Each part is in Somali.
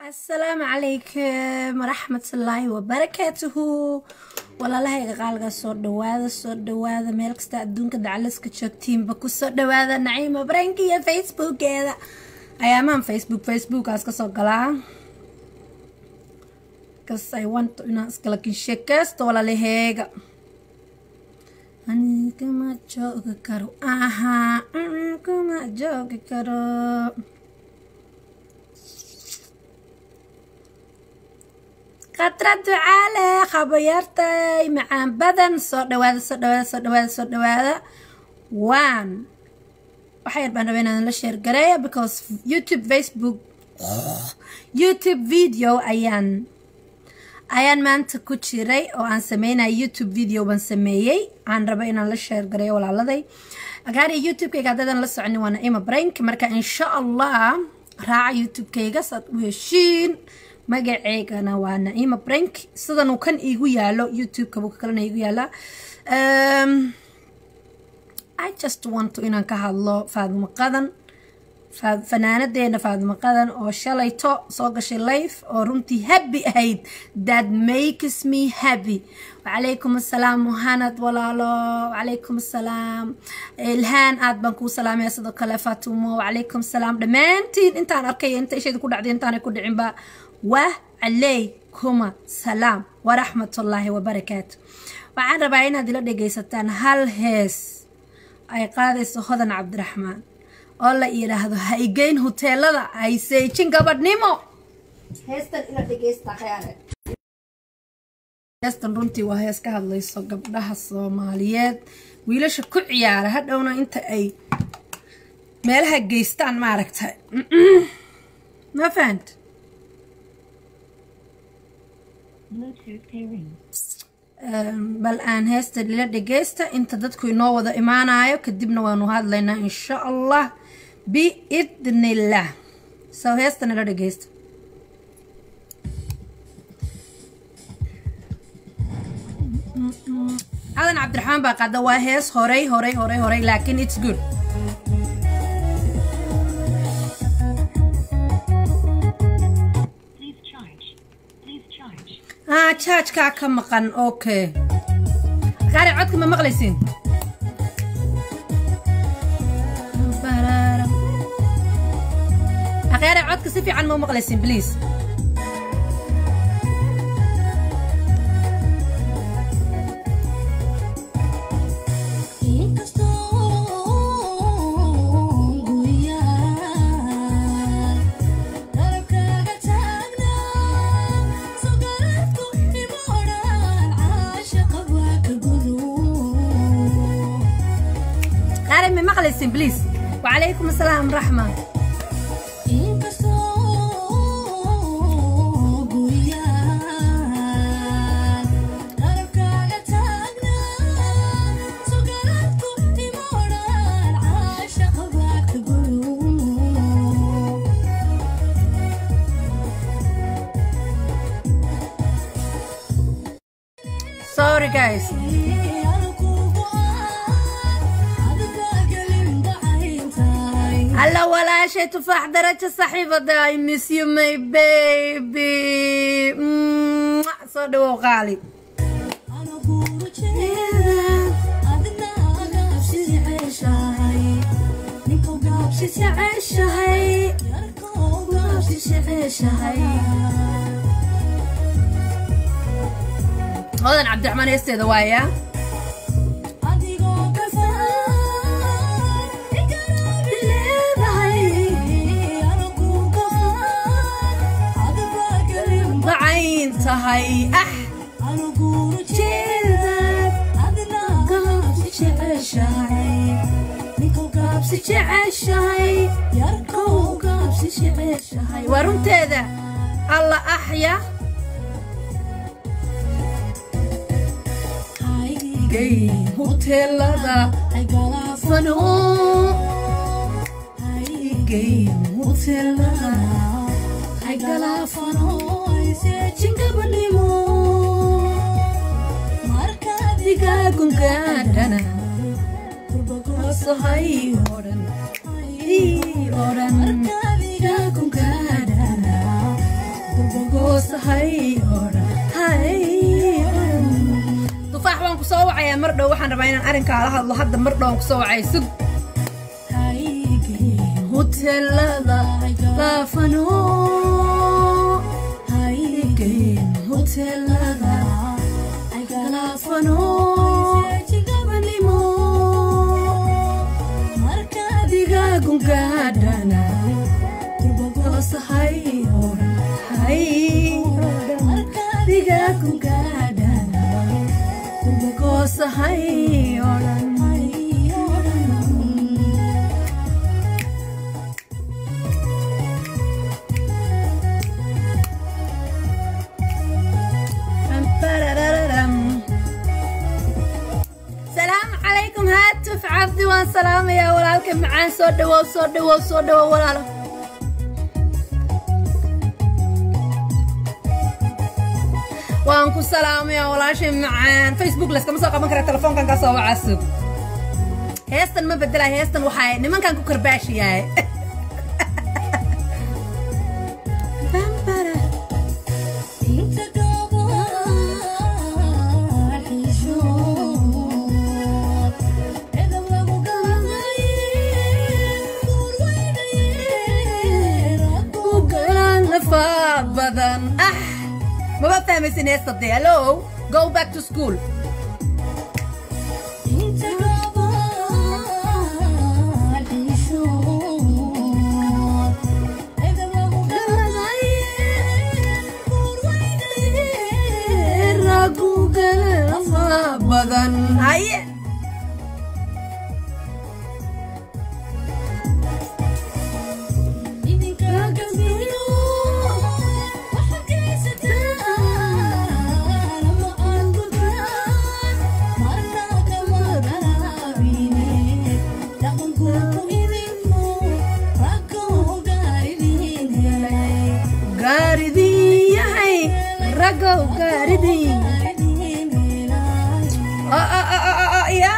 asalaamu calaykum waraxmatullaahi wabarakaatuhu walaalahayga qaaliga soo dhawaada soo dhawaada meel kasta adduunka dacalaska joogtiinba kusoo dhawaada naciima branki iyo facebookeeda ayaamaan facebook facebookaas kasoo galaa kas ay wanto inaan iskala kinsheekeysto walaalaheyga anikama joogi karo aha kuma joogi karo khatra ducaale khabayaartay macaan badan soo dhawaada soo dhawaada soo dhawaada soo dhawaada waan waxa yar baan rabay inaan la sheer gareeya because youtube facebook youtube video ayaan ayaan maanta ku jiray oo aan sameynaya youtube video baan sameeyey aan raba inaan la sheer gareeyo walaaladay agaari youtube-kayga haddaydan la soconin waa naima brank marka insha allah raaca youtube-kayga saad u heshiin magaceygana waa naima brank sidanuu kan iigu yaalo youtube-ka buu kalena iigu yaalaa i just want inaan ka hadlo faadimo qadan fanaanadeena faadimo qadan oo shalayto soo gashay life oo runtii happy ahayd that makes me happy wacalaykum assalaam muhanad walaalo wacalaykum assalaam ilhaan aad baan kuu salaamaya sidoo kale faatumo wacalaykum assalaam dhammaantiin intaan arkay inta ishayda ku dhacday intaanay ku dhicinba wacalaykum salaam waraxmatullaahi wabarakaatu waxaan rabaa inaad ila dhegaysataan hal hees ay qaadayso hodan cabdiraxmaan oo la yidhaahdo ha igeyn huteelada hayseejin gabadhnimo heestan ila dhegaysta khayaare heestan runtii waa hees ka hadlayso gabdhaha soomaaliyeed wiilasha ku ciyaara hadhowna inta ay meelaha geystaan maaragtay ma fahant bal aan heesta lila dhegaysta inta dadku inoo wada imaanayo kadibna waanu hadlaynaa insha allah biidnillah sow heesta nila dhegaysta cadan cabdiraxmaan baa qaada waa hees horay horay horay horay laakiin its good haa jaajkaa ka maqan okay qaari codka ma maqlaysiin akheere codka si fiican ma maqlaysiin please مقلسين بليز وعليكم السلام ورحمة Sorry guys. هلا ولا شيء تفاح درجة صحيفة I miss you my baby صدق غالي هذا عبد الرحمن يستيد وايا dacayn tahay ah waa runteeda alla axya huteelada fano huteelada galaafano seejingabadhimo markadigaagungaadhana kurbagosahay odhan odhan digaagungaadhana goos hay odhan hay tufaax waan ku soo wacayaa mar dhow waxaan rabaa inaan arrinkaa la hadlo hadda mar dhow aan ku soo wacay sug hotelada baafano haygeen hotelada galaafano gabanimo markadigaagun gaadhana kurbagoos hay odhan hay markadigaagun gaadhana kurbagoos hay odhan salaamu calaykum haatuf cabdi waan salaamayaa walaalka macaan soo dhawow soo dhawow soo dhawow walaalo waan ku salaamayaa walaashay macaan facebook layskama soo qaban kara telefoonkan ka soo waca sug heestan ma bedelay heestan waxaa nimankan ku karbaashiyahay badan ah maba fahmaysin heesta dee hello go back to school badan haye gaaridii yahay ragow gaaridii ya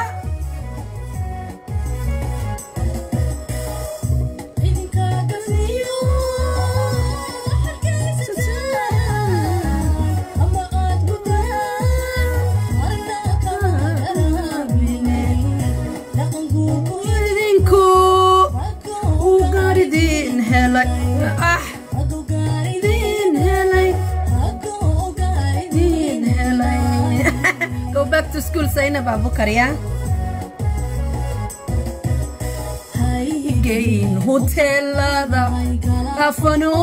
idinku uu gaaridin helay ah idin helay idin helay go back to school zainab abukariya haygeyn hotelada afano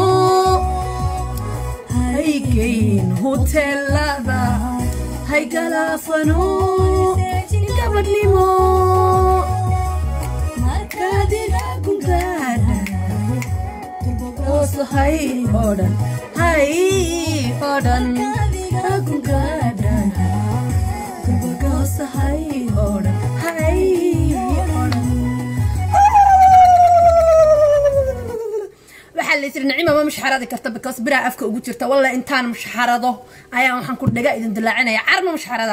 haygeyn hotelada haygalaafano gabadhnimo markaadigagun gaadha oso hay odhan hay odhan agun gaadha gurbagosa hay odhan hay odhan waxaa la yisiri nicima ma mushxaradi karta because biraa afka ugu jirta walla intaan mushxarado ayaa waxaan ku dhaga idin dilaacinaya carma mushxarada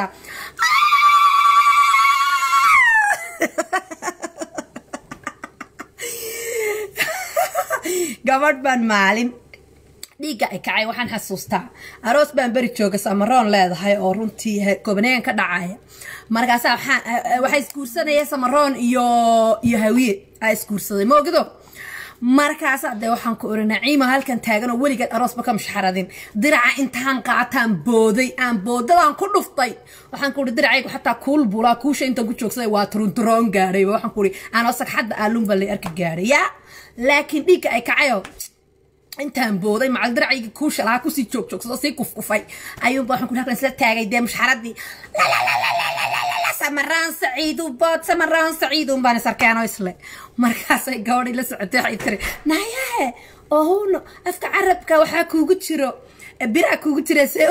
gabadh baan maalin dhiigga ay kacay waxaan xasuustaa aroos baan beri jooga samaroon leedahay oo runtii gobaneegan ka dhacaya markaasa waxaa isguursanaya samaroon iyo iyo hawiye aa isguursaday moogido markaasa dee waxaan ku ori naciima halkan taagan oo weligeed aroosba ka mushxaradin diraca intaan qaataan booday aan boodadaan ku dhuftay waxaan ku uri diracaygu xataa kuul bulaa kuusha intaan ku joogsaday waa turunturoon gaadhay waxaan ku uri aanoo sagxadda aalunba lay arki gaadhay yaa laakiin dhiigga ay kacayo intaan booday macal diracayga kuusha lahaa kusii joogjoogsado sii kufkufay ayuunba waxaan ku halkan isla taagay dee mushxaradii samaraan saciidu bood samaraan saciidun baan isarkeeno isle markaasay gabadhii la socotay waxay tiri nayahe ohuno afka carabka waxaa kuugu jiro biraa kuugu jira see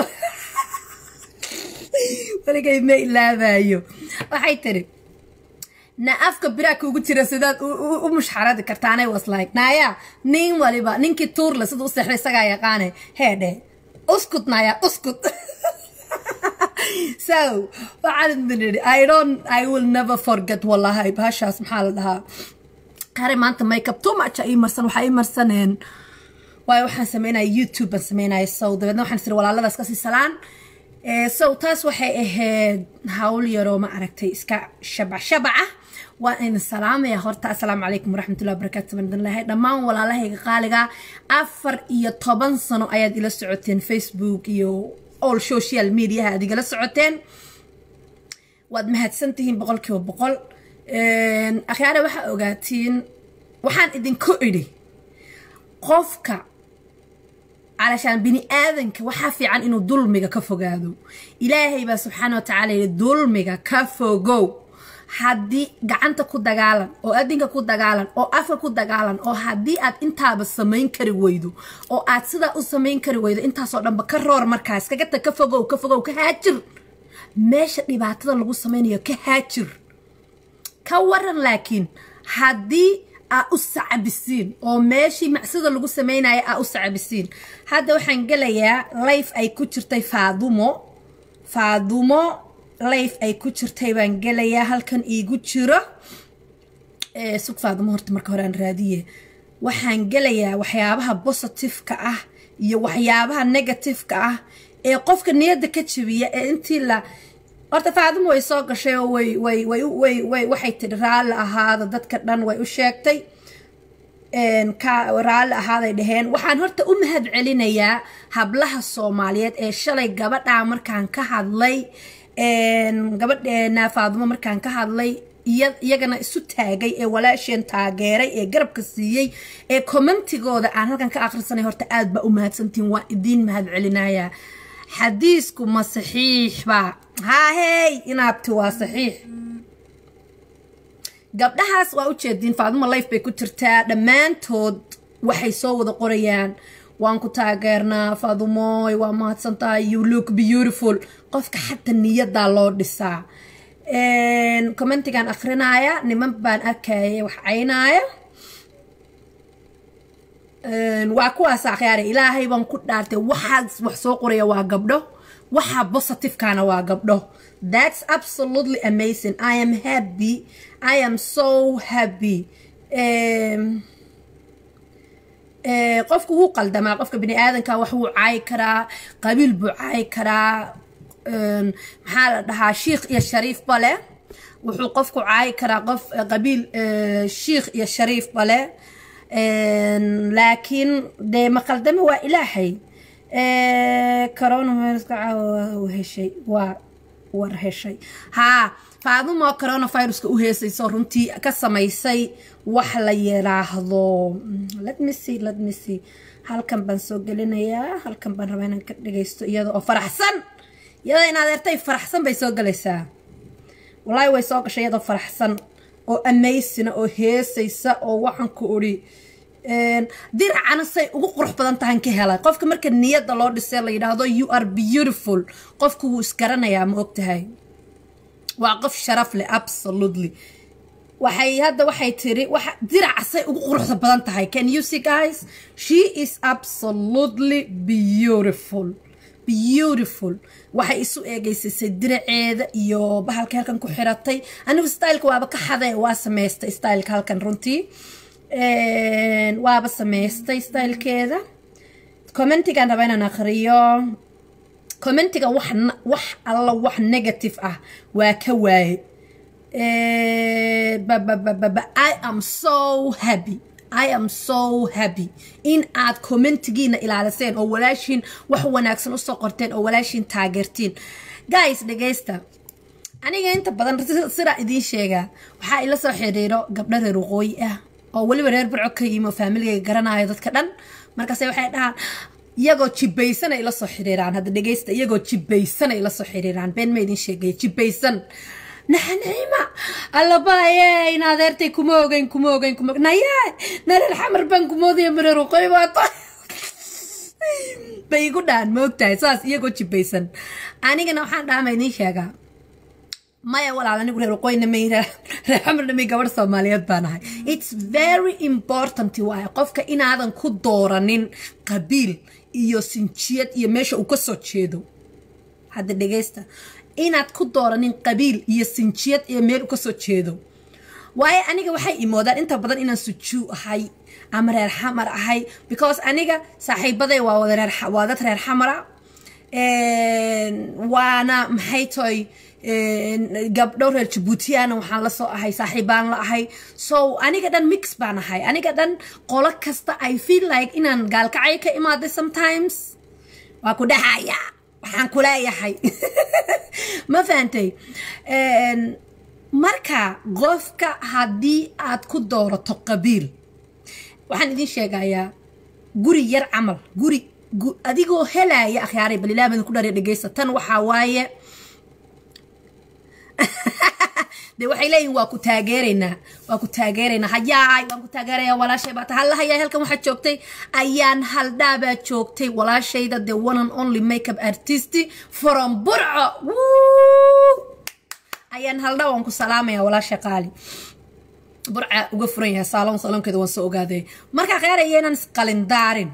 weligay ma ilaabayo waxay tiri na afka biraa kuugu jira sidaad u mushxaradi kartaanay was like naya nin waliba ninkii tuurle sida u seexday isagaa yaqaane heedhe uskut naya uskut so waxaan nidhi i don't i will never forget wallahi bahashaas maxaa la dhahaa qare maanta makeup too much ii marsan waxaa ii marsaneen waayo waxaan sameynaya youtube baan sameynaya sow dabeedna waxaan siri walaaladaas kasii salaan sow taas waxay ahayd hawl yaroo ma aragtay iska shabac shabaca waa idin salaamaya horta assalaamu calaykum waraxmatullahi wabarakaatu baan lahay dhammaan walaalahayga qaaliga afar iyo toban sano ayaad ila socoteen facebook iyo all social mediaha aad igala socoteen waad mahadsantihiin boqolkiiba boqol akhyaare waxaa ogaatiin waxaan idinku idhi qofka calashaan bini aadanka waxaa fiican inuu dulmiga ka fogaado ilaahay baa subxaana wa tacaala yidhi dulmiga ka fogow haddii gacanta ku dagaalan oo adinka ku dagaalan oo afka ku dagaalan oo haddii aad intaaba samayn kari weydo oo aad sidaa u samayn kari weydo intaasoo dhanba ka roor markaas kagata ka fogow ka fogow ka haajir meesha dhibaatada lagu samaynayo ka haajir ka waran laakiin haddii aa u sacabisiin oo meeshii macsida lagu sameynaya aa u sacabisiin hadda waxaan gelayaa life ay ku jirtay faadumo faadumo life ay ku jirtay baan gelayaa halkan iigu jiro sug faadumo horta marka hore aan raadiye waxaan gelayaa waxyaabaha positiveka ah iyo waxyaabaha negativeka ah ee qofka niyadda ka jabiya ee intii la horta faadumo way soo gashay oo way way way way way waxay tidhi raalli ahaada dadka dhan way u sheegtay ka raalli ahaaday dhaheen waxaan horta u mahad celinayaa hablaha soomaaliyeed ee shalay gabadhaa markaan ka hadlay gabadheena faadumo markaan ka hadlay iyagana isu taagay ee walaasheen taageeray ee garabka siiyey ee commentigooda aan halkan ka akhrisanay horta aad baa u mahadsantihiin waa idiin mahad celinayaa xadiisku ma saxiix baa haahey inaabti waa saxiix gabdhahaas waa ujeediin faadumo life bay ku jirtaa dhammaantood waxay soo wada qorayaan waan ku taageernaa faadumoy waa mahadsantahay you look beautiful qofka xataa niyadaa loo dhisaa commentigan akrinaya niman baan arkaya wax caynaaya waa kuwaas akhyaare ilaahay baan ku dhaartay waxaas wax soo qoraya waa gabdho waxa positivekana waa gabdho that's absolutely amazing i am happy i am so happy qofku wuu qaldamaa qofka bini aadanka wax wuu caayi karaa qabiil buu caayi karaa maxaa la dhahaa shiikh iyo shariif bale wuxuu qofku caayi karaa qof qabiil shiikh iyo shariif bale laakiin dee maqaldame waa ilaahay coronaviruska caawa heshay waa war heshay haa faadumo coronaviruska u heesayso runtii ka samaysay wax la yiraahdo let me see let me see halkan baan soo gelinayaa halkan baan rabaa inaan ka dhagaysto iyada oo faraxsan iyada in adeertay faraxsan bay soo galaysaa wallaahi way soo gashay iyadoo faraxsan oo amaysina oo heesaysa oo waxaan ku odhi diracana say ugu qurux badan tahan ka helay qofka marka niyadda loo dhisay la yidhaahdo you are beautiful qofku wuu isgaranayaa ma ogtahay waa qof sharaf leh absolutely waxay hadda waxay tiri waxa diraca say ugu quruxda badan tahay can you see guys she is absolutely beautiful beautiful waxay isu eegeysasay diraceeda iyo bahalka halkan ku xiratay anigu styleka waaba ka xaday waa samaystay styleka halkan runtii waaba samaystay stylekeeda commentigan raba inaan akhriyo commentiga wax wax alla wax negative ah waa ka waaye I am so happy I am so happy in aad commentigiina ilaaliseen oo walaashiin wax wanaagsan usoo qorteen oo walaashiin taageertiin guys dhegaysta aniga inta badan sidaa idiin sheegaa waxaa ila soo xiriiro gabdho reer waqooyi ah oo weliba reer barco ka yimi oo faamiligayga garanayo dadka dhan markaase waxay dhahaan iyagoo jibaysan ay la soo xiriiraan hadda dhegaysta iyagoo jibaysan ay la soo xiriiraan been ma idin sheegaya jibaysan naxaniima allabaye in adeertay kuma ogeyn kuma ogeyn kuma naye nareer xamar baan kumoodaya mareer waqooyi baato bay igu dhahan ma ogtahay saas iyagoo jibaysan anigana waxaan dhaama idiin sheegaa maya walaal anigu reer waqooyina may reer xamarna may gabadh soomaaliyeed baan ahay it's very important waaye qofka inaadan ku dooranin qabiil iyo sinjiyad iyo meesha uu ka soo jeedo hadda dhegaysta inaad ku dooranin qabiil iyo sinjiyad iyo meel u ka soo jeedo waayo aniga waxay imoodaan inta badan inaan sujuu ahay ama reer xamar ahay because aniga saaxiibaday waa wada reer waa dad reer xamara waana maxay toy gabdho reer jabuutiyana waxaan la soo ahay saaxiibaan la ahay so aniga dhan mix baan ahay aniga dhan qolo kasta i feel like inaan gaalkacay ka imaaday sometimes waa ku dhahaya waxaan kuleeyahay ma fahantay marka qofka haddii aad ku doorato qabiil waxaan idiin sheegayaa guri yar camal guri adigoo helaya akhyaaray bal ilaah badan ku dhariya dhegeysa tan waxaa waaye de waxay leeyihin waa ku taageeraynaa waa ku taageeraynaa hayaay waan ku taageeraya walaashay baa tahay hallahayaa halkan waxaa joogtay ayaan haldhaabaa joogtay walaashayda the one and only makeup artist from burco ayaan haldhaa waan ku salaamaya walaasha qaali burca uga furan yahay saalon saloonkeeda waan soo ogaaday markaa kheeraya inaan isqalindaarin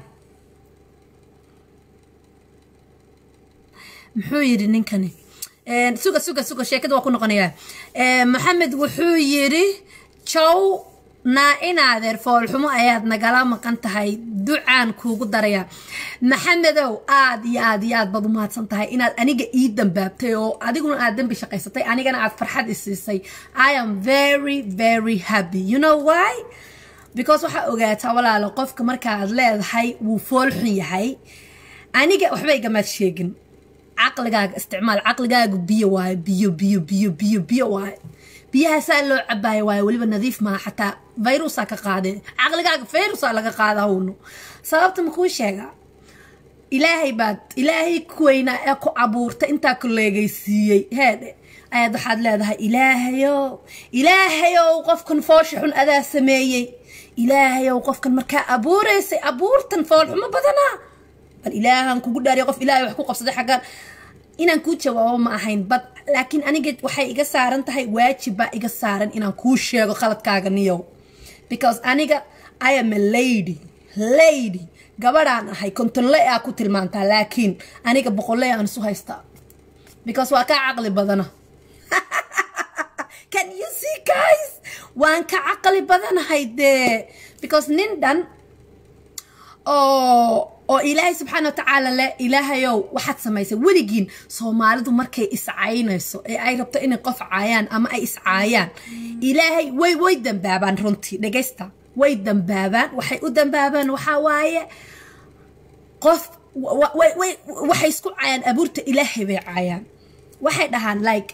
muxuu yidhi ninkani suga suga suga sheekada waa ku noqonayaa maxamed wuxuu yidhi jow naa inaadeer foolxumo ayaad nagala maqan tahay ducaan kuugu daraya maxamedow aad iyo aad iyo aad baad u mahadsan tahay inaad aniga ii dambaabtay oo adiguna aad dembi shaqaysatay anigana aad farxad i siisay i am very very happy you know why because waxaa ogaataa walaalo qofka markaaad leedahay wuu foolxun yahay aniga waxba igamaad sheegin caqligaaga isticmaal caqligaagu biyo waayo biyo biyo biyo biyo biyo waayo biyahaasaa loo cabaayo waayo weliba nadiif maaha xataa virusaa ka qaadee caqligaaga virusaa laga qaada hawno sababta makuu sheegaa ilaahay baad ilaahay kuweynaa ee ku abuurta intaa ku leegaysiiyey heedhe ayaad waxaad leedahay ilaahayow ilaahayow qofkan foosha xun adaa sameeyey ilaahayow qofkan markaa abuuraysay abuurtan foolxumo badanaa bal ilaahan kugu dhaariya qof ilaahay wax ku qabsaday xaggaan inaan kuu jawaabo ma ahayn bad laakiin aniga waxay iga saaran tahay waajib baa iga saaran inaan kuu sheego khaladkaaga niyow because aniga i am a lady lady gabadhaan ahay kontonle aa ku tilmaantaa laakiin aniga boqolle aan isu haystaa because waa kaa caqli badana can you see guys waan ka caqli badanahay dee because nin dhan oo oo ilaahay subxaana watacaala le ilaahayow waxaad samaysay weligiin soomaalidu markay iscaynayso ee ay rabto inay qof caayaan ama ay iscaayaan ilaahay way way dambaabaan runtii dhegaysta way dambaabaan waxay u dambaabaan waxaa waaye qof waxay isku caayaan abuurta ilaahay bay caayaan waxay dhahaan like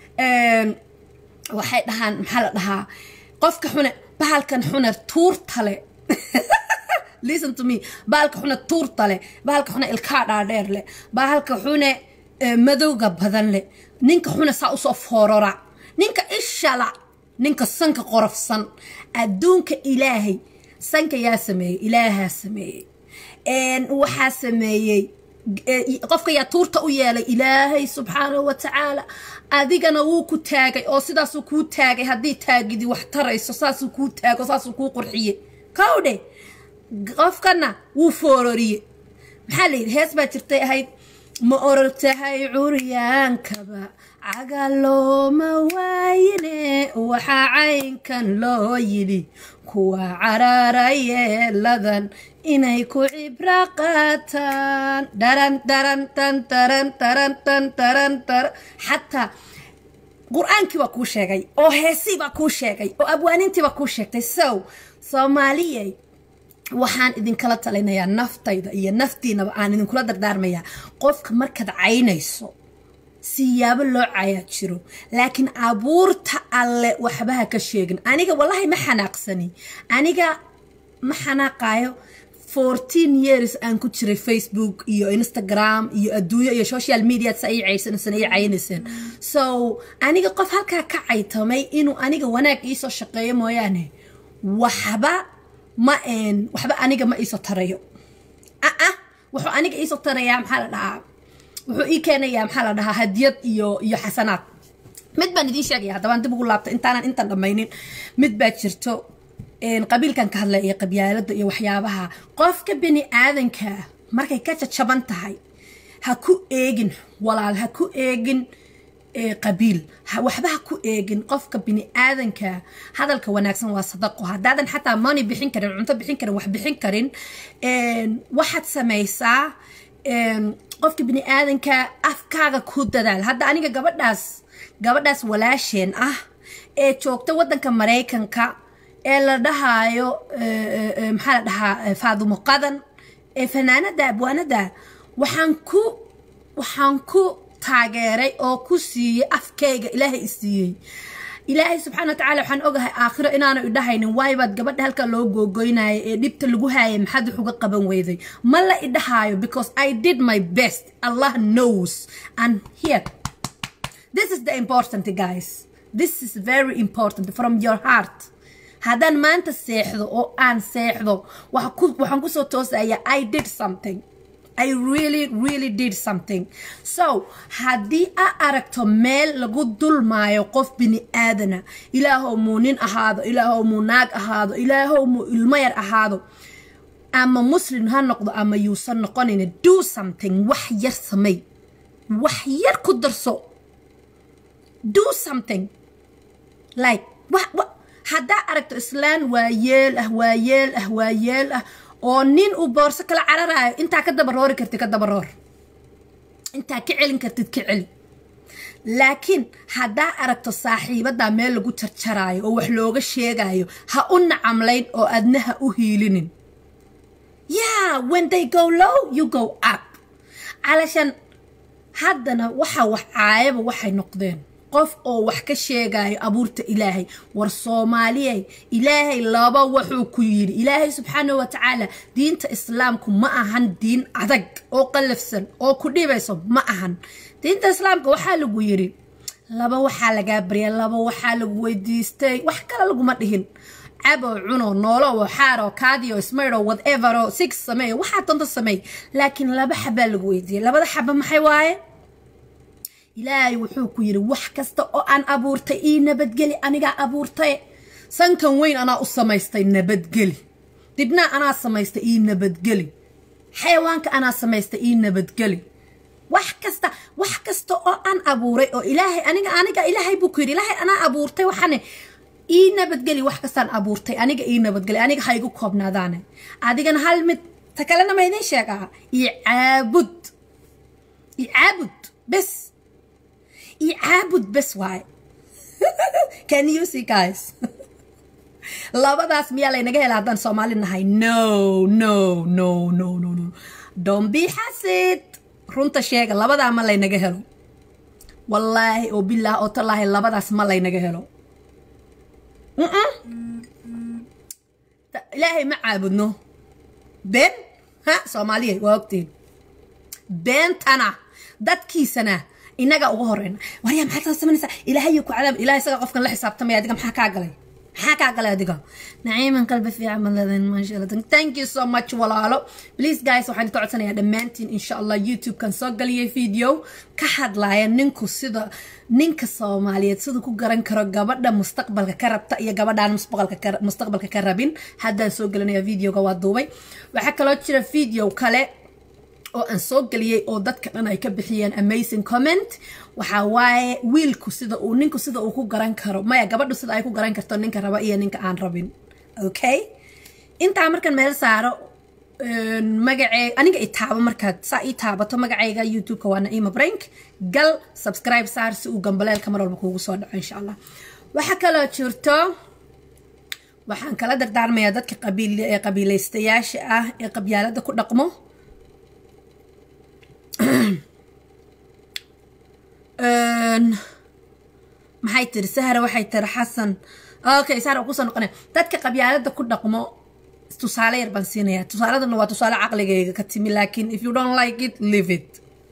waxay dhahaan maxaa la dhahaa qofka xune bahalkan xune tuurta le listen to me bahalka xune tuurta leh bahalka xune ilkaa dhaadheer leh bahalka xune madowga badan leh ninka xune saa usoo foorora ninka ishala ninka sanka qorofsan adduunka ilaahay sanka yaa sameeyey ilaahaa sameeyey waxaa sameeyey qofka yaa tuurta u yeelay ilaahay subxaanahu wa tacaala adigana wuu ku taagay oo sidaasuu kuu taagay haddii taagidi wax tarayso saasuu kuu taago saasuu kuu qurxiye kowdhe qofkana wuu foororiye maxaa layidhi hees baa jirtay ahayd ma orortahay curyaankaba cagalooma waayine waxaa caynkan loo yidhi kuwa cararayeeladan inay ku cibro qaataan dharan dharan tan taran taran tan taran taran xataa qur-aankii baa kuu sheegay oo heesii baa kuu sheegay oo abwaanintii baa kuu sheegtay sow soomaaliyey waxaan idinkala talinayaa naftayda iyo naftiinaba aan idinkula dardaarmayaa qofka markaad caynayso siyaabo loo cayaa jiro laakiin abuurta alle waxbaha ka sheegin aniga wallahi ma xanaaqsani aniga ma xanaaqaayo fourteen years aan ku jiray facebook iyo instagram iyo adduunyo iyo social media sa ay caysanaysan ay caynayseen so aniga qof halkaa ka caytamay inuu aniga wanaag iisoo shaqeeyo mooyaane waxba ma waxba aniga ma iisoo tarayo aa wuxuu aniga iisoo tarayaa maxaa la dhahaa wuxuu ii keenayaa maxaa la dhahaa hadiyad iyo iyo xasanaad mid baan idiin sheegaya haddabaan dib ugu laabta intaanan intan dhammaynin mid baa jirto qabiilkan ka hadlaya iyo qabyaalada iyo waxyaabaha qofka bini aadanka markay ka jajaban tahay ha ku eegin walaal ha ku eegin qabiil waxba ha ku eegin qofka bini aadanka hadalka wanaagsan waa sadaqo haddaadan xataa money bixin karin cunto bixin karin wax bixin karin waxaad samaysaa qofka bini aadanka afkaaga ku dadaal hadda aniga gabadhaas gabadhaas walaasheen ah ee joogta waddanka maraykanka ee la dhahaayo maxaa la dhahaa faadumo qadan ee fanaanada abwaanada waxaan ku waxaan ku taageeray oo ku siiyey afkayga ilaahay i siiyey ilaahay subxaana watacaala waxaan ogahay aakhiro inaanu idhahaynin waayibaad gabadha halka loo googoynaayo ee dhibta lagu haayay maxaad wax uga qaban weyday ma la idhahaayo because i did my best allah knows and here this is the important guys this is very important from your heart haddaan maanta seexdo oo aan seexdo waxaan kusoo toosaya i did something I really really did something so haddii a aragto meel lagu dulmaayo qof bini aadana ilaahow muu nin ahaado ilaahow muu naag ahaado ilaahow muu ilmo yar ahaado ama muslim ha noqdo ama yuusan noqonayna do something wax yar samay wax yar ku darso do something like haddaa aragto islaan waa yeel ah waa yeel ah waa yeel ah oo nin uu boorso kala cararaayo intaa ka dabaroori kartid ka dabaroor intaa ka celin kartid ka celi laakiin haddaa aragto saaxiibadaa meel lagu jarjaraayo oo wax looga sheegayo ha u nacamlayn oo adna ha u hiilinin yeah when they go low you go up calashan haddana waxa wax caayaba waxay noqdeen qof oo wax ka sheegayo abuurta ilaahay war soomaaliyey ilaahay laba wuxuu ku yidhi ilaahay subxaana wa tacaala diinta islaamku ma ahan diin adag oo qallafsan oo ku dhibayso ma ahan diinta islaamka waxaa lagu yidhi laba waxaa lagaa barya laba waxaa lagu weydiistay wax kale laguma dhihin cabo cuno noolo xaaro kaadiyo smayro whatever six sameey waxaa doonta sameey laakiin laba xabaa lagu weydiiyey labada xaba maxay waaye ilaahay wuxuu ku yidhi wax kasta oo aan abuurtay ii nabadgeli anigaa abuurtay sankan weyn anaa u samaystay nabadgeli dibnaa anaa samaystay ii nabadgeli xayawaanka anaa samaystay ii nabadgeli wax kasta wax kasta oo aan abuuray oo ilaahay aniga aniga ilaahay buu ku yidhi ilaahay anaa abuurtay waxaane ii nabadgeli wax kastaan abuurtay aniga ii nabadgeli aniga ha igu koobnaadaane adigana hal mid ta kalena ma idiin sheegaa ii caabud ii caabud bes icaabud bes waaye can you see guys labadaas miyaa laynaga hela haddaan soomaali nahay no no no no no no don't be xasid runta sheega labadaa ma laynaga helo wallaahi oo bilaah oo tallaahi labadaas ma laynaga helo ilaahay ma caabudno been ha soomaaliya waa ogtiin beentana dadkiisana inaga uga horeyna waryaa maxaad saa samaynaysaa ilaahayo ku cadaab ilahay isaga qofkan la xisaabtamaya adiga maxaa kaa galay maxaa kaa galay adiga naciiman qalbi fiican baad leedahay maasha allah thank you so much walaalo please guys waxaan ka codsanayaa dhammaantiin insha allah youtube-kan soo galiyay video ka hadlaya ninku sida ninka soomaaliyeed sida ku garan karo gabadha mustaqbalka ka rabta iyo gabadhaan mustaqbalka ka rabin haddaan soo gelinaya videoga waa duubay waxaa kaloo jira video kale oo aan soo geliyey oo dadka dhan ay ka bixiyeen amazing comment waxaa waaye wiilku sida uu ninku sida uu ku garan karo maya gabadhu sida ay ku garan karto ninka raba iyo ninka aan rabin okay intaa markan meel saaro magacee aniga i taabo markaad saa ii taabato magacayga youtube-ka waa naima brank gal subscribe saar si uu gambaleelka mar walba kuugu soo dhaco insha allah waxaa kaloo jirto waxaan kala dardaarmayaa dadka qabiil ee qabiilaystayaasha ah ee qabyaalada ku dhaqmo maxay tiri sahra waxay tiri xasan okay sahra kusoo noqonaya dadka qabyaalada ku dhaqmo tusaale yar baan siinaya tusaaladana waa tusaale caqligayga ka timi laakiin if you don't like it leave it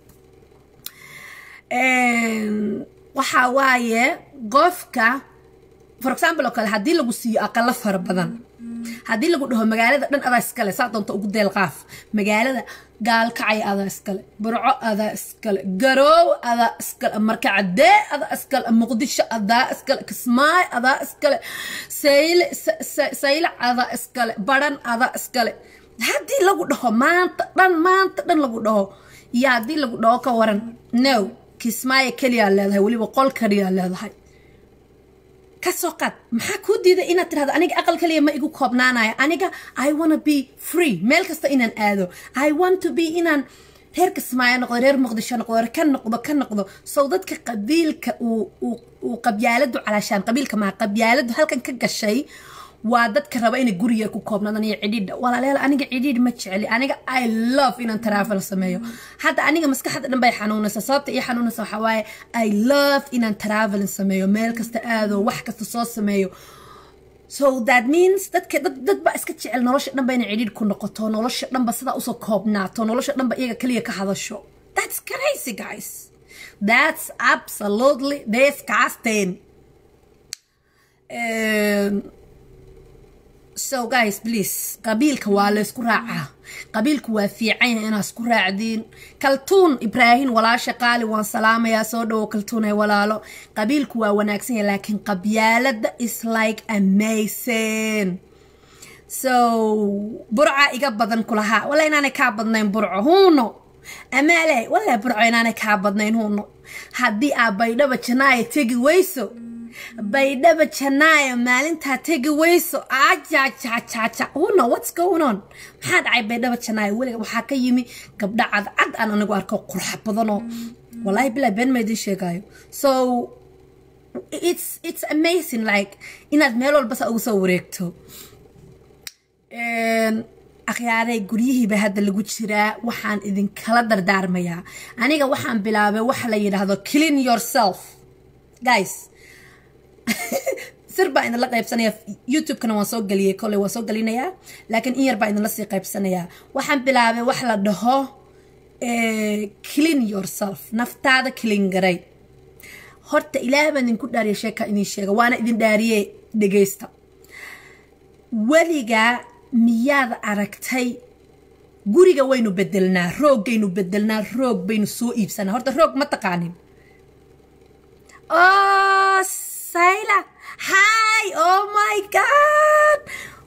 waxaa waaye qofka for example oo kale haddii lagu siiyo aqalo fara badan haddii lagu dhaho magaalada dhan adaa iskale saa doonta ugu deel qaaf magaalada gaalkacay adaa iskale burco adaa iskale garoow adaa iskale markacadee adaa iskale muqdisho adaa iskale kismaayo adaa iskale saylac adaa iskale baran adaa iskale haddii lagu dhaho maanta dhan maanta dhan lagu dhaho iyo haddii lagu dhaho ka waran no kismaayo keliyaa leedahay weliba qol kaliyaa leedahay kasoo qaad maxaa kuu diiday inaad tirahdo aniga aqal kaliya ma igu koobnaanayo aniga i wanna be free meel kasta inaan aado i want to be inaan reer kismaayo noqdo reer muqdisho noqdo ka noqdo ka noqdo sow dadka qabiilka uu qabyaaladu calaashaan qabiilka maa qabyaaladu halkan ka gashay waa dadka raba inay guriga ku koobnaadaan iyo cidhiidha walaalayaal aniga cidhiidh ma jeceli aniga i love inaan travel sameeyo hadda aniga maskaxda dhan bay xanuunaysa sababta ii xanuunaysa waxaa waaye i love inaan travelin sameeyo meel kasta aado wax kasta soo sameeyo so that means dadka dad dad baa iska jecel nolosha dhanba inay cidhiidh ku noqoto nolosha dhanba sidaa usoo koobnaato nolosha dhanba iyaga kaliya ka hadasho that's crazy guys that's absolutely disgusting um, so guys please qabiilka waa laysku raacaa qabiilku waa fiican yahay inaad isku raacdiin kaltuun ibraahin walaasha qaali waan salaamayaa soo dhowo kaltuun ee walaalo qabiilku waa wanaagsan yahay laakiin qabyaalada is like amazing so burca iga badan kulahaa walla inaanay kaa badnayn burco huuno amaale walla burco inaanay kaa badnayn huuno haddii aa baydhaba janaaya tegi weyso baydhaba janaayo maalintaa tegi weyso ajajajaja huno what's going on maxaa dhacay baydhaba janaayo weliga waxaa ka yimi gabdha cadcad aan anigu arko qurxa badanoo wallahi bilaa been ma idiin sheegaayo so it's it's amazing like inaad meel walba saa ugu soo wareegto akhyaaray guryihiiba hadda lagu jiraa waxaan idinkala dardaarmayaa aniga waxaan bilaabay waxa la yidhaahdo clean yourself guys sir baa idinla qaybsanaya youtube-kana waan soo geliyey kolley waan soo gelinayaa laakiin in yar baa idinla sii qaybsanayaa waxaan bilaabay wax la dhaho clean yourself naftaada clean garay horta ilaah baan idinku dhaariya sheeka idin sheega waana idin dhaariye dhegeysta weligaa miyaad aragtay guriga waynu bedelnaa rooggaynu bedelnaa roog baynu soo iibsanaa horta roog ma taqaanin oh sayla hi oh my god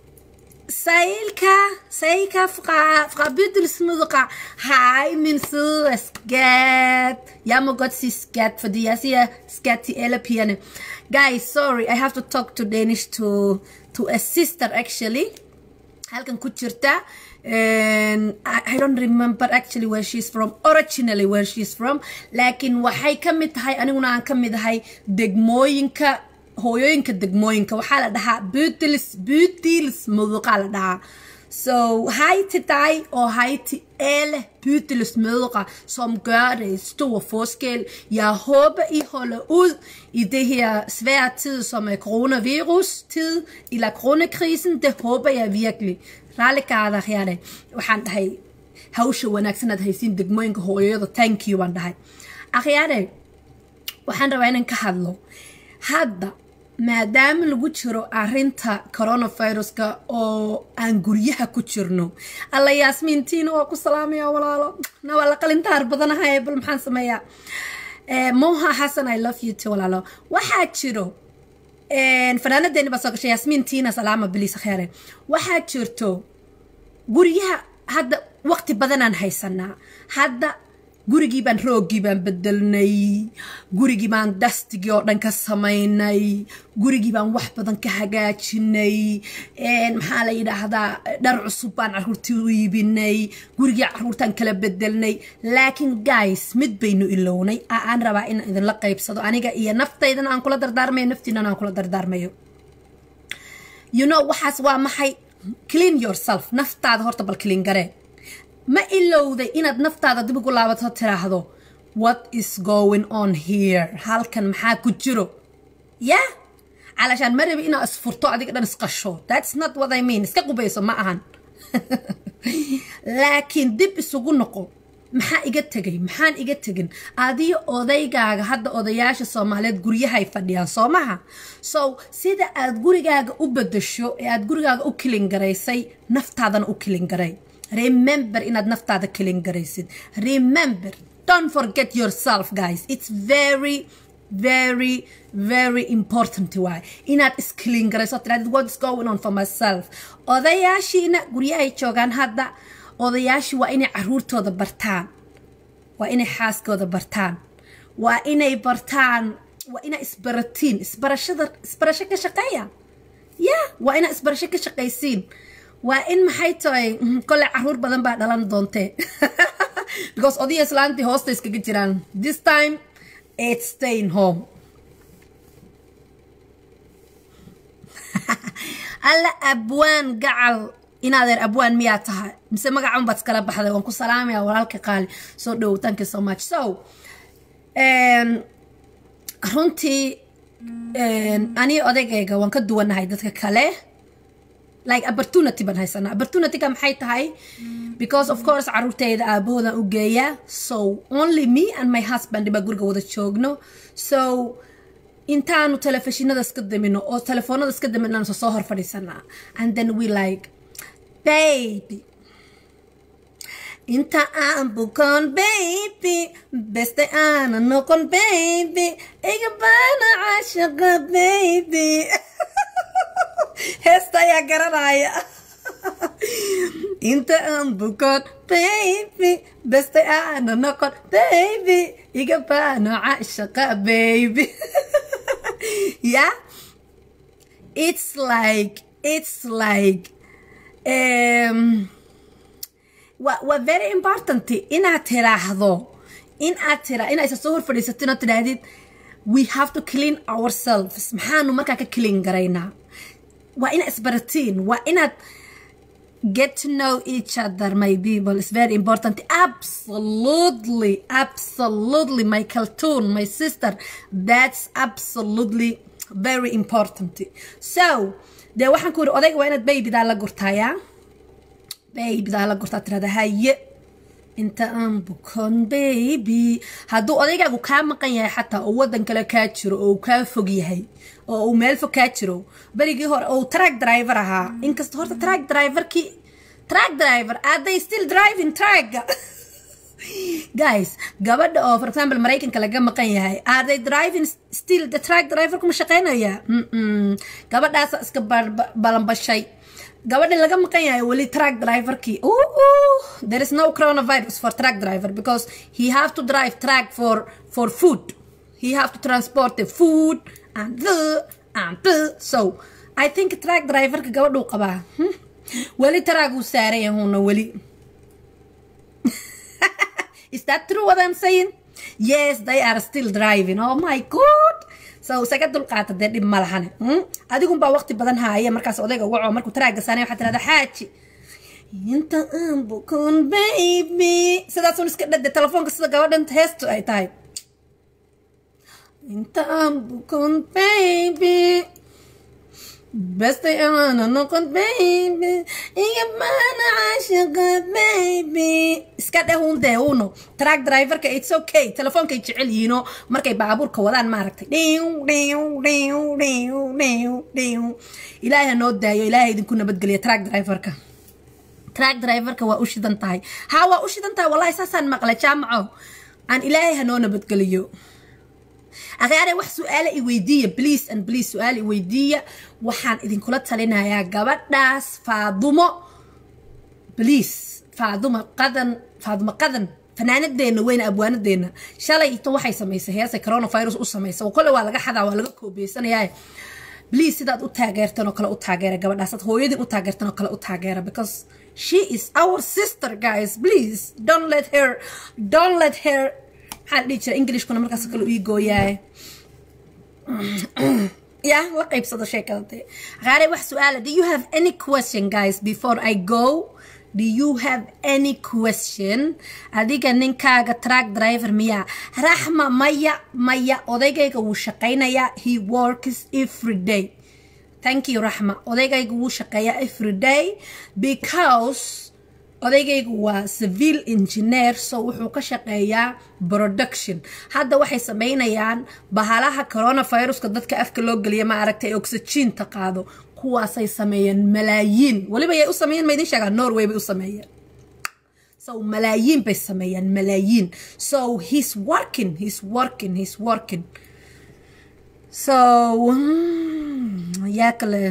Sailka, Sailka fra, fra Bydelsmudder. Hej, min søde skat. Jeg må godt sige skat, fordi jeg siger skat til alle pigerne. Guys, sorry, I have to talk to Danish to, to a sister actually. halkan ku jirta and I, I don't remember actually where she's from originally where she's from laakiin waxay ka mid tahay aniguna aan ka mid ahay degmooyinka hooyooyinka degmooyinka waxaa la dhahaa butils butils muduqa la dhahaa så hej til dig og hej til alle Bydeles mødre, som gør det en stor forskel. Jeg håber, I holder ud i det her svære tid, som er coronavirus-tid, eller coronakrisen. Det håber jeg virkelig. Raalikaada khiyaare. Waxaan dhahay hawsha wanaagsan aad haysiin degmooyinka hooyada thank you baan dhahay. Akhyaare, waxaan rabaa inaan ka hadlo. Hadda maadaama lagu jiro arinta coronaviruska oo aan guryaha ku jirno alla yaasmiintiina waa ku salaamaya walaalo na waa la qalintaar badanahay bal maxaan sameeyaa moha xasan i love you too walaalo waxaa jiro fanaanadeeni baa soo gashay yaasmiintiina salaama biliis kheere waxaa jirto guryaha hadda waqti badanaan haysanaa hadda gurigii baan rooggii baan bedelnay gurigii baan dastigii oo dhan ka samaynay gurigii baan wax badan ka hagaajinay maxaa la yidhaahdaa dhar cusub baan caruurtii u iibinay gurigii caruurtaan kala bedelnay laakiin guys mid baynu ilownay aan rabaa in idinla qaybsado aniga iyo naftaydana aan kula dardaarmayo naftiinana aan kula dardaarmayo you know waxaas waa maxay clean yourself naftaada horta bal clean garee ma ilowday inaad naftaada dib ugu laabato tiraahdo what is going on here halkan maxaa ku jiro ya calashaan ma rabi inaad isfurto adiga dhan isqasho that's not what I mean iska qubayso ma ahan laakiin dib isugu noqo maxaa iga tegay maxaan iga tegin adiyo odaygaaga hadda odayaasha soomaaliyeed guryahay fadhiyaan soo maha so sida aad gurigaaga u bedasho ee aad gurigaaga u kilingaraysay naftaadana u kilingaray remember inaad naftaada kelin garaysid remember don't forget yourself guys it's very very very important waay inaad iskelin garayso tirahdid what is going on for myself odayaashiina guryahay joogaan hadda odayaashii waa inay caruurtooda bartaan waa inay xaaskooda bartaan waa inay bartaan waa inaa isbaratiin isbarashada isbarasho ka shaqeeya ya waa inaa isbarasho ka shaqaysiin waa in maxay tahay kole caruur badan baa dhalan doontee because odiya islaantii hoosta iskaga jiraan this time it's staying home alla abwaan gacal inaadeer abwaan miyaa tahay mise magacan baad iskala baxday waan ku salaamaya walaalka qaali soo dhowow thank you so much so runtii anii odaygayga waan ka duwanahay dadka kale like opportunity baan haysanaa opportunityga maxay tahay because of course caruurteyda aabahoodan u geeya so only me and my husband baa guriga wada joogno so intaanu telefishinada iska damino oo telefoonada iska daminaan soo hor fadhiisanaa and then we like baby inta aan bukoon baby beste aana noqon baby iga baana caashaqa baby heesta ayaa garanaya inta aan bukoon baby beste aana noqon baby iga baana caashaqa baby yeah it's like it's like um waa waa very important inaad tiraahdo in aad tira in aysa soo hor fadhiisatin oo tidhaahdid we have to clean ourselves maxaanu markaa ka clean garaynaa waa inaad isbaratiin waa inaad get to know each other my people is very important absolutely absolutely my cartoon my sister that's absolutely very important so dee waxaan ku yidhi odayga waa inaad baybidaa la gurtaayaa baybidaa la gurtaa tirada haye inta aan bukon baby hadduu odaygaagu kaa maqan yahay xataa oo waddan kale kaa jiro oo uu kaa fog yahay oo uu meel fog kaa jiro berigii hore oo track driver ahaa inkasta horta track driverkii track driver are they still driving trackga guys gabadha oo for example maraykanka laga maqan yahay are they driving still the track driver kuma shaqeynaya gabadhaasa iska balanbashay gabadha laga maqan yahay weli track driverkii there is no coronavirus for truck driver because he have to drive truck for for food he have to transport the food and the and the so i think truck driverka gabadhuu qabaa weli taraaguu saaran yahuna weli is that true what i'm saying yes they are still driving oh my god so isaga dulqaata dee dhib ma lahane adigunbaa waqti badan haaya markaas odayga waco markuu taraaga saanay waxaa tirahda xaaji inta aan bukon baby sidaasun iska dhade telefoonka sida gabadhan heestu ay tahay inta aan bukon baby beste aana noqon baby iga baana caashaqa baby iska dheh un dee uno track driverka it's okay telefoonkay jecel yihiino markay baabuurka wadaan maaragtay dhiw dhiw dhiw dhiw dhiw dhiw ilaahay ha noo daayo ilaahay idinku nabadgeliya track driverka track driverka waa u shidan tahay haa waa u shidan tahay wallahi saasaan maqlay jaamaco aan ilaahay ha noo nabadgeliyo akhaare wax su-aala i weydiiya please and please su-aal i weydiiya waxaan idinkula talinayaa gabadhaas faadumo please faadumo qadan faadumo qadan fanaanadeena weyne abwaanadeena shalay ito waxay samaysay heesay coronavirus u samaysay oo kole waa laga xadaa waa laga koobeysanayaa please sidaad u taageertan oo kale u taageera gabadhaasaad hooyadin u taageertan oo kale u taageera because she is our sister guys please don't let her don't let her maxaa dhihi jira englishkuna markaas kale ii gooyaaye yeah la qaybsado sheekada dee qaare wax su-aala do you have any question guys before i go do you have any question adiga ninkaaga track driver miyaa raxma maya maya odaygayga wuu shaqaynayaa he works every day thank you raxma odaygayga wuu shaqeeyaa every day because odaygaygu waa civil engineer so wuxuu ka shaqeeyaa production hadda waxay sameynayaan bahalaha coronaviruska dadka afka loo geliya ma aragtay oxygeenta qaado kuwaasay sameeyeen malaayiin weliba yay u sameeyeen ma idin sheegaa norway bay u sameeyeen so malaayiin bay sameeyeen malaayiin so he's working he's working he's working so yaa kale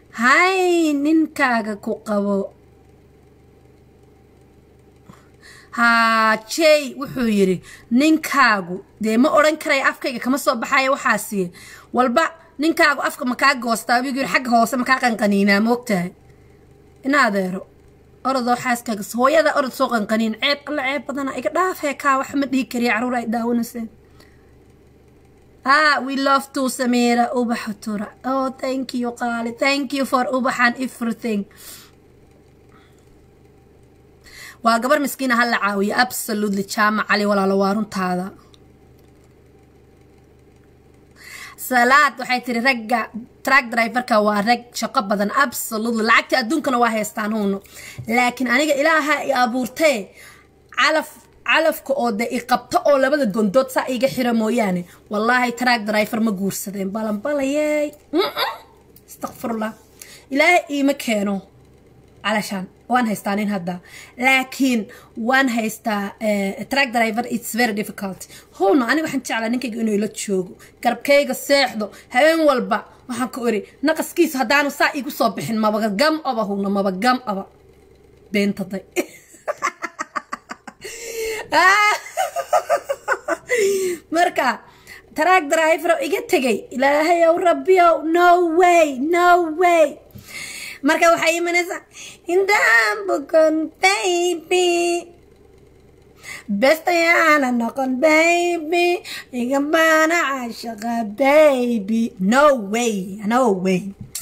hay ninkaaga ku qabo haa jey wuxuu yidhi ninkaagu dee ma odhan karaya afkayga kama soo baxaya waxaasiye walba ninkaagu afka makaa goostaa wigu yidhi xagga hoose makaa qanqaniinaa moogtahay ina adeero orodoo xaaskaaga hooyada orod soo qanqaniin ceeb alla ceeb badana iga dhaafee kaa wax ma dhihi kariya caruur ay daawanayseen ah we love to samira ubaxa tura oh thank you qaali thank you for ubaxan everything waa gabar miskiina ha la caawiyo absolutely jaamac cali walaalo waa runtaada salaad waxay tiri ragga track driverka waa rag shaqo badan absolutely lacagta adduunkana waa haystaan huuno laakiin aniga ilaaha i abuurtee calaf calafka oo de i qabto oo labada gondood saa iga xira mooyaane wallaahi track driver ma guursadeen balanbalayey astaqfirullah ilaahay iima keeno calashaan waan haystaa nin hadda laakiin waan haystaa track driver it's very difficult howna aniga waxaan jeclaa ninkayga inuu ila joogo garabkayga seexdo habeen walba waxaan ku iri naqaskiisa haddaanu saa igu soo bixin maba gam aba howna maba gam aba beentaday marka track driver iga tegay ilaahayow rabbiyow no way no way marka waxay imanaysaa indaan bukon baby bestayaana noqon baby iga baana caashaqa baby no way no way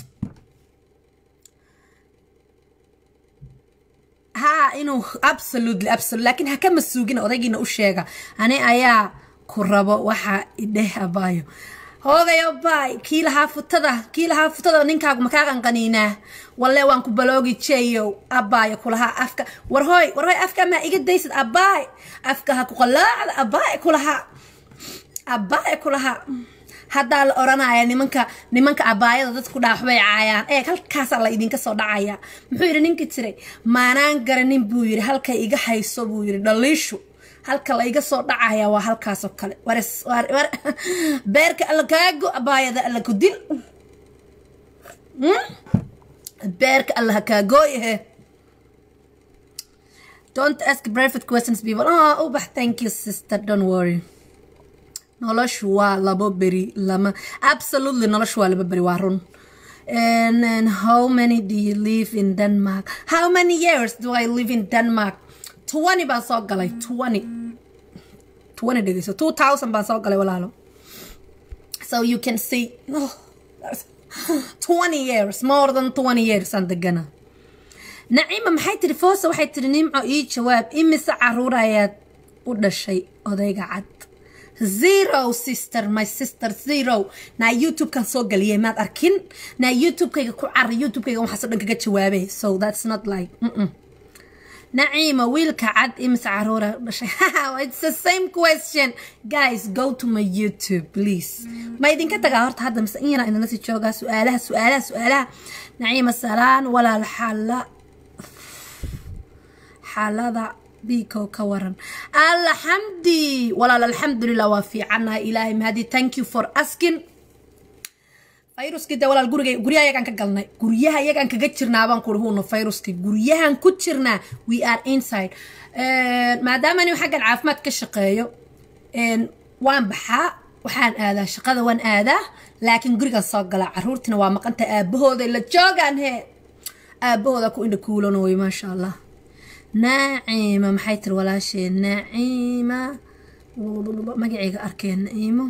haa inuu absolutely absolutely laakiin ha kama suugina odaygiina u sheega ani ayaa ku rabo waxaa idheh abaayo hoogayo baay kii lahaa futada kii lahaa futada ninkaagu makaa qanqaniinaa walle waan ku baloogi jeeyow abaayo kulahaa afka warhooy warhooy afka maa iga daysid abaay afka ha ku qalaacda abaay kulahaa abaay kulahaa haddaa la oranaya nimanka nimanka abaayada dadku dhaaxbay caayaan eeg halkaasaa la idinka soo dhacaya muxuu yidhi ninkii jiray maanaan garanin buu yidhi halkay iga hayso buu yidhi dhaliishu halka la iga soo dhacaya waa halkaasoo kale beerka alla kaago abaayada alla ku dil beerka alla ha kaagooyahe don't ask private questions people oh ubax thank you sister don't worry noloshu waa labo beri lama absolutely noloshu waa laba beri waa run and, and how many do you live in denmark how many years do i live in denmark 20 baan soo galay 20 20 dhegeyso 2000 baan soo galay walaalo so you can see oh, 20 years more than 20 years aan degana naciima maxay tiri foosa waxay tiri nimco ii jawaab imise caruur ayaad u dhashay odayga cad zero sister my sister zero naa youtube-kan soo galiyay maad arkin naa youtube-kayga ku cari youtube-kayga waxaasoo dhan kaga jawaabay so that's not like mm-mm. naciima wiilka cad imise caruura dhashay it's the same question guys go to my youtube please ma idinka tagaa horta hadda mise in yaraa idinla sii joogaa su-aalaha su-aalaha su-aalaha naciima salaan walaal xala xaalada biiko ka waran alxamdi walaal alxamdulilah waa fiicannahay ilaahay mahadi thank you for asking fayruskii de walaal guriga guryaha yagaan ka galnay guryaha yagaan kaga jirnaa baan kuri huuna fayruskii guryahan ku jirnaa we are inside maadaama anigu xaggan caafimaad ka shaqeeyo waan baxaa waxaan aadaa shaqada waan aadaa laakiin gurigan soo galaa caruurtina waa maqanta aabahooda la joogaan he aabahooda ku indha kuulanooyo maasha allah naaciima maxay tiri walaashee naaciima magacayga arkeen naciimo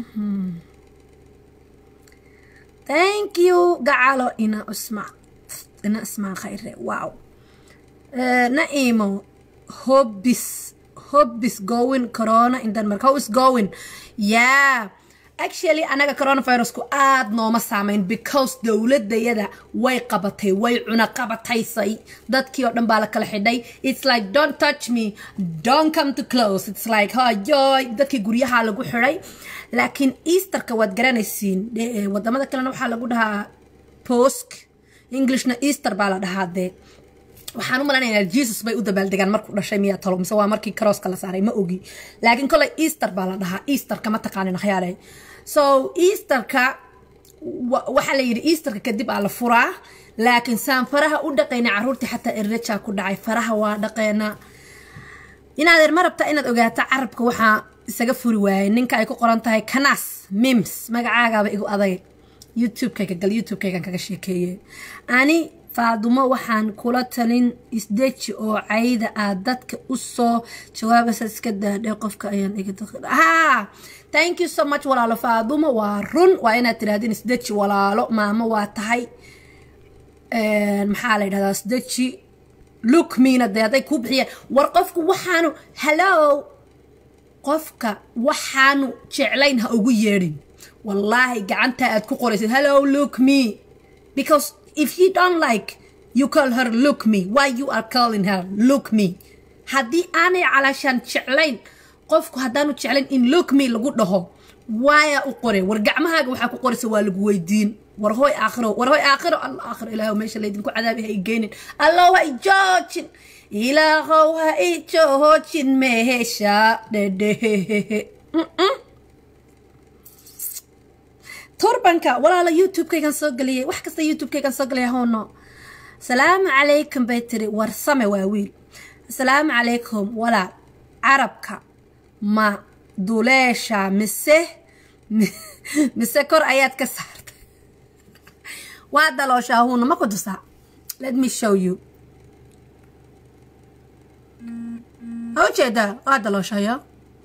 thank you gacalo ina usma ina ismaa khayre wow naciimo hobis hobis going corona in denmark how is going yeah actually anaga coronavirusku aada nooma saameyn because dowladayada way qabatay way cuna qabataysay dadkii oo dhan baa la kala xidhay it's like don't touch me don't come to close it's like hayoy dadkii guryaha lagu xidhay laakiin easterka waad garanaysiin wadamada kalena waxaa lagu dhahaa posk englishna easter baa la dhahaa dee waxaan u malaynayaa jesus bay u dabaaldegaan markuu dhashay miyaa talo mise waa markii karooska la saaray ma ogi laakiin koley easter baa la dhahaa easterka ma taqaanin akhyaale so easterka waxaa la yidhi easterka kadib aa la furaa laakiin saan faraha u dhaqayna caruurtii xataa errejaa ku dhacay faraha waa dhaqeena inaadeer ma rabtaa inaad ogaato carabka waxaa isaga furi waayay ninka ay ku qoran tahay kanaas mims magacaagaaba igu adag youtube-kayga gal youtube-kaygan kaga sheekeeye ani faadumo waxaan kula talin isdeji oo cayda aad dadka u soo jawaabaysa iska daadhe qofka ayaan ha thank you so much walaalo faadumo waa run waa inaad tirahdeen isdeji walaalo maamo waa tahay maxaa la yidhahdaa isdeji look miina dee hadday kuu bixiyeen war qofku waxaanu hallow qofka waxaanu jeclayn ha ugu yeedhin wallaahi gacanta aad ku qoraysid hello look me because if you don't like you call her look me why you are calling her look me haddii aanay calaashaan jeclayn qofku haddaanu jeclayn in look me lagu dhaho waayaa u qore war gacmahaaga waxaa ku qoraysa waa lagu weydiin war hooy aakhiro war hooy aakhiro alla aakhiro ilaahow meesha laydinku cadaabi ha i geynin allow ha i joojin ilaahow ha i joojin meesha dhedhehehehe turbanka walaala youtube-kaygan soo geliyay wax kasta youtube-kaygan soo geliyay howno asalaamu calaykum bay tiri warsame waa wiil asalaamu calaykum walaal carabka ma duleesha mise mise kor ayaad ka saartay waa dalooshaa huuna ma ku tusaa let me show you ma ujeedaa waa dalooshayo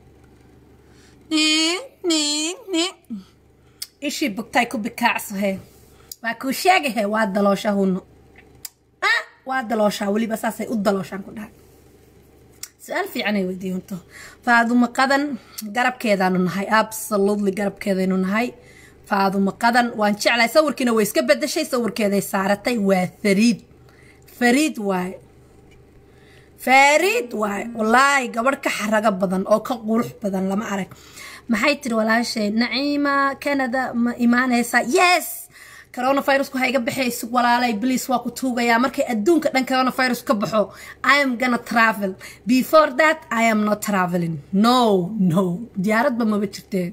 ishii bugtay ku bikaacsahe waa kuu sheegahe waa daloosha huno waa dalooshaa weliba saasay u dalooshaan ku dhahay su-aal fiicanay weydiiyunto faadumo qadan garabkeedaanu nahay absolutely garabkeedaynu nahay faadumo qadan waan jeclahay sawirkiina way iska bedeshay sawirkeeday saaratay waa fariid fariid waaye fariid waaye wallaahi gabadh ka xarago badan oo ka qurux badan lama arag maxay tiri walaashay naciima canada ma imaanaysaa yes coronavirusku ha iga baxayso walaalay bliis waa ku tuugayaa markay adduunka dhan coronavirus ka baxo i am gonna travel before that i am not traveling no no diyaaradba maba jirteen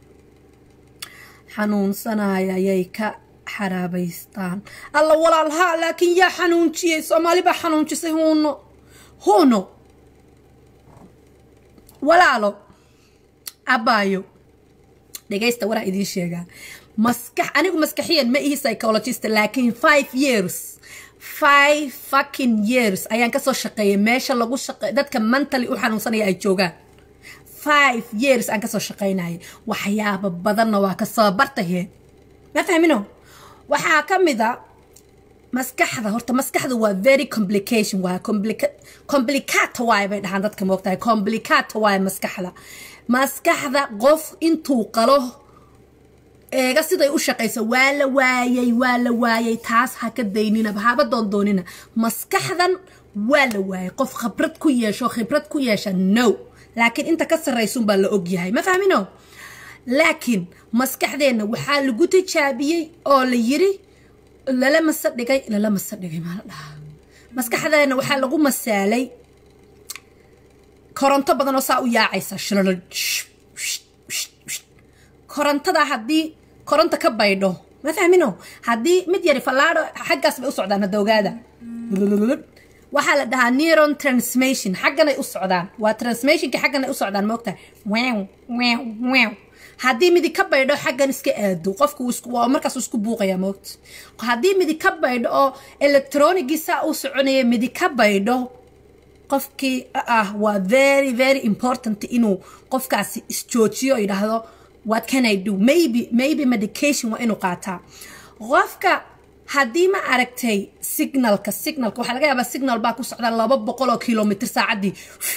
xanuunsanaya ayay ka xaraabaystaan alla walaal haa laakiin yaa xanuunjiyey soomaali baa xanuunjisay huuno huuno walaalo abaayo dhegaysta waraa idiin sheegaa maskax anigu maskaxiyan ma ihi psychologist laakiin five years five fucking years ayaan kasoo shaqeeyay meesha lagu shaqe dadka mentally u xanuunsanaya ay joogaan five years aan kasoo shaqaynayay waxyaaba badanna waa kasoo bartahe ma fahmino waxaa ka mid a maskaxda horta maskaxda waa very complication waa complicata waay bay dhahaan dadka moogtahay complicata waay maskaxda maskaxda qof intuu qalo eega siday u shaqayso waa la waayay waa la waayay taas ha ka dayninaba haba doondoonina maskaxdan waa la waayay qof khibrad ku yeesho khibrad ku yeesha no laakiin inta ka sarraysunbaa la ogyahay ma fahmino laakiin maskaxdeenna waxaa lagu tijaabiyey oo la yiri lala masa dhigay lala masa dhigay maa la dhahaa maskaxdeenna waxaa lagu masaalay koronto badan oo saa u yaacaysa korontada haddii koronto ka baydho ma fahmino haddii mid yari fallaadho xaggaas bay u socdaan hadda ogaada waxaa la dhahaa neuron transmission xagganay u socdaan waa transmissionka xagganay u socdaan moogtahay wew wew wew haddii midi ka baydho xaggan iska aado qofku waa markaas isku buuqaya moogta haddii midi ka baydho oo electronigii saa u soconaya midi ka baydho qofkii ah waa very very important inuu qofkaasi isjoojiyo oo yidhaahdo what can i do maybe maybe medication waa inuu qaataa qofka haddii ma aragtay signalka signalka waxaa laga yaabaa signal baa ku socda laba boqol oo kilomitr saacaddii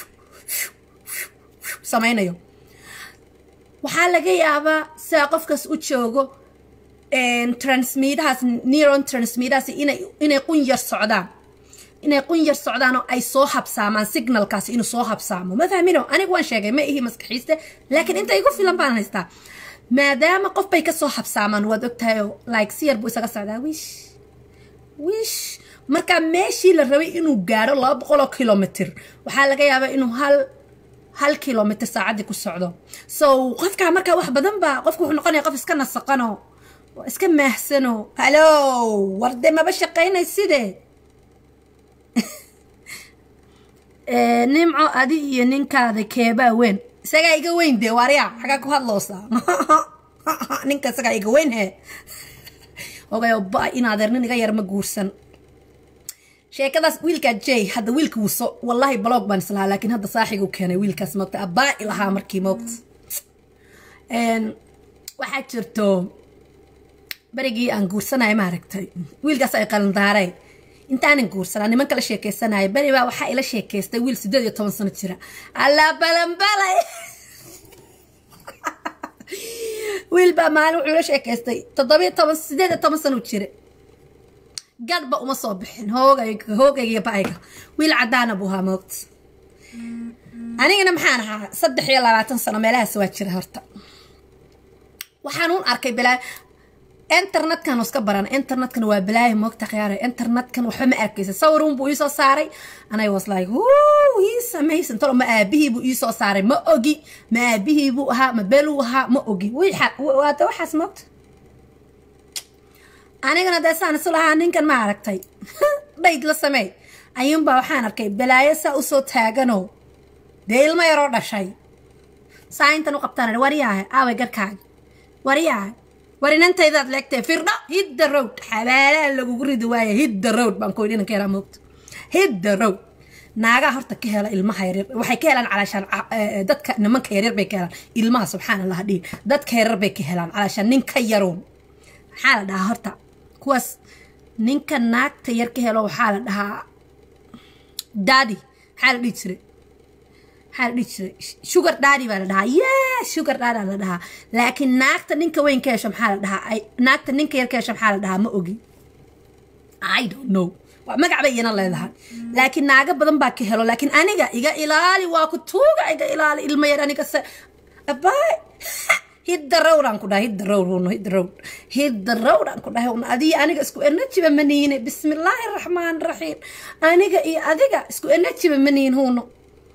samaynayo waxaa laga yaabaa sidaa qofkaas u joogo transmidahaas neuron transmidahaas inay inay qun yar socdaan inay qun yar socdaan oo ay soo habsaamaan signalkaas inuu soo habsaamo ma fahmino anigu waan sheegay ma ihi maskaxiiste laakiin inta igu filan baan haystaa maadaama qof bay kasoo habsaamaan waad ogtahayo like si yar buu isaga socdaa wish wish marka meeshii la rabay inuu gaadho laba boqoloo kilomitr waxaa laga yaabaa inuu hal hal kilomitr saacaddii ku socdo so qofkaa markaa wax badan baa qofku wuxuu noqonaya qof iska nasaqano iska maahsano hallo warde maba shaqaynay sidee nimco adi iyo ninkaada keebaa weyn isagaa iga weyn dee waaryaa xagaa ku hadloosaa ninka isagaa iga weyn he ogayo ba in adeer nin iga yar ma guursan sheekadaas wiilkaa jay hadda wiilka wuso wallaahi blog baan islahaa laakiin hadda saaxigu keenay wiilkaas moogta abbaa ilahaa markii moogta waxaa jirto berigii aan guursanaya maaragtay wiilkaas ay qalandaareen intaanan guursanaa niman kala sheekeysanaya beri baa waxaa ila sheekeystay wiil sideed iyo toban sano jira allaa balanbalay wiil baa maalin wuxuu ila sheekeystay toddobiyo toban sideed iyo toban sano jira gadhba uma soo bixin hoogayga hoogayga iyo ba-ayga wiil caddaana buu ahaa moogta anigana maxaan ahaa saddex iyo labaatan sano meelahaas waa jira horta waxaan uun arkay bilaa internetkan iska baran internetkan waa balaayo moogta khiyaara internetkan waxba ma arkaysa sawirun buu iisoo saaray anay was like ii samaysan talo ma aabihii buu iisoo saaray ma ogi ma aabihii buu ahaa ma beluu ahaa ma ogi waata waxaas moogta anigana dee saan isu lahaa ninkan ma aragtay dhayd la sameey ayuunbaa waxaan arkay balaayo saa usoo taaganoo dee ilmo yaroo dhashay saa intan u qabtaan wariyaahe aaway garkaaga wariyaahe warinantaydaad leegtee firdho hidda road xabaalaha lagugu ridi waaya hidda road baan koy dhinanka yaraa moogta hidda road naagaa horta ka hela ilmaha yaryar waxay ka helaan calaashaan dadka nimanka yaryar bay ka helaan ilmaha subxaan allah dhihin dadka yaryar bay ka helaan calaashaan ninka yaroon maxaa la dhahaa horta kuwaas ninka naagta yar ka helo waxaa la dhahaa daadi maxaa la dhihi jiray maxaa la dhihi jiray sugar daadi baa la dhahaa yes sugar daadi la dhahaa laakiin naagta ninka weyn ka hesho maxaa la dhahaa naagta ninka yar ka hesho maxaa la dhahaa ma ogi i don't know waa magac bay iyana leedahay laakiin naaga badan baa ka helo laakiin aniga iga ilaali waa ku tuuga iga ilaali ilma yar aniga se abaay hidda rowdaan ku dhahay hidda rowd huno hidda rowd hidda rowdaan ku dhahay huno adiga aniga isku enajiba maniine bismillaahi raxmaan raxiim aniga iyo adiga isku enajiba maniin huno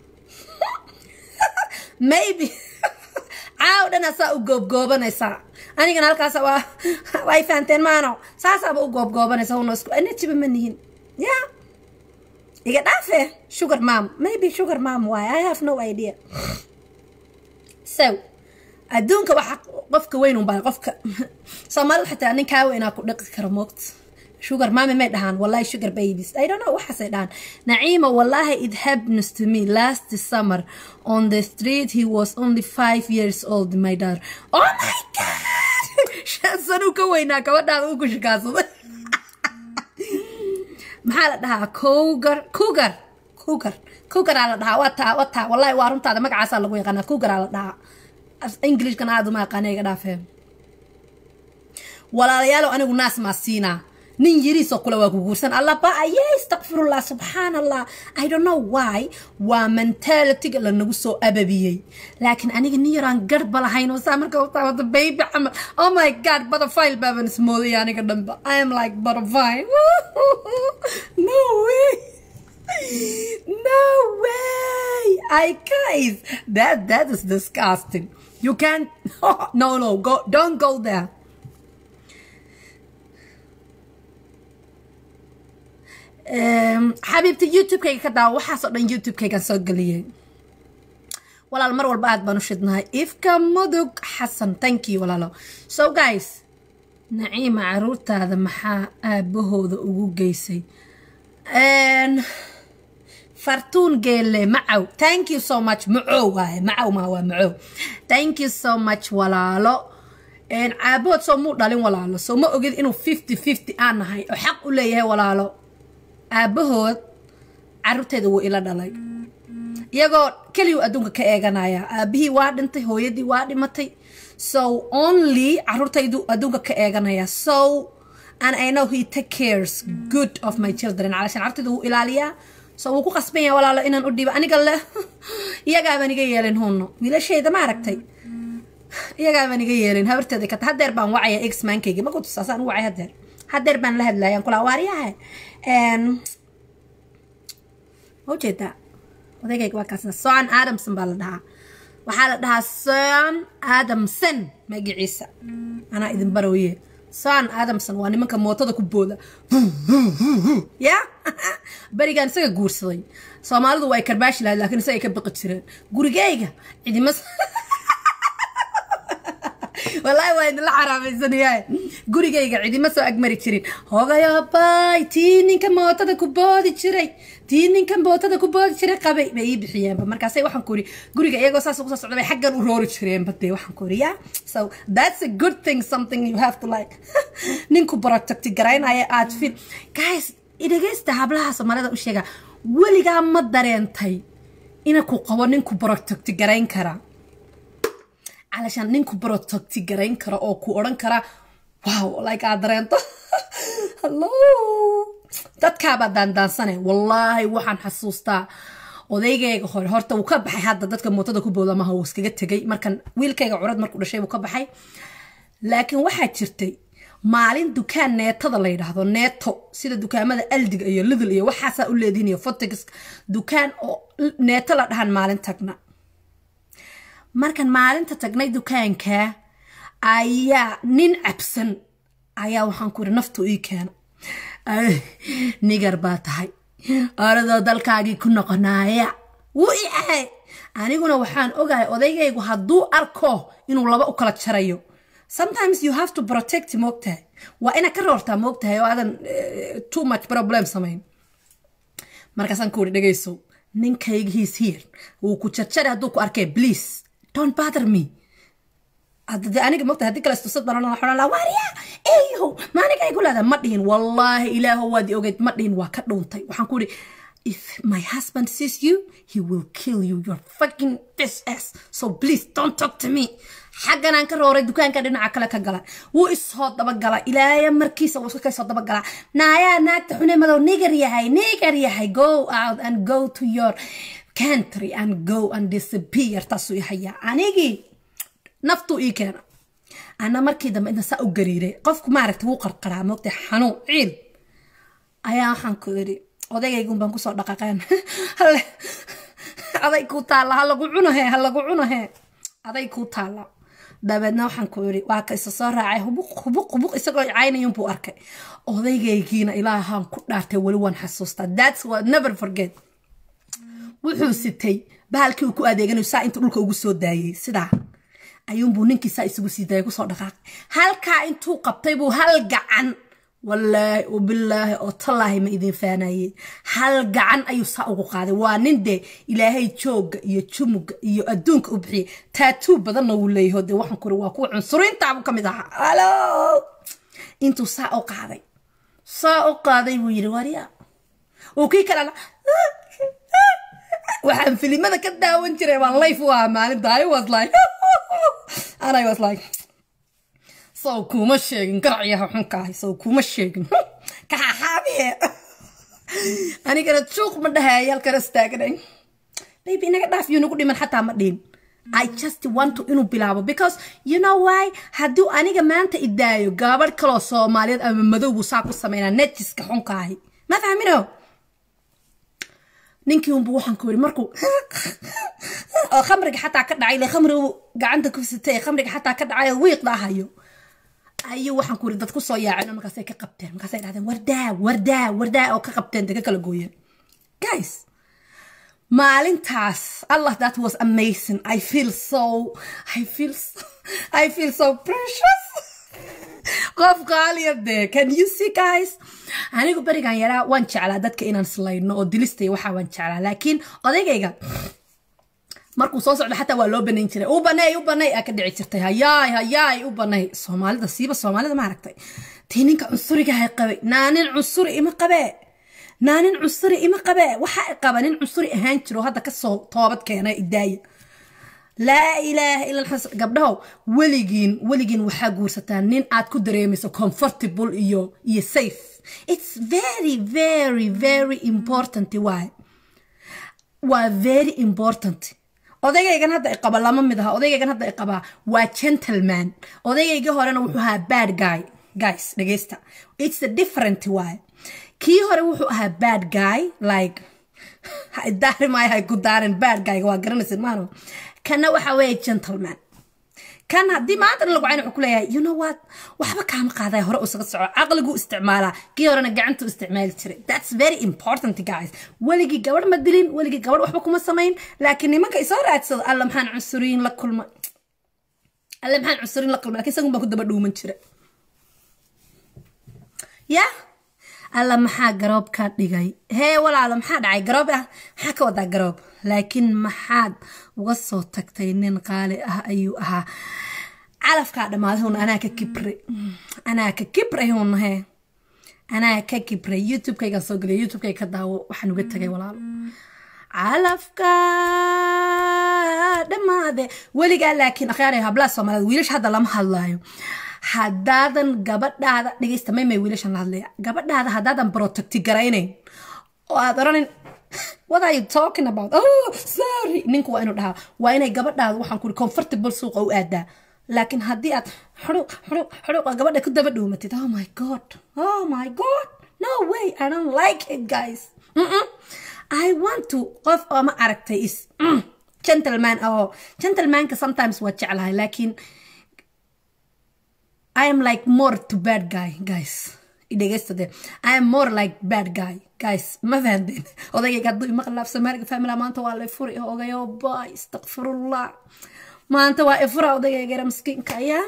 maybe caaw dhana saa u goobgoobanaysaa anigana halkaas waa way fahanteen maano saasaaba u goobgoobanaysa huno isku enajiba manihin ya iga dhaafe sugar mam maybe sugar mam waay i have no idea so adduunka waxa qofka weyn unbaa qofka soomaalida xitaa nin kaa weynaa ku dhiqi kara moogta sugar mami may dhahaan wallahi sugar babies i don't know waxaasay dhahaan naciima wallahi it happens to me last summer on the street he was only five years old my daughter oh my god shan sanuu ka weynaa gabadhaada uu ku shikaansaday maxaa la dhahaa cougar cougar cougar cougaraa la dhahaa waa taa waa taa wallahi waa runtaada magacaasaa lagu yaqaanaa cougaraa la dhahaa ingilishkan aada uma aqaana iga dhaafee walaalayaalow anigu naas maa siinaa nin yiriisoo kule waa ku guursan alla ba aye istakfirullah subxaan allah i don't know why waa mentalityga lanagu soo ababiyey laakiin aniga nin yaraan garhba lahayn oo saa marka utaawada baby camal oh my god butterfile baaban ismooday aniga dhanba i am like butterfile no way no way i guys that that is disgusting you can't no no go don't go there xabiibta youtube-kayga ka daawa waxaasoo dhan youtube-kaygan soo geliyey walaal mar walba aad baan u shidnahay ifka mudug xasan thank you walaalo so guys naciima caruurtaada maxaa aabahooda ugu geysay fartuun geelle macow thank you so much macow waaye macow maa waa macow thank you so much walaalo caabahood soo muu dhalin walaalo soo ma ogid inuu fifty fifty aan nahay oo xaq u leeyahay walaalo aabahood caruurteeda wuu ila dhalay iyagoo keliyu adduunka ka eeganaya aabihii waa dhintay hooyadii waa dhimatay so only caruurtaydu adduunka ka eeganaya so and i know he take cares good of my children calashan caruurtayda wuu ilaaliyaa so wuu ku qasban yahay walaalo inaan u dhiibo aniga le iyagaabaan iga yeelin hunno wiilashayda ma aragtay iyagaabaan iga yeelin habarteeda kata hadeer baan wacaya ex maankaygi ma ku tusaasaan u wacay hadeer hadeer baan la hadlayaan kulaa waaryaha ma ujeedaa odaygayga waa kaasna son adamson baa la dhahaa waxaa la dhahaa son adamson magaciisa anaa idin barooye son adamson waa nimanka mootada ku booda ya berigaan isaga guursaday soomaalidu waa ay karbaashi lahayd laakiin isaga ay ka baqi jireen gurigeyga cidima wallaahi waa idinla xaraamaysanaya gurigayga cidima soo agmari jirin hogayabay tii ninka mootada ku boodi jiray tii ninka mootada ku boodi jiray qabay bay ii bixiyeenba markaasay waxaan ku iri guriga iyagoo saas ugu soo socda bay xaggan u roori jireenba dee waxaan ku iri ya so that's a good thing something you have to like ninku protecti garaynaya aad fil guys dhegeysta hablaha soomaalida u sheega weligaa ma dareentay ina ku qabo ninku protecti garayn karaa علشان نينكو بروتكتي جرين كرا أو كو أوران كرا واو لايك أدرين هلو dadkaabaa daandaansane wallaahi waxaan xasuustaa odaygayga hore horta wuu ka baxay hadda dadka mootada ku booda maha wuu iskaga tegay markan wiilkayga curad markuu dhashay wuu ka baxay laakiin waxaa jirtay maalin dukaan neetada la yidhaahdo neeto sida dukaamada aldiga iyo lidl iyo waxaasaa u leedihin iyo fotex dukaan oo neeto la dhahan maalin tagna markan maalinta tagnay dukaanka ayaa nin cabsan ayaa waxaan ku iri naftu ii keena nigar baa tahay oradoo dalkaagii ku noqonaaya wuu i ahay aniguna waxaan ogahay odaygaygu hadduu arko inuu laba u kala jarayo sometimes you have to protect moogtahay waa inaad ka roortaa moogtahay oo aadan too much problem samayn markaasaan ku iri dhegayso ninkayga he's here wuu ku jarjaray hadduu ku arkay please don't bother me hadde aniga mogta haddii kale istusad banan waxaan laa waariya eeyow ma aniga ay ku leedahay ma dhihin wallaahi ilaaho waad i ogeyd ma dhihin waa ka dhuuntay waxaan ku ihi if my husband sees you he will kill you your fucking this ass so please don't talk to me xaggan aan ka rooray dukaanka dhinaca kale ka gala wuu isoo dabagala ilaaya markiisa wuu iska soo dabagala naayaa naagta xune madow nigar yahay nigar yahay go out and go to your country and go and disappear taasuu ihayaa anigii naftuu ii keena ana markii dambe inta saa u gariiray qofku maaragtay wuu qarqaraa moogtay xanuun ciil ayaa waxaan ku idhi odagaygun baan kusoo dhaqaqeen aday kuu taalla ha lagu cunahe ha lagu cunahe aday kuu taalla dabeedna waxaan ku idhi waa ka isa soo raacay hubuq hubuq hubuq isagoo caynayun buu arkay odaygaygiina ilaahaan ku dhaartay weli waan xasuustaa that's what never forget wuxuu sitay bahalkii uu ku adeeganayo saa intuu dhulka ugu soo daayey sidaa ayuunbuu ninkii saa isugu sii daayay kusoo dhaqaaqay halkaa intuu qabtay buu hal gacan wallaahi bilaahi oo tallaahi ma idin faanaye hal gacan ayuu saa ugu qaaday waa nin dee ilaahay joogga iyo jumuga iyo adduunka u bixiyay taatuu badanna wuu leeyaho dee waxaan kuri waa kuwa cunsuriintaabu ka mid ahaa halo intuu saa u qaaday saa u qaaday buu yidhi warya uu kii kalena waxaan filimada ka daawan jiray waan life u ahaa maalinta i was like and i was like sow kuma sheegin garacyaha xunkaahay sow kuma sheegin kaxaxaabiye anigana juuq ma dhahay halkana istaaganay baby inaga dhaaf yuu nagu dhiman xataa ma dhihin I just want to inuu bilaabo because you know why hadduu aniga maanta idaayo gaabadh kaloo soomaaliyeed ama madow buu saa ku sameynaa nejiska xunkaahi ma fahmino ninkii unbu waxaan ku yiri markuu oo khamriga xataa ka dhacay ile khamrigu gacanta ku sitay khamriga xataa ka dhacay oo wiiqda ahayo ayuu waxaan ku yiri dad ku soo yaaceen markaasay ka qabteen markaasay dhahdeen wardaa wardaa wardaa oo ka qabteen dee ka kala gooyeen guys maalintaas allah that was amazing i feel so i feel so, i feel so precious qof qaaliya dee can you see guys anigu berigan yaraa waan jeclaa dadka inaan slayno oo dilistay waxaa waan jeclaa laakiin odaygayga markuu soo socdo xataa waa loo banayn jiray u banay u banay aa ka dhici jirtay hayaay hayaay u banay soomaalida siiba soomaalida maaragtay tii ninka cunsurigahay qabay naanin cunsuri ima qabee naanin cunsuri ima qabee waxaa qaba nin cunsuri ahaan jiro hadda kasoo toobad keena idaaya laa ilaaha ila gabdhahow weligiin weligiin waxaa guursataa nin aad ku dareemayso comfortable iyo iyo safe it's very very very important waay waa very important odaygaygan hadda iqaba lama mid aha odaygaygan hadda iqabaa waa gentleman odaygayga horena wuxuu ahaa bad guy guys dhegeysta it's a different waay kii hore wuxuu ahaa bad guy like daari maayo hay ku daarin bad guyga waa garanaysid maano kana waxa weeye gentleman kan haddii maantana lagu cayn wuxuu ku leeyahay you know what waxba kaama qaadaya hore usaga soco caqligu isticmaalaa kii horena gacantu isticmaali jiray that's very important guys weligii gabadh ma dilin weligii gabadh waxba kuma samayn laakiin nimanka isoo raadsado alla maxaan cunsuriyin la kulma alle maxaan cunsuriyin la kulma lakin isagun baa ku daba dhuuman jira ya alla maxaa garoob ka dhigay hee walaalo maxaa dhacay garoob ah maxaa ka wadaa garoob laakiin maxaad uga soo tagtay nin qaali ah ayuu ahaa calafkaa dhammaaday hun anaa ka kibray anaa ka kibray hun hee anaa ka kibray youtubekaygaan soo geliyay youtubekayga ka daawo waxaan uga tagay walaalo calafka dhammaade weligaa laakiin akhyaaraya hablaha soomaaliyeed wiilasha hadda lama hadlaayo haddaadan gabadhaada dhegeysta maymay wiilashan la hadlaya gabadhaada haddaadan protecti garaynayn oo aad odhanin what are you talking about oh sorry ninku waa inuu dhahaa waa inay gabadhaada waxaan kuri comfortable suuqa u aadaa laakiin haddii aad xuruq xuruq xuruqa gabadha ku daba dhuumatid oh my god oh my god no way i don't like it guys mm -mm. i want to qof oo ma aragtay is mm, gentleman oo gentlemanka sometimes waa jeclahay laakiin I am like more to bad guy, guys. Idhegeystate. I am more like bad guy, guys. Ma fahanteen odayga hadduu ima khilaaf soomaaliga famila maanta waa la furi ogayo bay istakfirullah maanta waa ifura odaygayga miskiinka ayaa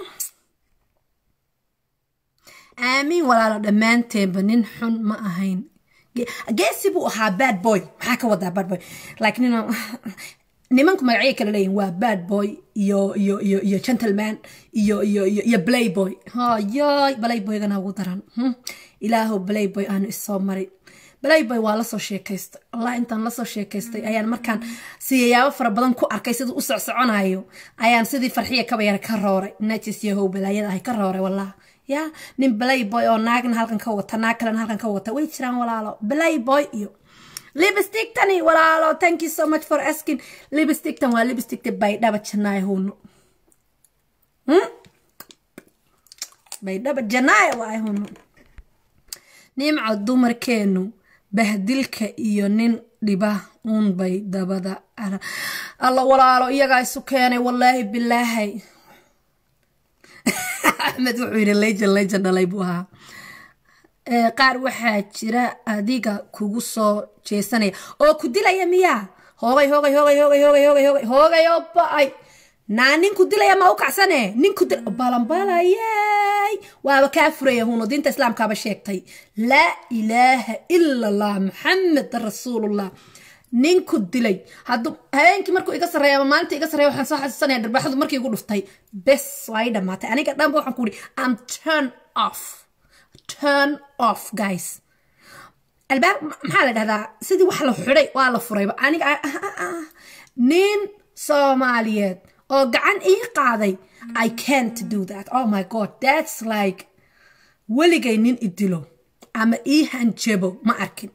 aamiin walaalo dhammaanteenba nin xun ma ahayn geesi buu ahaa bad boy maxaa ka wadaa bad boy like nin nimanku magacyo kala leeyihin waa bad boy iyo iyo iyo iyo gentleman iyo iyo iyo iyo playboy hayoy playboygana ugu daran ilaahow playboy aanu isoo marin playboy waa lasoo sheekaystay allah intaan lasoo sheekaystay ayaan markaan siyayaabo fara badan ku arkay siduu u socsoconayo ayaan sidii farxiya kabayar ka rooray najis yahow balaayada ahay ka rooray wallah ya nin playboy oo naagna halkan ka wata naag kalena halkan ka wata way jiraan walaalo playboy iyo lipstick tani walaalo thank you so much for asking lipstick tan waa lipstick baydhaba janaayo huno baydhaba janaayo waay huno nimco dumarkeenu bahdilka iyo nin dhiba uun bay dabada alla walaalo iyagaa isu keenay wallaahi bilaahay axmed wuxuu yidhi lejan lejan dhalay buu ahaa qaar waxaa jira adiga kugu soo jeesanaya oo ku dilaya miyaa hoogay hoogay hoogay hoogay hoogay hoogay hoogay hoogay oo ba-ay naa nin ku dilaya ma u kacsane nin ku dil balanbalayay waaba kaa furaya huno diinta islaamkaaba sheegtay laa ilaaha ila allah maxamed rasuulullah ninku dilay hadduu habeenkii markuu iga sarreeya ama maalinta iga sarreeya waxaan soo xasuusanaya dharbaaxadu markii igu dhuftay bes waa i dhammaatay aniga dhanba waxaan ku ihi am turn off turn off guys albaab maxaa la dhahdaa sidii wax la xidhay waa la furayba aniga nin soomaaliyeed oo gacan ii qaaday i can't do that oh my god that's like weligay nin idilo ama ii hanjabo ma arkin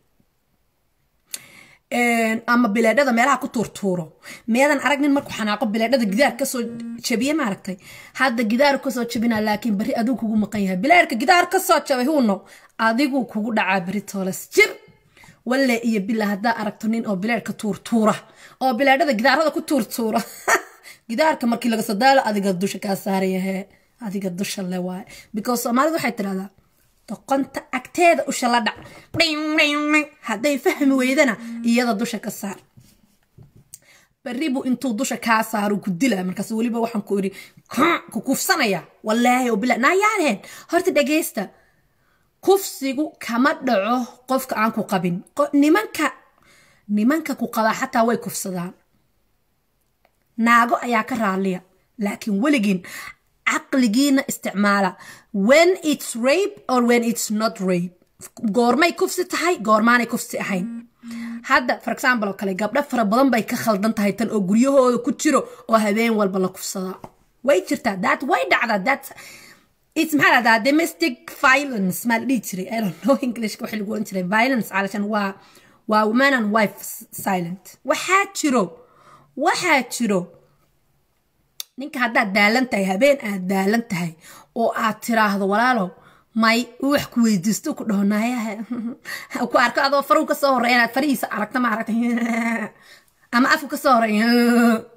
ama bileedhada meelaha ku tuurtuuro meedan arag nin markuu xanaaqo bileedhada gidaar kasoo jabiye maaragtay hadda gidaar kasoo jabina laakiin berri adigu kugu maqan yahay bileerka gidaar kasoo jabay huuno adigu kugu dhacaa berri toolas jir walle iyo bila haddaa aragto nin oo bileerka tuurtuura oo bileedhada gidaarada ku tuurtuura gidaarka markii laga soo daalo adiga dusha kaa saarayahe adiga dusha le waaye because soomaalida waxay tidhahdaa doqonta agteeda usha la dhac hadday fahmi weydana iyada dusha ka saar beribu intuu dusha kaa saaro ku dila markaas weliba waxaan ku iri ku kufsanaya wallaahi oo bila naayaaneen horta dhageysta kufsigu kama dhaco qofka aan ku qabin nimanka nimanka ku qabaa xataa way kufsadaan naago ayaa ka raaliya laakiin weligiin caqligiina isticmaala when it's rape or when it's not rape goormay kufsi tahay goormaanay kufsi ahayn hadda for example oo kale gabdho fara badan bay ka khaldan tahay tan oo guryahooda ku jiro oo habeen walba la kufsadaa way jirtaa that way dhacdaa that it's maxaa lahdaa domestic violence maa la dhihi jiray i don't know englishka waxa lagu oran jiray violence calashan waa waa woman and wife silent waxaa jiro waxaa jiro ninka haddaad daalan tahay habeen aad daalan tahay oo aad tiraahdo walaalo may wax ku weydiisto ku dhaho naayaha ku arko adoo faruu ka soo horreya inaad farihiisa aragta ma aragta ama afku ka soo horreya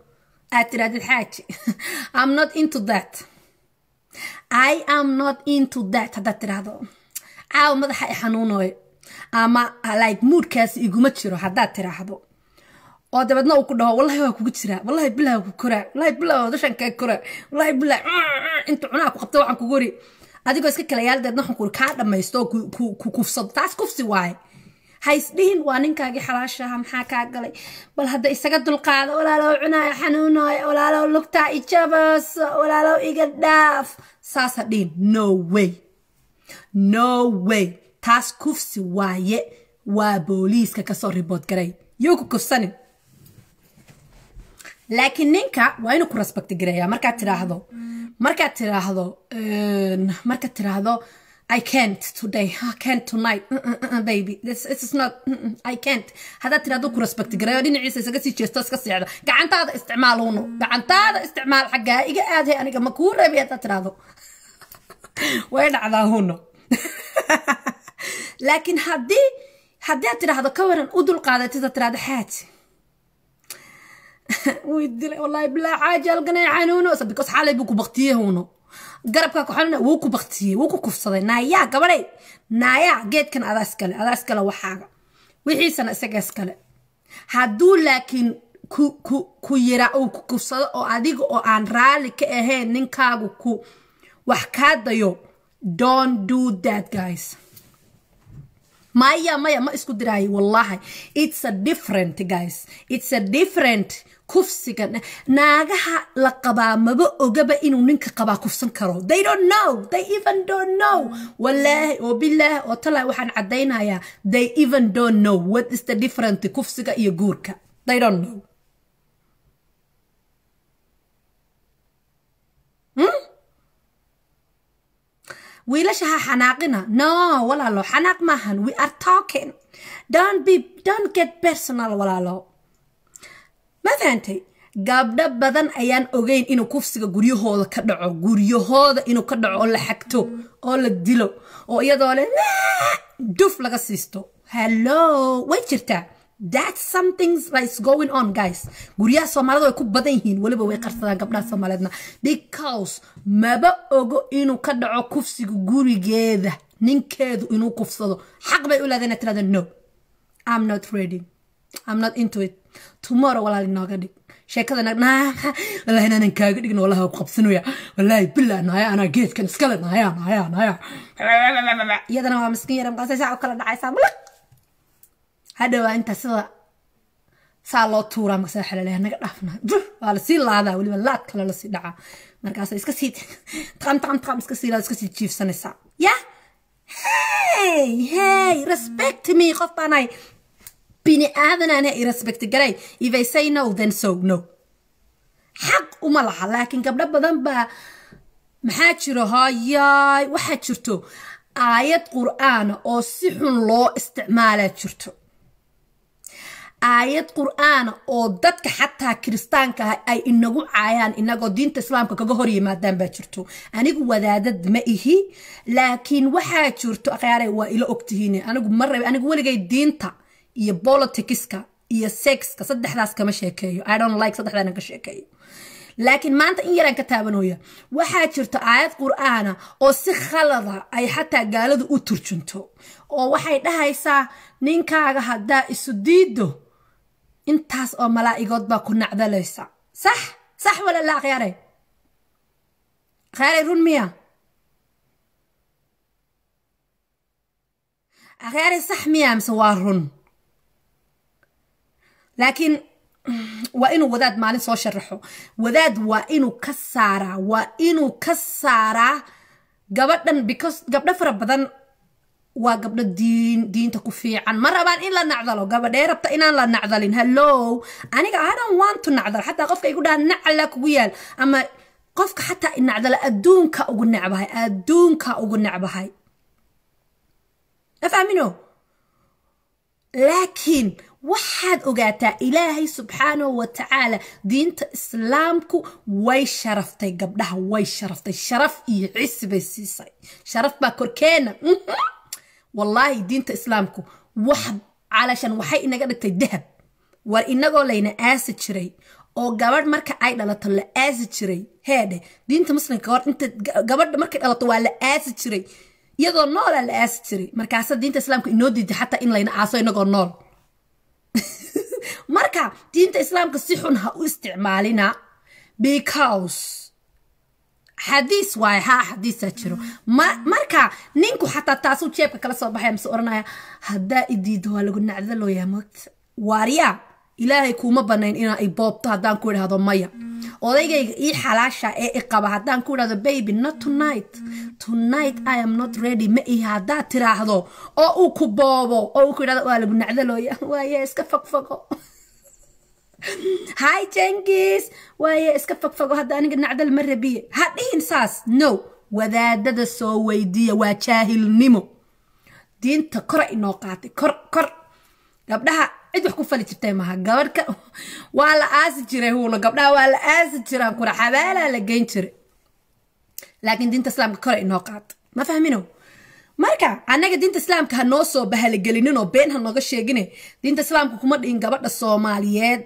aad tirahdid xaaji i'm not into that i am not into that haddaad tirahdo caawa madaxa i xanuunoy ama like moodkaasi iguma jiro haddaad tiraahdo oo dabeedna uu ku dhaho wallahi waa kugu jiraa wallahi bilaha ku koraa wallahi bilaha dashan kaa koraa wallahi bilah inta cunaa ku qabta waxaan kugu ri adigoo iska kala yaal deedna waxaan kuri kaa dhammaysto oo ku kufsado taas kufsi waaye haysdhihin waa ninkaagii xalaashaha maxaa kaa galay bal hadda isaga dulqaado walaalow cunaayo xanuunaayo walaalow lugtaa ijabaaso walaalow iga dhaaf saasa dhihin no way no way taas kufsi waaye waa booliiska kasoo ribood garay yuu ku kufsanin laakiin ninka waa inuu ku respect gareeyaa markaad tiraahdo markaad tiraahdo markaad tiraahdo I can't today. I can't tonight. Uh, uh, uh, baby. This, this is not. I can't. haddaad tiraahdo ku respect gareeyo dhinaciisa isaga sii jeesto iska seexda gacantaada isticmaal uno gacantaada isticmaal xaggaa iga aadhay aniga ma kuu reebi haddaad tiraahdo way dhacdaa huno laakiin haddii haddii aad tiraahdo ka waran u dulqaadatid aad tiraahdo xaaji wuu dilay wallaahi bilaa xaaji halganay xanuuno because xalay buu ku baktiyey huno garabkaa ku xanuna wuu ku baktiyey wuu ku kufsaday naayaa gabadhay naayaa geedkan adaa iskale adaa iskale waxaaga wixiisana isaga iskale hadduu laakiin ku ku ku yira uu ku kufsado oo adiga oo aan raalli ka ahayn ninkaagu ku wax kaa dayo don't do that guys maya maya ma isku diraayo wallahi it's a different guys it's a different kufsiga naagaha la qabaa maba ogaba inuu ninka qabaa kufsan karo they don't know they even don't know wallaahi oo bilaahi oo talaa waxaan caddaynayaa they even don't know what is the different kufsiga iyo guurka they don't know hmm? wiilasha ha xanaaqina no walaalo xanaaq maahan we are talking don't be don't get personal walaalo ma fahantay gabdho badan ayaan ogeyn inuu kufsiga guryahooda ka dhaco guryahooda inuu ka dhaco oo la xagto oo la dilo oo iyadoo le duf laga siisto hello way jirtaa that's something that's going on guys guryaha soomaalida way ku badan yihiin weliba way qarsadaan gabdhaha soomaaliyeedna because maba ogo inuu ka dhaco kufsiga gurigeeda ninkeedu inuu kufsado xaq bay u leedahay inaad tirahdo no i'm not ready i'm not into it tomorrow walaal inooga dhig sheekada wallahi inaanan kaaga dhigin wallahi waa ku qabsanaya wallahi bilaa naya anaa geedkan iskale naya naya naya iyadana waa miskiin yara maqasay saa u kala dhacaysaa mulaq hadhowaa intaa sida saa loo tuuraa markaasa waxa laleeyahay naga dhaafna waa lasii laadaa weliba laad kale lasii dhacaa markaasa iska sii taqam taqam taqam iska sii laada iska sii jiifsanaysaa ya hey hey respect me qof baanahay bini aadanaan i respect garay if I say no then so no xaq uma laha laakiin gabdho badan baa maxaa jiro hayaay waxaa jirto aayad qur'aana oo si xun loo isticmaalaa jirto aayad qur'aana oo dadka xataa kiristaanka ah ay inagu caayaan inagoo diinta islaamka kaga hor yimaadaan baa jirto anigu wadaadad ma ihi laakiin waxaa jirto akhyaare waa ila ogtihiin anigu ma rabe anigu weligay diinta iyo politicska iyo sexka saddexdaas kama sheekeeyo i don't like saddexdaana ka sheekeeyo laakiin maanta in yaraan ka taabanooya waxaa jirta aayad qur'aana oo si khalada ay xataa gaaladu u turjunto oo waxay dhahaysaa ninkaaga haddaa isu diido intaas oo malaa'igood baa ku nacdalaysa sax sax wala la akhyaare akhyaare run miya akhyaare sax miya mise waa run laakiin waa inuu wadaad maalin soo sharaxo wadaad waa inuu ka saaraa waa inuu ka saaraa gabadhan because gabdho fara badan waa gabdho diin diinta ku fiican ma rabaan in la nacdalo gabadhee rabta inaan la nacdalin hallo aniga i don't want to nacdal xataa qofka igu dhaha nacala kugu yaal ama qofka xataa inacdala adduunka ugu necbahay adduunka ugu necbahay afahmino laakiin waxaad ogaataa ilaahay subxaanahu wa tacaala diinta islaamku way sharaftay gabdhaha way sharaftay sharaf iyo cisi bay siisay sharaf baa korkeena wallaahi diinta islaamku wax calashan waxay inaga dhigtay dahab war inagoo layna aasi jiray oo gabadh marka ay dhalato la aasi jiray heedhe diinta muslimka gabadh inta gabadha markay dhalato waa la aasi jiray iyadoo noolaa la aasi jiray markaasa diinta islaamka inoo diiday xataa in layna aaso inagoo nool marka diinta islaamka si xun ha u isticmaalina because xadiis waaye haa xadiisaa jiro marka ninku xataa taasuu jeebka kala soo baxaya mise oranaya haddaa idiido waa lagu nacdalooyaa moogta waaryaa ilaahay kuuma banayn inaa i boobto haddaan ku idhaahdo maya odaygayga ii xalaasha ee i qaba haddaan ku idhahdo baby not tonight tonight i am not ready ma ihi haddaad tiraahdo oo uu ku boobo oo uu ku idhahdo waa lagu nacdalooya waaye iska fogfogo hi jengis waaye iska fogfogo hadda aniga nacdal ma rabiye ha dhihin saas no wadaadada soo weydiiya waa jaahilnimo diinta kora inoo qaatay kor kor gabdhaha cid wax ku fali jirtay maaha gabadhka waa la aasi jiray huulo gabdhaha waa la aasi jiraan kura xabaalaa la geyn jiray laakiin diinta islaamka kore inoo qaata ma fahmino marka annaga diinta islaamka ha noo soo bahalagelinin oo been ha nooga sheegine diinta islaamka kuma dhihin gabadha soomaaliyeed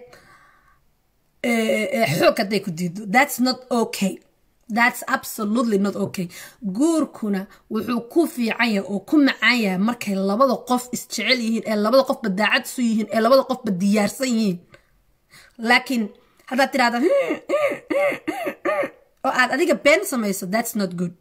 xoog hadday ku diido that's not okay that's absolutely not okay guurkuna wuxuu ku fiican yahay oo ku macaan yahay markay labada qof isjecel yihiin ee labada qofba daacad isu yihiin ee labada qofba diyaarsan yihiin laakiin haddaad tirahda oo aad adiga been samayso that's not good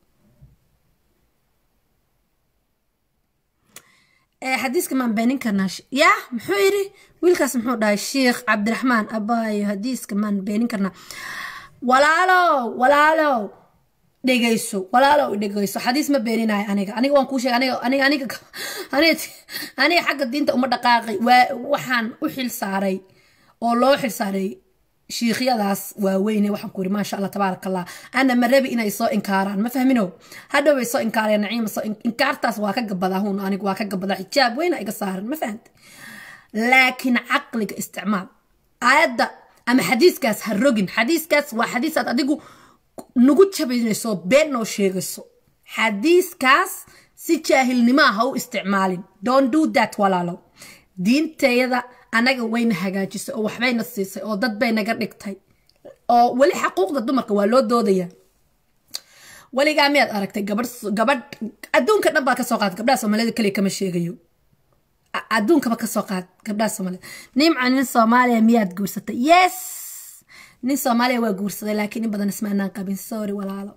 xadiiska maan beenin karnaa yaa muxuu yidhi wiilkaas muxuu dhahay sheikh cabdiraxmaan abaayo xadiiska maan beenin karnaa walaalow walaalow dhegayso walaalow dhegayso xadiis ma beeninayo aniga aniga waan kuu sheegay aniga aniga aniga aniga aniga xagga diinta uma dhaqaaqay waa waxaan u xil saaray oo loo xil saaray shiikhyadaas waaweyne waxaan ku yiri maasha allah tabaaraka allah ana ma rabi inay soo inkaaraan ma fahmino hadhow bay soo inkaareen naciima soo inkaartaas waa ka gabadaa hun anigu waa ka gabadaa xijaab weyna iga saaran ma fahamte laakiin caqliga isticmaal aayadda ama xadiiskaas ha rogin xadiiskaas waa xadiisaad adigu nagu jabaynayso been noo sheegayso xadiiskaas si jaahilnimaa ha u isticmaalin don't do that walaalow diintayada anaga wayna hagaajisay oo waxbayna siisay oo dad bay naga dhigtay oo weli xaquuqda dumarka waa loo doodaya weligaa miyaad aragtay gabadh gabadh adduunka dhan baa kasoo qaad gabdhaha soomaalida kaliya kama sheegayo adduunkaba kasoo qaad gabdhaha soomaalida nimca nin soomaaliya miyaad guursatay yes nin soomaaliya waa guursaday laakiin in badan ismaanaan qabin sorry walaalo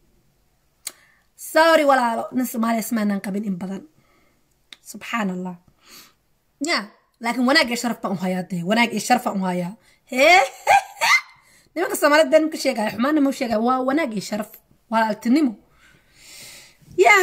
sorry walaalo nin soomaaliya ismaanaan qabin in badan subxaan allah ya laakiin wanaag iyo sharaf baan u hayaa dee wanaag iyo sharaf baan u hayaa hee nimanka soomaalida been ka sheegaya xumaana ma sheegaya waa wanaag iyo sharaf walaaltinimo ya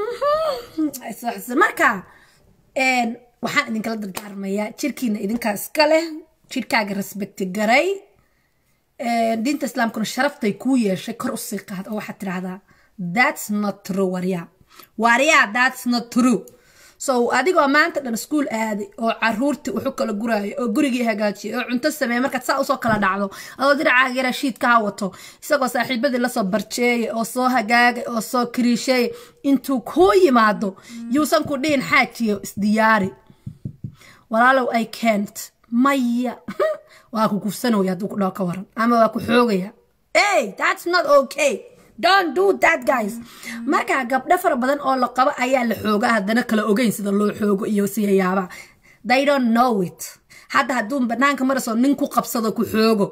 marka waxaan idinkala dardaarmayaa jirkiina idinkaa iska leh jirkaaga respecti garay diinta islaamkuna sharaftay kuu yeeshay kor usii qaad oo waxaad tidhaahdaa that's not true waryaa waryaa that's not true so adigoo maanta dhan iskuol aaday oo caruurtii wuxu kala guraayo oo gurigii hagaajiyay oo cunto sameeyay markaad saa usoo kala dhacdo adoo diracaaga yaraa shiidka ha wato isagoo saaxiibadii lasoo barjeeyay oo soo hagaagay oo soo kariisheeyay intuu kuu yimaado yuusan ku dhihin xaajiyo isdiyaari walaalow i can't maya waa ku kufsanooya hadduu ku dhaho ka waran ama waa ku xoogaya hey that's not okay don't do that guys marka gabdho fara badan oo la qabo ayaa la xoogaa haddana kala ogeyn sida loo xoogo iyo siyayaaba they don't know it hadda hadduu banaanka marasoo nin ku qabsado ku xoogo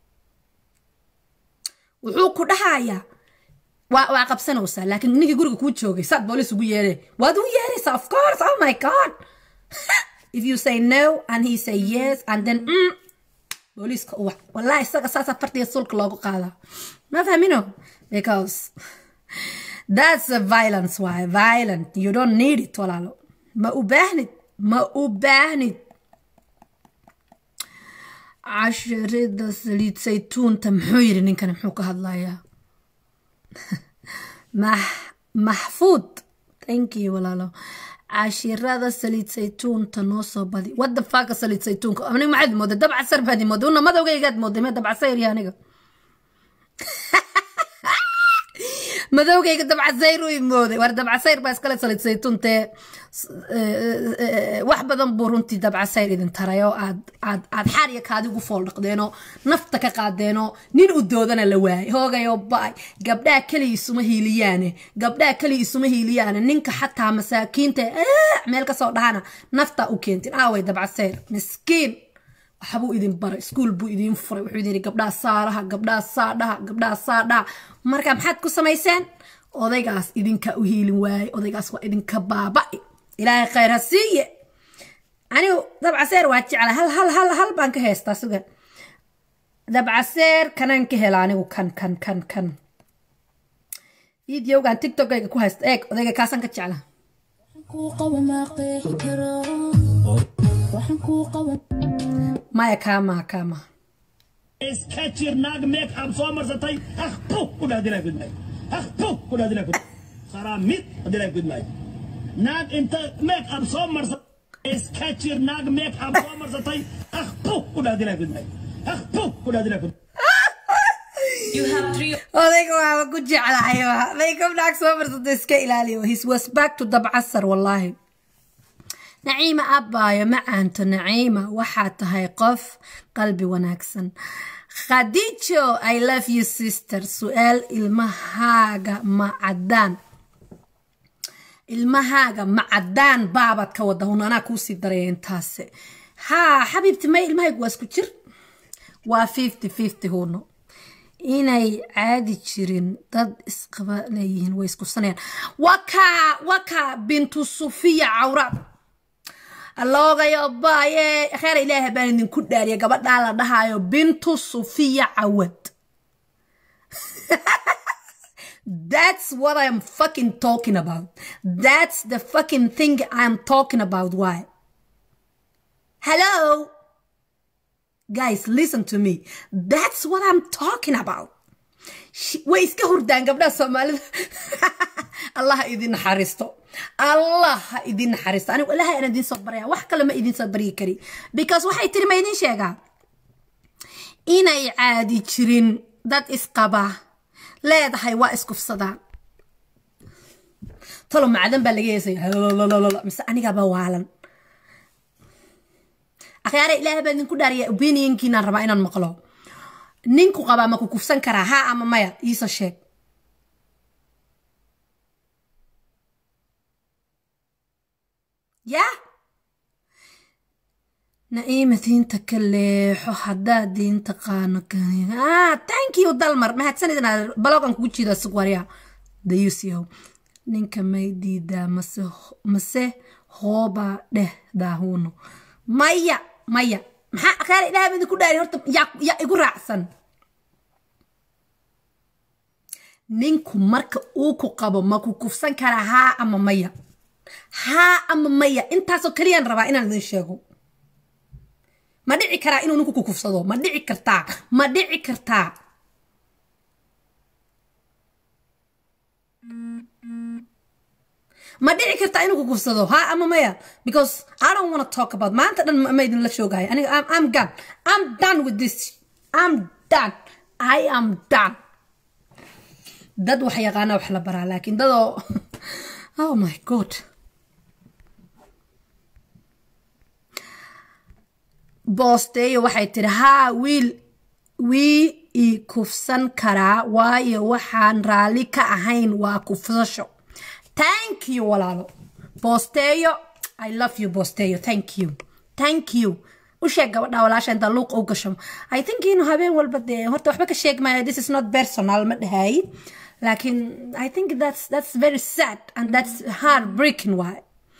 wuxuu ku dhahayaa waa waa qabsanaysaa laakiin ninkii guriga kuu joogay saad boolis ugu yeedhe waad ugu yeedhaysaa of course oh my god if you say no and he say yes and then mm, booliiska uwac wallahi isaga saasaa fartiga sulka loogu qaadaa ma fahmino because that's a violence why violent you don't need it walaalo ma u baahnid ma u baahnid cashirida saliid saytuunta muxuu yidhi ninkani muxuu ka hadlayaa maxfuud thank you walaalo cashirada saliid saytuunta noo soo badi wadda faaka saliid saytuunka aniga maxaad mooday dabcasar baad mooday una madowgaygaad mooday ma dabcasar iyo aniga madowgayga dabcasayr u imooday war dabcasayr baa iskale salid saytuuntee wax badan buu runtii dabcasayr idin taray oo aad aad aad xaariya kaadigu fool dhaqdeenoo nafta ka qaadeenoo nin u doodana la waayay hoogayoo ba-ay gabdhaha keliya isuma hiiliyaane gabdhaha keliya isuma hiiliyaane ninka xataa masaakiinta meel kasoo dhahana nafta u keentin aaway dabcasayr miskiin waxbuu idin baray iskuul buu idin furay wuxuu idin gabdhaha saaraha gabdhaha saadhaha gabdhaha saadhaha marka maxaad ku samayseen odaygaas idinka u hiilin waayey odaygaas waa idinka baaba'i ilaahay khayr ha siiye anigu dabcaseer waa jecla hal hal hal hal baan ka heystaa suga dabcaseer kanaan ka hela anigu kan kan kan kan videogan tiktokayga ku haysta eeg odayga kaasaan ka jecla maya kaamaha kaamaha iskajir naag meek ab soo marsatay haq puh ku dhah dilaa gudmay haq puh ku dhah dilaa gudmay kharaamid dilaa gudmay naag inta meek ab soo marsatay iskajir naag meek ab soo marsatay haq puh ku dhah dilaa gudmay haq puh ku dhah dilaa gudmay odayga waaba ku jeclahayba makeup naag soo marsata iska ilaaliyo his was back to dabcasar wallaahi naciima abbaayo macaanto naciima waxaa tahay qof qalbi wanaagsan khadiijo i love you sister su-aal ilmahaaga ma caddaan ilmahaaga ma caddaan baabad ka wada hun anaa kuusii daraya intaase haa xabiibti may ilmahaygu waa isku jir waa fifty fifty huno inay caadi jirin dad isqaba leeyihiin way iskusanayaan wakaa wakaa bintu sufiya cawraad alloogayo baaye kheer ilaaha baan idinku dhaariya gabadhaa la dhahaayo bintu sufiya cawad That's what I'm fucking talking about. That's the fucking thing I'm talking about. Why? Hello? Guys, listen to me. That's what I'm talking about. way iska hurdaan gabdhaha soomaalida allah ha idin naxariisto allah ha idin naxariisto anigu ilaha aan idin soo baraya wax kale ma idin soo baryi kari because waxay tiri ma idin sheegaa inay caadi jirin dad isqaba leedahay waa iskufsadaan talo macdan baa laga heesaya mise anigaba waalan akhyaare ilaah baa idinku dhaariya opinionkiinaan rabaa inaan maqlo ninku qabaa ma ku kufsan karaa haa ama maya iisoo sheeg yaa naciima diinta ka leexo haddaad diinta qaano thank you dalmar mahadsanidna balogan kugu jiida sugwarya dayusiyow ninka may diidaa mase mase hoobaa dheh daahuuno maya maya maxaa akhaar ilaah baa idinku dhaari horta yaa igu raacsan ninku marka uu ku qabo ma ku kufsan karaa haa ama maya haa ama maya intaasoo keliyaan rabaa inaan idin sheego ma dhici karaa inuu ninku ku kufsado ma dhici kartaa ma dhici kartaa ma dhici kartaa inuu ku kufsado haa ama maya because i don't want to talk about maanta dhan ma idinla shoogahay aniga I'm, i'm done i'm done with this i'm done i am done dad wax yaqaana wax la baraa laakiin dadoo oh my god boosteeyo waxay tiri haa wiil wii i kufsan karaa waayo waxaan raalli ka ahayn waa kufsasho thank you walaalo boosteeyo i love you boosteeyo thank you thank you u sheeg gabadha walaasha inta luuq u gasho i think inuu habeen walba dee horta waxba ka sheeg maayo this is not personal ma dhahay laakiin i think that's that's very sad and that's heart breaking why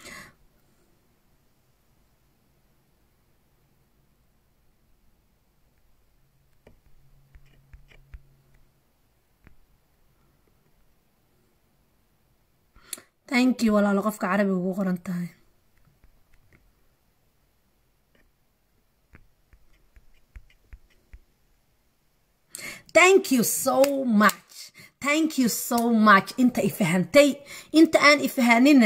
thank you walaalo qofka carabiga ugu qoran tahay thank you so much thank you so much inta ifahantay inta aan ifahanina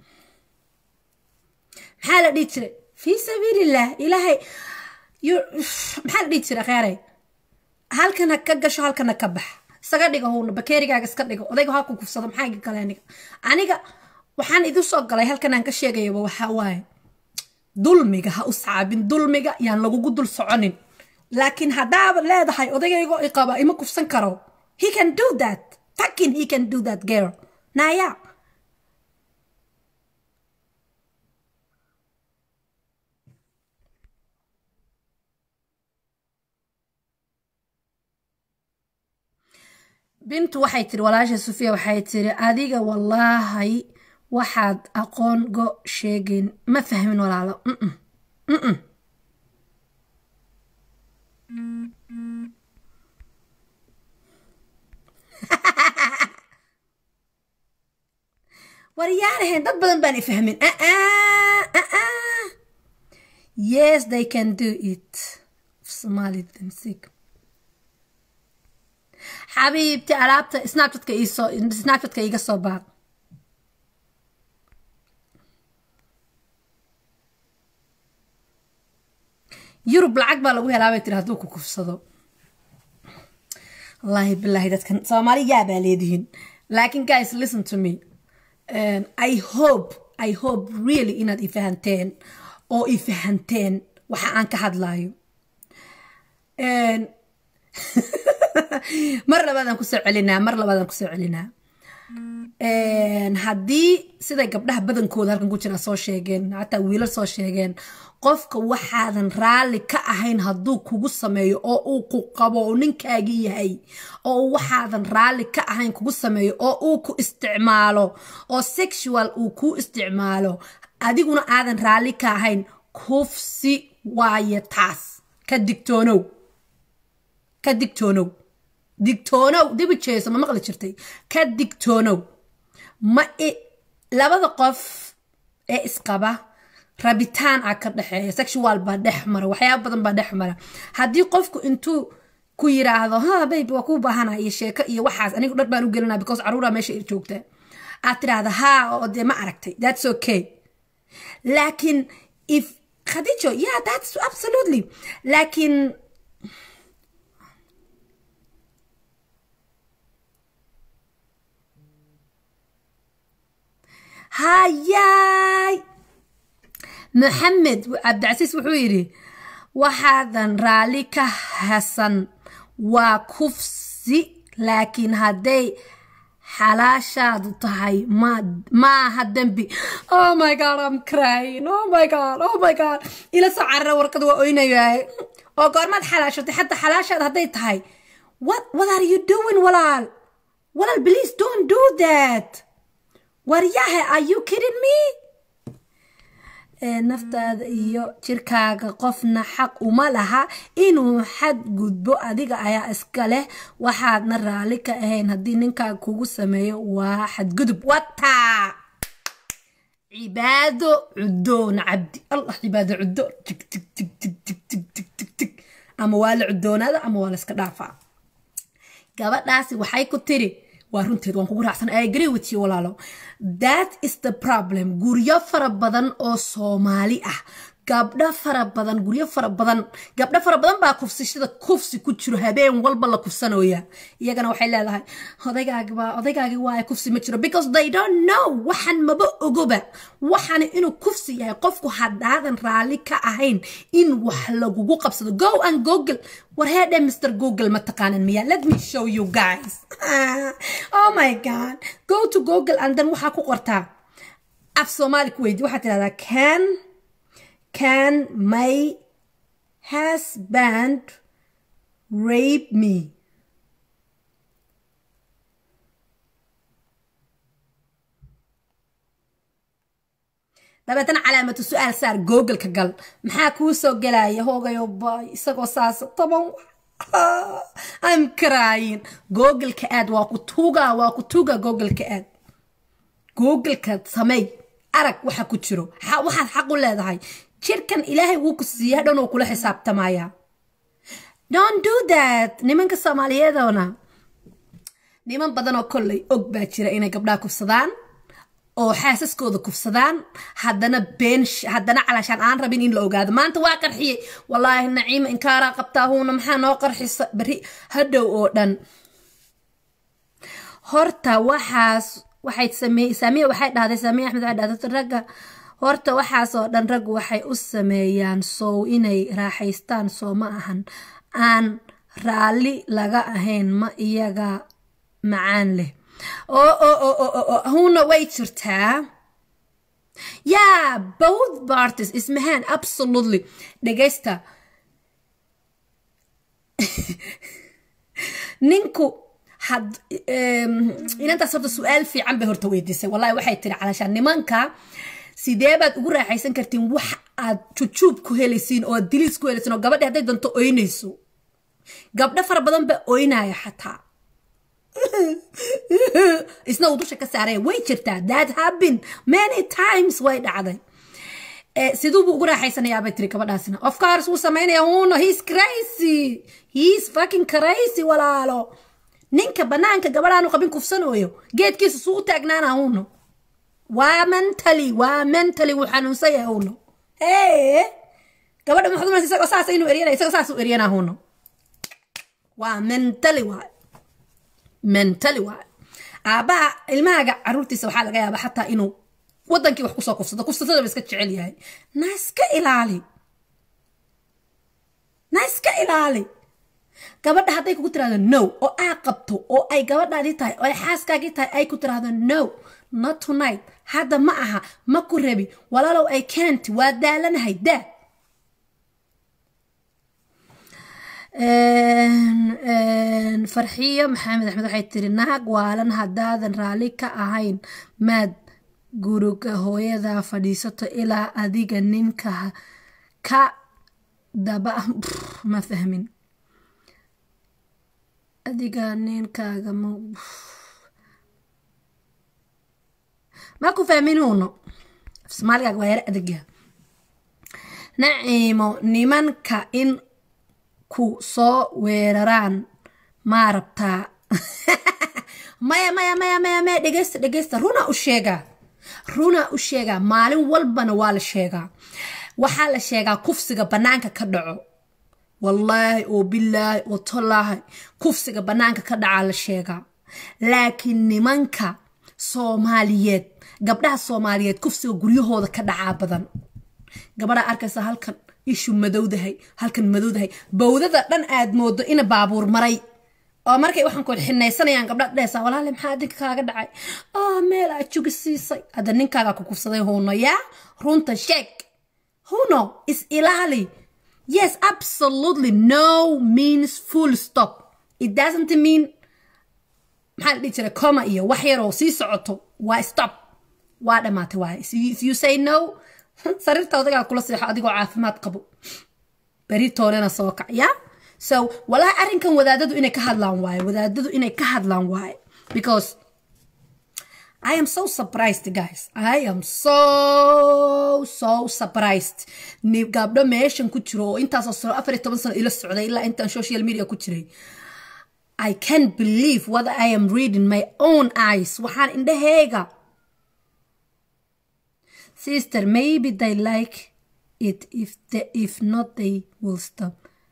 maxaa la dhihi jiray fii sabiilillah ilaahay maxaa la dhihi jiray kheyray halkana ka gasho halkana ka bax isaga dhiga huuna bakeerigaaga iska dhigo odayga ha ku kufsado maxaa iga galay aniga aniga waxaan idin soo galay halkan aan ka sheegayaba waxaa waaye dulmiga ha u sacaabin dulmiga yaan lagugu dul soconin laakiin haddaaba leedahay odagaygo iqaba ima kufsan karo he can do that fucking he can do that girl naya bintu waxay tiri walaasha sufiya waxay tiri adiga wallaahay waxaad aqoon go sheegin ma fahmin walaalo Mm-mm. Mm-mm. waryaanahayn dad badan baan ifahmin Uh-uh, uh-uh. yes they can do it somali sick xabiibti alaabta snapchatka iisoo snapchatka iiga soo baaq yurub lacag baa lagu helaa bay tiri hadduu ku kufsado wallaahi bilaahi dadkan soomaali yaa baa leedihiin laakiin guys listen to me um, i hope i hope really inaad ifahanteen oo ifahanteen waxa aan ka hadlaayo Um, mar labaadaan kusoo celinaa mar labaadaan kusoo celinaa haddii siday gabdhaha badankooda halkan ku jira soo sheegeen hataa wiilal soo sheegeen qofka waxaadan raalli ka ahayn hadduu kugu sameeyo oo uu ku qabo oo ninkaagii yahay oo waxaadan raalli ka ahayn kugu sameeyo oo uu ku isticmaalo oo sexual uu kuu isticmaalo adiguna aadan raalli ka ahayn kufsi waaye taas ka digtoonow ka digtoonow digtoonow dibi jeeso ma maqli jirtay ka digtoonow ma labada qof ee isqaba rabitaan ah ka dhexeeya sexual baa dhex mara waxyaaba badan baa dhex mara haddii qofku intuu ku yiraahdo ha bayb waa kuu baahana iyo sheeko iyo waxaas anigu dhar baan u gelinaa because caruuraa meesha joogta aad tiraahda ha oo dee ma aragtay that's okay laakiin if khadijo yeah that's absolutely laakiin hayaay maxamed cabdicasiis wuxuu yidhi waxaadan raalli ka hasan waa kufsi laakiin hadday xalaashaadu tahay ma maaha dembi oh my god i'm crying oh my god oh my god ila soo carara warqada waa oynayaay oo goormaad xalaashatay xataa xalaashaad hadday tahay what what are you doing walaal walaal please don't do that waryahe are you kidding me naftaada iyo jirkaaga qofna xaq uma laha inuu xad gudbo adiga ayaa iska leh waxaadna raalli ka ahayn haddii ninkaaga kugu sameeyo waa xadgudub wataa cibaado cudoon cabdi allah cibaado cudoon tig tig tig tig tig tig tig tig tig ama waa la cudoonaada ama waa la iska dhaafaa gabadhaasi waxay ku tiri waa runteed waan kugu raacsan i agree with you walaalo that is the problem guryo fara badan oo soomaali ah gabdho fara badan guryo fara badan gabdho fara badan baa kufsishada kufsi ku jiro habeen walba la kufsanooya iyagana waxay leedahay odaygaagba odaygaagi waa kufsi ma jiro because they don't know waxan maba ogoba waxan inuu kufsi yahay qofku haddaadan raalli ka ahayn in wax lagugu qabsado go and google war heedhe mr google ma taqaanan miya let me show you guys oh my god go to google and then waxaa ku qortaa af soomaali ku weydi waxaa tidhahdaa can can my husband rape me dabeetana calaamatu su-aal saar googleka gal maxaa kuu soo gelaya hoogayo bay isagoo saas toban I'm crying googleka aad waa ku tuuga waa ku tuuga googleka aad googleka samey arag waxa ku jiro waxaad xaq u leedahay jirkan ilaahay wuu ku siiya dhan oo kula xisaabtamaya don't do that nimanka soomaaliyeedona niman badan oo kolley og baa jira inay gabdhaha kufsadaan oo xaasaskooda kufsadaan haddana been haddana calaashaan aan rabin in la ogaado maanta waa qarxiyey wallaahi naciima inkaaraa qabtaa huuna maxaa noo qarxisa beri hadhow oo dhan horta waxaas waxay sameey saamiya waxay dhahday saamiya axmed waxay dhahday ragga horta waxaas oo dhan raggu waxay u sameeyaan sow inay raaxaystaan soo ma ahan aan raalli laga ahayn ma iyaga macaan leh oo oo oo oo oo huna way jirtaa yeah both parties ismahaan absolutely dhegaysta ninku had inantaas horta su-aal fiican bay horta weydiisay wallahi waxay tiri calashaan nimanka sidee baad ugu raaxaysan kartiin wax aad jujuub ku helaysiin oo aad diliis ku helaysiin oo gabadhi hadday danto oynayso gabdho fara badan baa oynaya xataa isna uu dusha ka saaraya way jirtaa that happen many times way dhacday siduubu ugu raaxaysanayaa bay tiri gabadhaasina of course wuu samaynaya uno he's crazy he's fucking crazy walaalo ninka banaanka gabadhaanu qabin kufsanooyo geedkiisa suu u taagnaana uno waa mentally waa mentally wuu xanuunsan yahay uno hee gabadha maxaad umaysa isagoo saas inuu eryanaya isagoo saas u eryanaa uno waa mentally waay mentally waay aabbaha ilmahaaga caruurtiisa waxaa laga yaabaa xataa inuu wadankii wax kusoo kufsado kufsatada ba iska jecel yahay na iska ilaali na iska ilaali gabadha hadday kugu tiraahdo no oo aa qabto oo ay gabadhaadii tahay oo ay xaaskaagii tahay ay ku tiraahdo no not tonight hadda ma aha ma ku rabi walaalow ay keenti waa daalanahay daa farxiyo maxamed axmed waxay tiri naag waalan haddaadan raalli ka ahayn maad guriga hooyada fadhiisato ilaa adiga ninka ka daba ma fahmin adiga ninkaaga ma ma ku fahmin uno soomaaligaag waa yar adagya naciimo nimanka in ku soo weeraraan maa rabtaa maya maya maya maya maya dhegeysta dhegeysta runa u sheegaa runa u sheegaa maalin walbana waa la sheegaa waxaa la sheegaa kufsiga bannaanka ka dhaco wallaahi oo bilaahi oo tolaahi kufsiga bannaanka ka dhacaa la sheegaa laakiin nimanka soomaaliyeed gabdhaha soomaaliyeed kufsiga guryahooda ka dhacaa badan gabadhaa arkaysa halkan ishu madowdahay halkan madowdahay bawdada dhan aad moodo ina baabuur maray oo markay waxaan ku xinaysanayaan gabdha dhehaysaa walaale maxaa adinka kaaga dhacay oo meel aad jugi siisay hadda ninkaaga ku kufsaday huno yaa runta sheeg huno is ilaali yes absolutely no means full stop it doesn't mean maxaa la dhihi jiray coma iyo wax yaroo sii socoto waa stop waa dhammaatay waaye if you say no sariirta odagaa kula seexo adigoo caafimaad qabo beri toolena soo kac ya so walahi arrinkan wadaadadu inay ka hadlaan waaye wadaadadu inay ka hadlaan waaye because I am so surprised guys I am so so surprised ni gabdho meeshan ku jiro oo intaasoo sano afar iyo toban sano ila socday ilaa intaan social media ku jiray I can't believe what I am reading my own eyes waxaan indhahayga sister maybe they like it if they, if not they will stop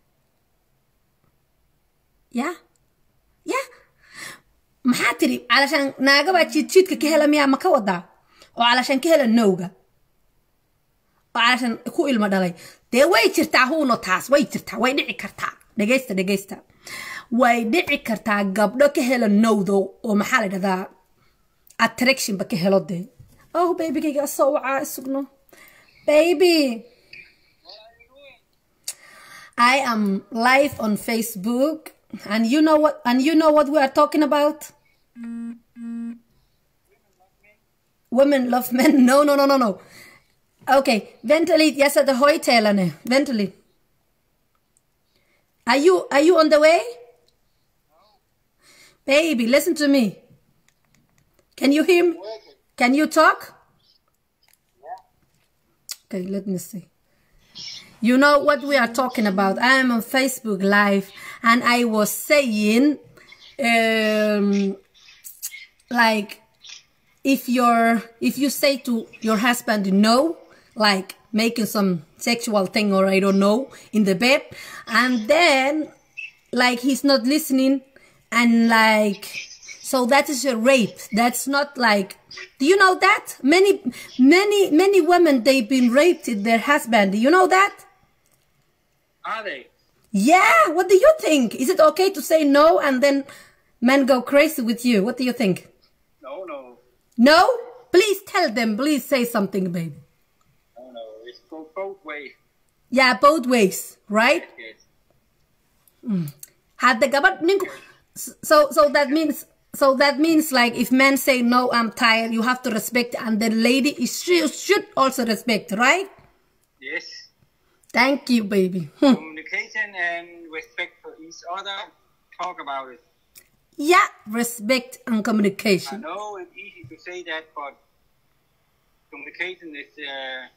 ya ya maxaa tiri calashaan naagabaa jiidjiidka ka hela miyaa ma ka wadaa oo calashaan ka hela nowga oo calashaan ku ilmo dhalay dee way jirtaa huuno taas way jirtaa way dhici kartaa dhegeysta dhegeysta way dhici kartaa gabdho ka hela nowdo oo maxaa la dhahdaa attractionba ka helo dee oh babygayga asoo wacaa isugno baby I am live on Facebook and you know what and you know what we are talking about women love men no no no no no okay ventilate yes at the hoytailerne ventilate are you are you on the way baby listen to me can you hear me can you talk okay let me see you know what we are talking about i am on facebook live and i was saying um like if you're if you say to your husband no like making some sexual thing or i don't know in the bed and then like he's not listening and like So that is a rape. That's not like. Do you know that many, many, many women they've been raped with their husband. Do you know that? Are they? Yeah. What do you think? Is it okay to say no and then men go crazy with you? What do you think? No, no, No. Please tell them. Please say something, baby. no, no. It's go both ways. Yeah, both ways, right? Yes. Hadda gabadh ninku so so that means so that means like if men say no I'm tired you have to respect and the lady is she should also respect right Yes. thank you baby Hmm. Communication and respect for each other. Talk about it. yeah respect and I communication know it's easy to say that, but communication is the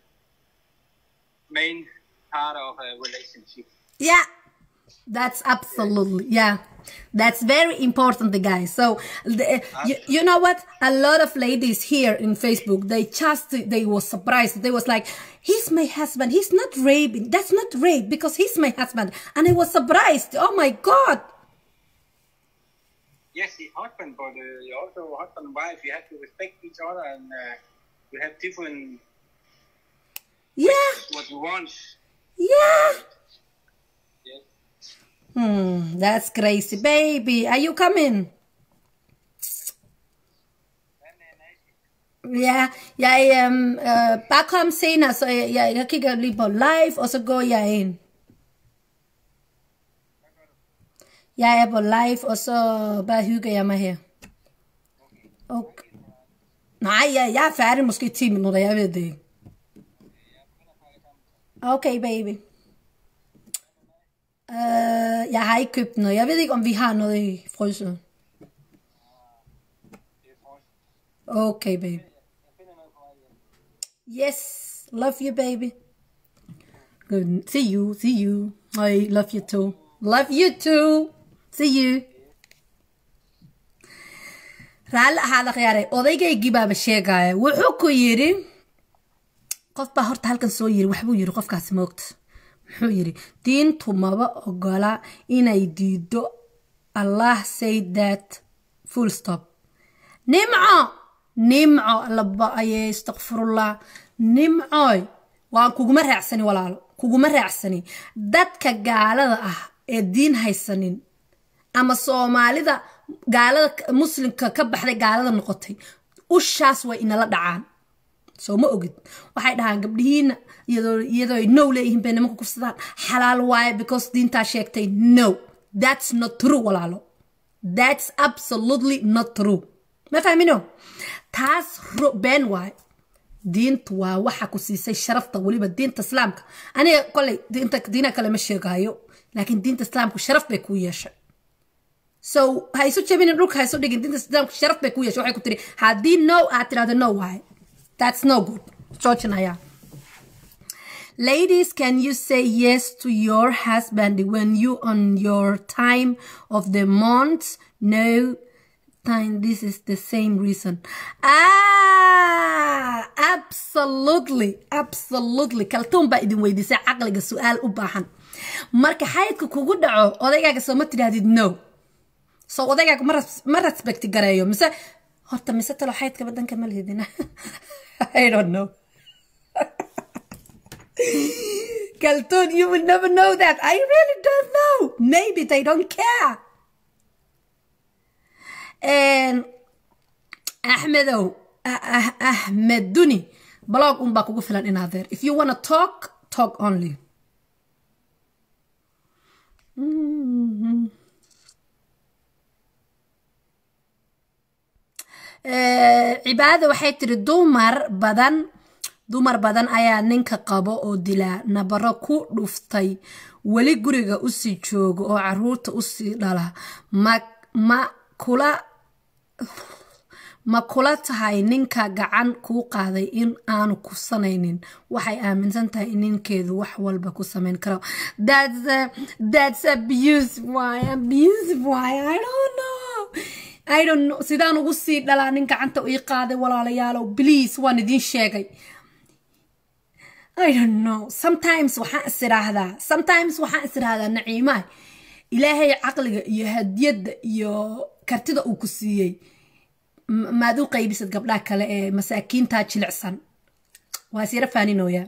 main part of a relationship. yeah that's absolutely yeah that's very important guys so the, you, you know what a lot of ladies here in facebook they just they was surprised they was like he's my husband he's not raping that's not rape because he's my husband and i was surprised oh my god Yes, the husband, but uh, you also husband and wife. You have to respect each other, and uh, you have different yeah what you want. yeah Yes. hmm that's crazy baby are you coming Ja, jeg øhm, øh, bare kom senere, så jeg, jeg, jeg kigger lige på live, og så går jeg ind. Jeg er på live, og så bare hygger jeg mig her. Okay. Nej, jeg, jeg er færdig måske 10 minutter, jeg ved det ikke. Okay, baby. Uh, jeg har ikke købt noget. Jeg ved ikke, om vi har noget i fryseren. Okay, baby. Yes, love you, baby. Good. See you. See you. I love you too. Love you too. See you. raalli ahaada khiyaaray odaygaygi baaba sheegaya wuxuu ku yidhi qof baa horta halkan soo yiri waxbuu yiri qofkaasi moogta muxuu yidhi diintu maba ogola inay diido allah say that full stop nimco nimco laba aye istakfirullah nimcoy waan kuguma raacsani walaalo kuguma raacsani dadka gaalada ah ee diin haysanin ama soomaalida gaalada muslimka ka baxday gaalada noqotay ushaas way inala dhacaan soo ma ogid waxay dhahaan gabdhihiina iyadoo iyadoo ay now leeyihiin bay nimanka kufsadaan xalaal waaye because diintaa sheegtay no that's not true walaalo that's absolutely not true ma fahmino taas ro- been waaye diintu waa waxa ku siisay sharafta weliba diinta islaamka aniga koley diinta diina kale ma sheegayo laakiin diinta islaamku sharaf bay kuu yeeshay so ha isu jabinin dhulka ha isu dhigin diinta islaamku sharaf bay kuu yeeshay waxay ku tiri haddii no aad tirahdo no waaye that's no good joojinaya Ladies, can you say yes to your husband when you on your time of the month? No time. This is the same reason. Ah, absolutely, absolutely. Kaltuun baa idin weydiisay caqliga su'aal u baahan. Marka xaydka kugu dhaco, odaygaaga soo ma tidhaahdid no. So odaygaaga ma res- ma respect gareeyo mise horta mise talo xaydka badanka ma lihidina. I don't know. Kaltoon, you will never know that. I really don't know. Maybe they don't care. And Ahmedow, Ah- Ah- Ahmed Duni, blog unbaa kugu filan inaad there. If you wanna talk, talk only. Eh, cibaada waxay tiri dumar badan dumar badan ayaa ninka qabo oo dilaa nabaro ku dhuftay weli guriga usii jooga oo caruurta usii dhala ma ma kula ma kula tahay ninka gacan kuu qaaday in aanu kusanaynin waxay aaminsan tahay in ninkeedu wax walba ku samayn karo that's a, that's abuse why abuse why i don't know i don't know sidaan ugu sii dhalaa nin gacanta ii qaaday walaalayaalow please waan idiin sheegay I don't know. Sometimes waxaan is iraahdaa sometimes waxaan is iraahdaa naciimaay ilaahay caqliga iyo hadiyadda iyo kartida uu ku siiyey m- maad u qaybisad gabdhaha kale ee masaakiinta jilicsan waa isyara faaninooyaa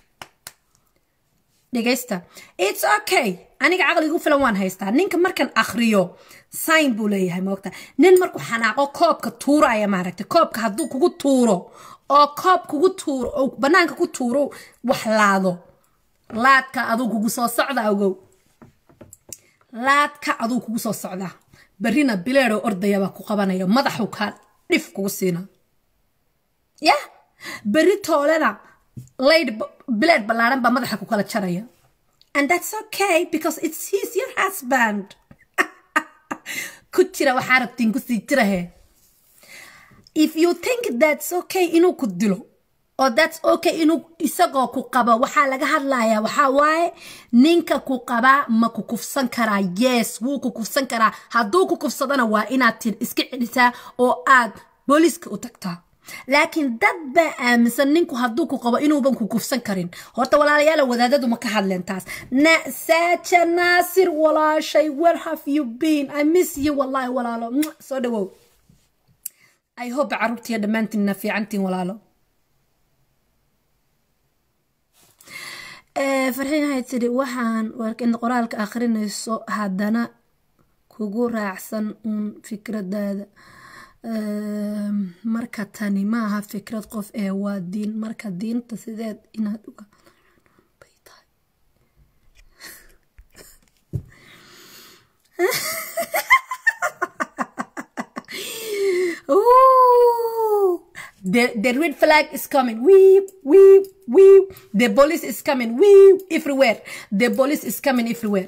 dhegaysta its okay aniga caqligu filan waan haystaa ninka markan akhriyo sign buu leeyahay moogta nin markuu xanaaqo koobka tuuraya maaragtay koobka hadduu kugu tuuro oo koob kugu tuuro oo banaanka ku tuuro wax laado laadka aduu kugu soo socda ogow laadka aduu kugu soo socda berrina bileedoo ordayabaa ku qabanaya madaxu kaa dhif kugu siina ya berri toolena layd bileed ballaaran baa madaxa ku kala jaraya and that's okay because it's he's your husband ku jira waxaa rabtiin kusii jirahe if you think that's okay inuu ku dilo oo that's okay inuu isagoo ku qabo waxaa laga hadlayaa waxaa waaye ninka ku qabaa ma ku kufsan karaa yes wuu ku kufsan karaa hadduu ku kufsadana waa inaad tir iska celisaa oo aad booliiska u tagtaa laakiin dad baa aaminsan ninku hadduu ku qabo inuuban ku kufsan karin horta walaalayaala wadaadadu ma ka hadleen taas na saaja naasir walaashay where have you been i miss you wallahi walaalo Mwah, soo dhawow i hope caruurtiiyo dhammaantiinna fiicantiin walaalo Eh, farxiin waxay tidhi waxaan warkin qoraalka akhrinayso haddana kugu raacsan uun fikradaada Ehm, marka tani maaha fikrad qof ee waa diin marka diinta sideed inaad uga bay tahay Ooh, the, the red flag is coming. Weep, weep, weep. The police is coming. Weep, everywhere. The police is coming everywhere.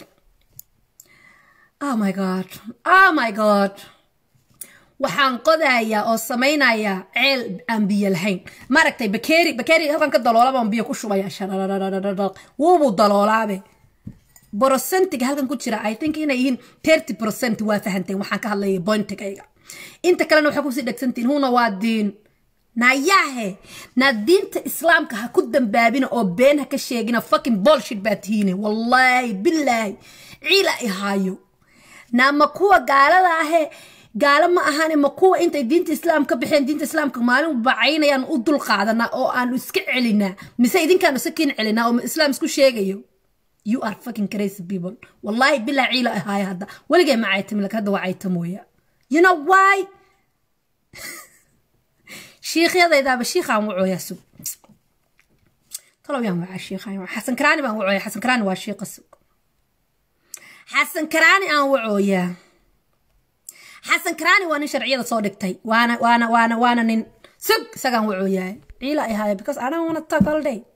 Oh my God. Oh my God. waxaan qodayaa oo samaynayaa ceel aan biyo lahayn maaragtay bakeeri bakeeri halkan ka daloolaba aan biyo ku shubaya shararararararaq wuubuu daloolaabe brocentiga halkan ku jira i think inay yihiin thirty percent waa fahanteen waxaan ka hadlayay bointigayga inta kalena waxaa kusii dhegsantiin huna waa diin nayaahe na diinta islaamka ha ku dambaabina oo been ha ka sheegina fucking bullshit baa tihiine wallaahi bilaahi ciila ihaayo na ma kuwa gaalada ahe gaalo ma ahane ma kuwa intay diinta islaam ka baxeen diinta islaamka maalin bacaynayaan u dul qaadanaa oo aanu iska celinaa mise idinkaanu sakiin celinaa oo islaam isku sheegayo you are fucking crazy people wallahi bilaa ciila ahaaya hadda weligay ma caytami lak hadda waa caytamooya you know why shiikhyadaydaaba shiikhaan wacooyaa sug talow yaan wacaa shiikhaan xasan karaani baan wacooyaa xasan karaani waa shiiqa sug xasan karaani aan wacooyaa xasan karaani waa nin sharciyada soo dhigtay waana waana waana waana nin sug isagaan wuxuu yahay ciila ay haaya because I don't wanna talk all day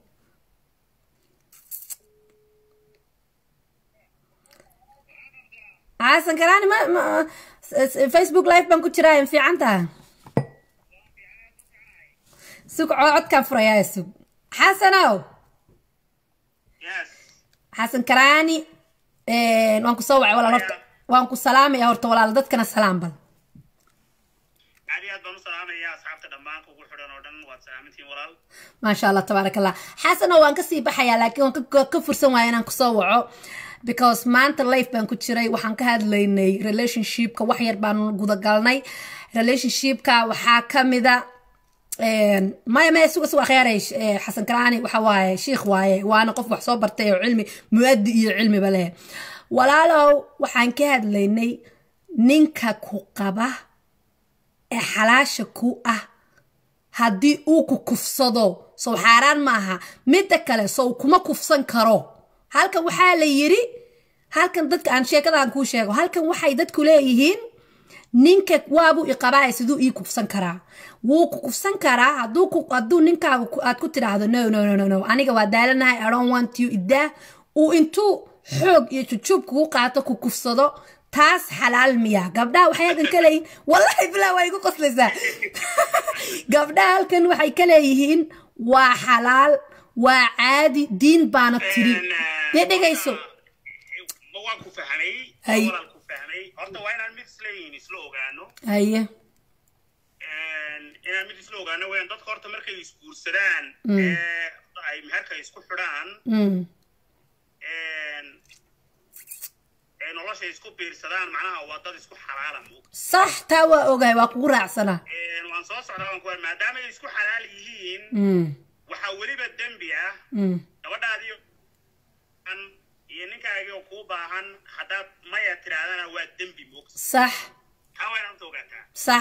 xasan karaani ma ma facebook live baan ku jiraa in fiican taha sug codkaan furayaa sug xasanow Yes. xasan karaani waan ku soo wacay walaal horta waan ku salaamaya horta walaal dadkana salaam bal aad iyo aad baan u salaamayaa asxaabta dhammaan kugu xidhan oo dhan waad salaamantihiin walaal maasha allah tabaaraka allah xasano waan kasii baxayaa laakiin waan ka- ka fursan waaya inaan kusoo waco because maanta life baan ku jiray waxaan ka hadlaynay relationshipka wax yar baan gudagalnay relationshipka waxaa kamida maya maya suga suga khiyaaray xasan karaani waxa waaye shiikh waaye waana qof wax soo bartay oo cilmi muadi iyo cilmiba leh walaalow waxaan ka hadlaynay ninka ku qaba ee xalaasha ku ah haddii uu ku kufsado sow xaaraan maaha midda kale sow kuma kufsan karo halkan waxaa la yiri halkan dadka aan sheekadaan kuu sheego halkan waxay dadku leeyihiin ninka waabuu iqabaaya siduu ii kufsan karaa wuu ku kufsan karaa hadduu ku hadduu ninkaaga ku- aad ku tidhaahdo no no no no no aniga waa daalanahay i don't want you idaa uu intuu xoog iyo jujuub kugu qaato ku kufsado taas xalaal miya gabdhaha waxay halkan ka leeyihiin wallahi bilaa waa igu qoslaysaa gabdhaha halkan waxay ka leeyihiin waa xalaal waa caadi diin baana tiri dee dhegayso ma waan ku fahmay Hay. walaal ku fahmay horta waa inaan mid isleeyihiin isla ogaano haye inaan mid isla ogaano weyaan dadka horta markay isguursadaan ee ay meherka isku xidhaan Mm, ay nolosha isku biirsadaan macnaha waa dad isku xalaala moog sax taa waa ogahay waa kugu raacsanaa waan soo socdaa waan ku maadaama ay isku xalaal yihiin Mm, waxaa weliba dembi ah mm. gabadhaadii an iyo ninkaagii oo kuu baahan haddaad maya tirahdana waa dembi moog sax maxaa waa inaad ogaataa sax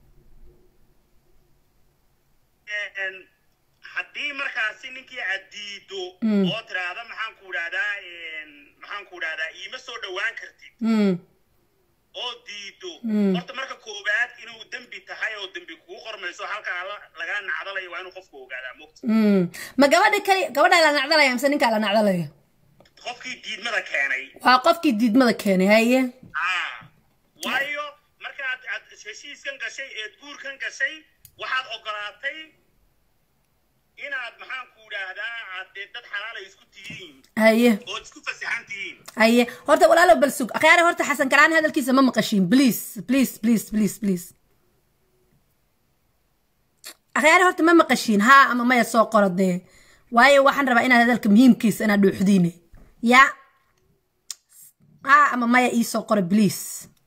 Een, haddii markaasi ninkii aad diido Mm. oo tiraahda maxaan ku idhahdaa een, maxaan ku idhahdaa iima soo dhowaan kartid Mm, oo diido Mm. horta marka koowaad inuu dembi tahay oo dembi kugu qormayso halkaa la- lagaa nacdalayo waa inuu qofku ogaadaa mogta mm. ma gabadha kali gabadhaa la nacdalaya mise ninkaa la nacdalaya qofkii diidmada keenay waa qofkii diidmada keenay haye ah waayo markaad aad heshiiskan gashay eed guurkan gashay waxaad ogolaatay inaad maxaan ku idhaahdaa aad dee dad xalaalay isku tihiin haye ood isku fasaxan tihiin haye horta walaalow bal sug akhyaare horta xasan karaan hadalkiisa ma maqashiin please please please please please akhyaare horta ma maqashiin haa ama maya soo qoro dee waayo waxaan rabaa inaad hadalka muhiimkiisa inaad dhuuxdiine ya haa ama maya ii soo qoro please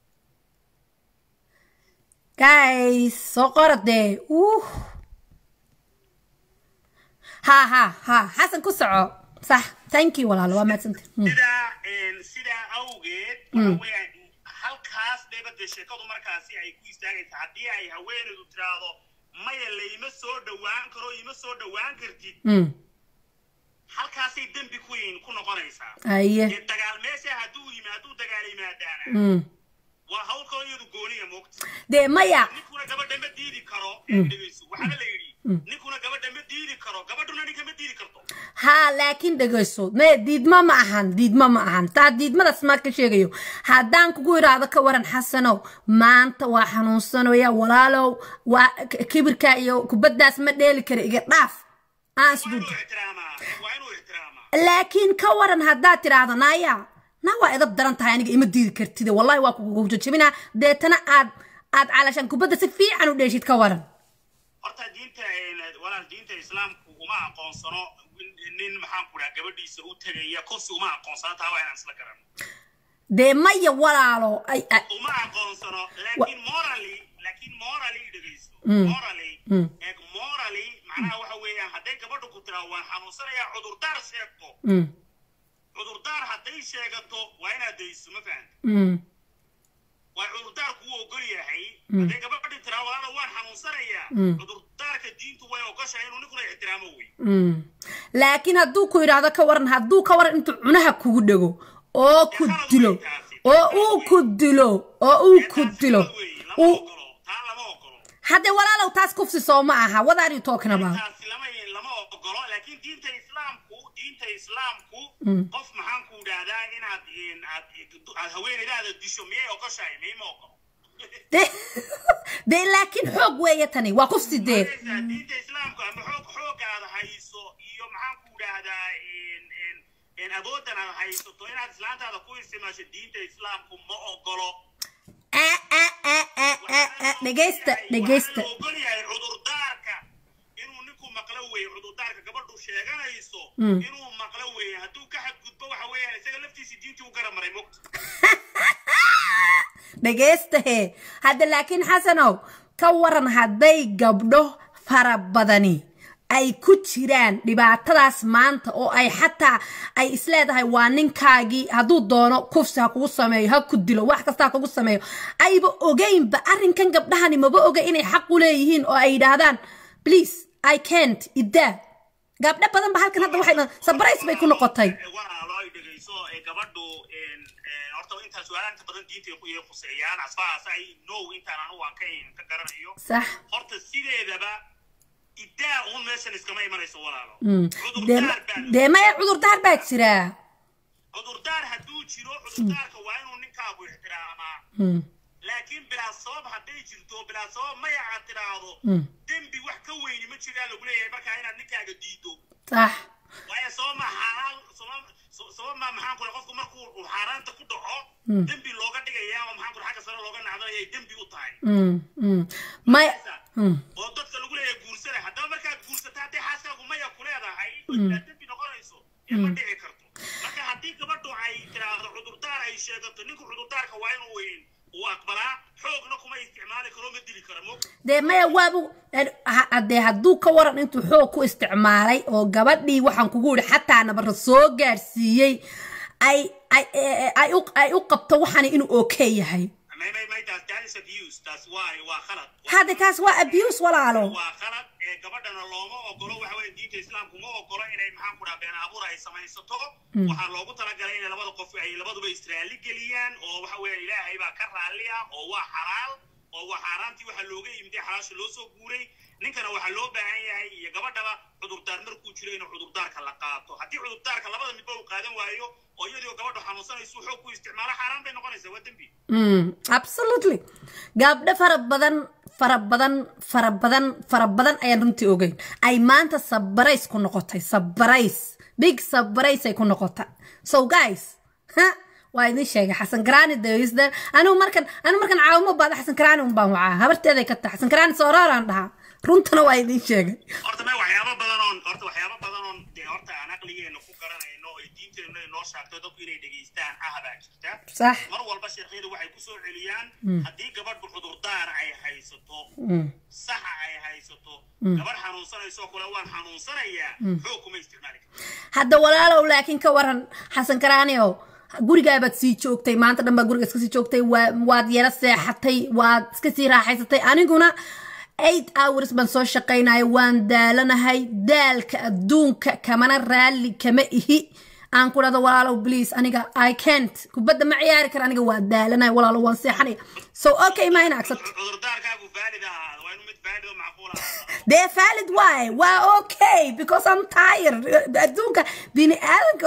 guys soo qoro dee uh ها ها ها حسن كسعو صح ثانك يو والله ما سنت sidaa een, sidaa awgeed waxa weeyaan halkaas dheeba dee sheekadu markaasi ay ku istaagaysa haddii ay haweenaydu tiraahdo maya layma soo dhowaan karo ima soo dhowaan kartid امم halkaasay dembi ku yiin ku noqonaysaa ايه dee dagaal meesha hadduu yimaaduu dagaal yimaadaana امم waa hawl kaloo iyadu gooniya moogta دي مايا ninkuna gabadha ma diidi karo ee dhegeyso waxaana la yidhi ninkuna gabadha ma diidi karo gabadhuna ninka ma diidi karto ها لكن دغيسو ما ديد ما معهن ديد ما معهن تا ديد ما اسمع كشيغيو هادان كوغو يرادا كورن حسنو ما انت وا حنونسنو يا ولالو وا كبركا iyo kubadaas ma dheeli kara iga dhaaf aan waa isbuud inuu ixtiraamaa waa inuu ixtiraamaa laakiin ka waran haddaad tiraahdo naya na waa idab daran tahay aniga ima diidi kartide wallahi waa kugu jajabinaa deetana aad aad calashaan kubadda si fiican u dheeshid ka waran horta diinta een, walaal diinta islaamku uma aqoonsano nin- nin maxaan ku dhaha gabadhiisa u tegaya kursi uma aqoonsano taa waa inaan isla garano dee maya walaalo ay ay- uma aqoonsano laakiin morally laakiin morally dhegeyso Mm. morally Mm. eeg morally macnaha waxa weeyaan hadday gabadhu ku tiraa waan xanuunsanayaa cudurdaar sheegto Mm, cudurdaar hadday sheegato waa inaad dayso ma fahanta mm, waa cudurdaar kuu ogol yahay hadday gabadhi tiraa walaala waan xanuunsanayaa Mm. cudurdaarka diintu way ogoshahay inuu ninkuna ixtiraamo wey mm. laakiin hadduu ku yidhaahdo ka waran hadduu ka waran intuu cunaha kugu dhego oo ku dilo oo uu ku dilo oo uu ku dilo lama uu ogolo taa lama ogolo hadde walaalow taas kufsi soo ma aha what are you talking about taasi lama lama ogolo laakiin diinta islaamku diinta islaamku qof maxaan ku idhaahdaa inaad in aad aad haweeneydaada disho miyay ogoshahay miyma ogolo dee dee laakiin xoog weeye tani waa kufsi dee Markaysaa diinta islaamku ama xoog xooga aad hayso iyo maxaan ku idhaahdaa in in in awooddan aad haysato inaad islaantaada ku isticmaasho diinta islaamku ma ogolo Ah, ah, ah, ah, ah, ah. dhegeysta dhegeysta waxaa la ogol yahay cudurdaarka inuu ninku maqlo weeye cudurdaarka gabadhu sheeganayso Mm. inuu maqlo weeye hadduu ka xadgudbo waxa weeyaan isaga laftiisa diintii u garab maray mogta dhegeysta hee hadda laakiin xasanow ka waran hadday gabdho fara badani ay ku jiraan dhibaatadaas maanta oo ay xataa ay isleedahay waa ninkaagii hadduu doono kufsi ha kugu sameeyo ha ku dilo wax kasta ha kugu sameeyo ayba ogeynba arrinkan gabdhahani maba oga inay xaq u leeyihiin oo ay yidhaahdaan please i can't idaa gabdho badan ba halkan hadda waxay sabrays bay ku noqotay walaalo ay dhegeyso ee gabadhu een, een, horta intaa su-aalaha inta badan diinta ay khuseeyaan asfahaas ay no intaan anu waan ka ka garanayo sax horta sideedaba idaa uun meeshan iskama imanayso walaalo Mm. dee cudurdaar baa dee maya cudurdaar baa jiraa cudurdaar hadduu jiro cudurdaarka waa inuu ninkaagu ixtiraamaa Mm, laakiin bilaa sabab hadday jirto bilaa sabab maya aad tidhaahdo mm. dembi wax ka weyni ma jiraa lagu leeyahay markaa inaad ninkaaga diido sax waayo sabab ma xaaraan sabab sabab ma maxaan kule qofku markuu uu xaaraanta ku dhaco Mm. dembi looga dhigaya ama maxaan kule xagga sare looga nacdalaya ay dembi u tahay Mm, mm. maya mm. oo dadka lagu leeyahay guursada haddaba markaad guursata hadday xaaskaagu maya ku leedahay aa dembi noqonayso ee ma dhici karto marka haddii gabadhu ay tiraahdo cudurdaar ay sheegato ninka cudurdaarka waa inuu weyn uu aqbalaa xoogna kuma isticmaali karo ma dili kara mo dee maya waabu dee hadduu ka waran intuu xoog ku isticmaalay oo gabadhii waxaan kugu yidhi xataa nabara soo gaarsiiyey ay ay ay u ay u qabto waxani inuu okay yahay may may may taas that is abuse taas waa waa khalad hadde kaas waa abuse walaalo waa khalad ee gabadhana looma ogolo waxa weeye diinta islaamku ma ogolo inay maxaan ku dhaha been abuur ay samaysato waxaa loogu talagalay inay labada qof ay labaduba israali geliyaan oo waxa weeye ilaahay baa ka raalli ah oo waa xalaal oo waa xaaraantii waxaa looga yimid ee xalaasha loo soo guuray ninkana waxaa loo baahan yahay iyo gabadhaba cudurdaar markuu jiro inuu cudurdaarka la qaato haddii cudurdaarka labada midba uu qaadan waayo oo iyadoo gabadhu xanuunsanaysu xoog ku isticmaalo xaaraan bay noqonaysaa waa dembi Mm, absolutely gabdho fara badan fara badan fara badan fara badan ayaan runtii ogeyn ay maanta sabarays ku noqotay sabarays big sabarays ay ku noqota so guys ha waa idin sheegay xasan karaani dawisdan anigu markan anigu markan caawimo baada xasan karaani un baan wacaa habarteeday ka tahay xasan karaani sooraraan dhahaa runtana waa idin sheegay horta me waxyaabo badan oon horta waxyaabo badan oon dee horta aan aqligeena ku garanayno oo diinteenna inoo shaagto dadku inay dhegaystaan ah baa jirta sax mar walba sheekhyadu waxay ku soo celiyaan haddii gabadhu cudurdaar ay haysato saxa ay haysato gabadh xanuunsanaysoo kule waan xanuunsanayaa xoog kuma isticmaali karto hadda walaalow laakiin ka waran xasan karaaniow gurigaabaad sii joogtay maanta dhan baa guriga iska sii joogtay waa waad yara seexatay waad iska sii raaxaysatay aniguna eight hours baan soo shaqaynaya waan daalanahay daalka adduunka kamana raalli kama ihi aan ku dhahdo walaalow please aniga i can't kubadda ma ciyaari kara aniga waa daalanahay walaalow waan seexanaya so okay ma ina accept cudurdaarkaagu vaalid ahaada waa inuu mid vaalid oo macquul ahaada dee valid waay waa okay because i'm tired adduunka bini aadanka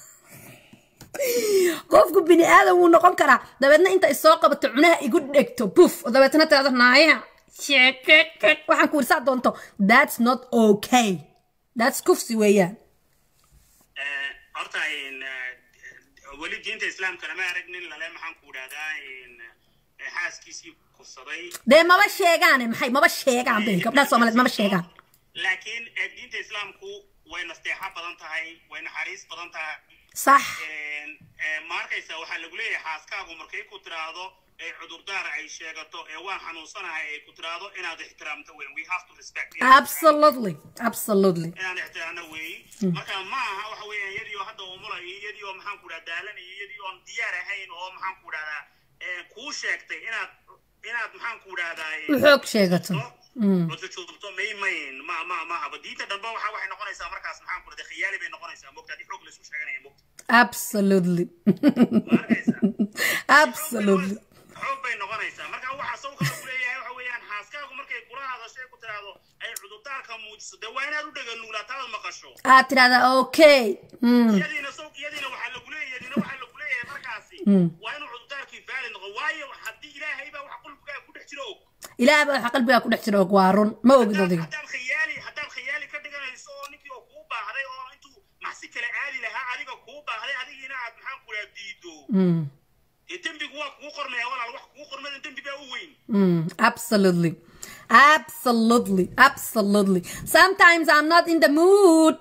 qofku bini aadan wuu noqon karaa dabeedna inta isoo qabato cunaha igu dhegto buf oo dabeetna tirado naaya waxaan ku irsaa doonto that's not okay that's kufsi weeyaan Eh, horta in, eh, weli diinta islaamka lama arag nin lale maxaan ku idhahdaa in, eh, xaaskiisii kufsaday dee maba sheegaane maxay maba sheegaan be gabdhaha soomaaliyeed maba sheegaan laakiin eh, diinta islaamku way nasteexo badan tahay way naxariis badan tahay sax Een, eh, ma arkaysa waxaa lagu leeyahay xaaskaagu markay ku tiraahdo ee cudurdaar ay sheegato ee waan xanuunsanahay ay ku tiraahdo inaad ixtiraamto weyn we have to respect absolutely absolutely inaan ixtiraamno weey marka ma aha waxa weeyaan iyadii oo hadda umulayo iyadii oo maxaan ku dhaha daalanaya iyadii oon diyaar ahayn oo maxaan ku dhahdaa eh, kuu sheegtay inaad inaad maxaan ku dhahdaa eh, u xoog sheegato cudurjoogto may mayn ma ma ma haba diinta dambe waxa waxay noqonaysaa markaas maxaan ku dhahdaa khiyaali bay noqonaysaa mogta haddii xoog laisku sheeganaya mogta absolutely ma arkaysaa absolutely xoog bay noqonaysaa marka waxa saw kale ku leeyahay waxa weeyaan xaaskaagu markay kula hadasho ay ku tiraahdo ay cudurdaarka muujiso dee waa inaad u dhega nuulaataada maqasho aad tirahdaa okay mm. iyadiina saw iyadiina waxaa lagu leeyahay iyadiina waxaa lagu leeyahay markaasi waa inuu cudurdaarkii vaalid noqo waayo haddii ilaahay baa wax qulbigaa ku dhex jiro og ilaah baa waxa qalbigaa ku dhex jira og waa run ma ogid haddaad adiga haddaad khiyaali haddaad khiyaali ka dhiganayso oo ninkii oo kuu baahday oo intuu maxsi kale aadi lahaa adiga kuu baahday adigiina aad maxaan ku dhaha diido Mm, dee dembigu waa kuu qormaya walaal wax kuu qormada dembi baa u weyn mm, absolutely absolutely absolutely sometimes i'm not in the mood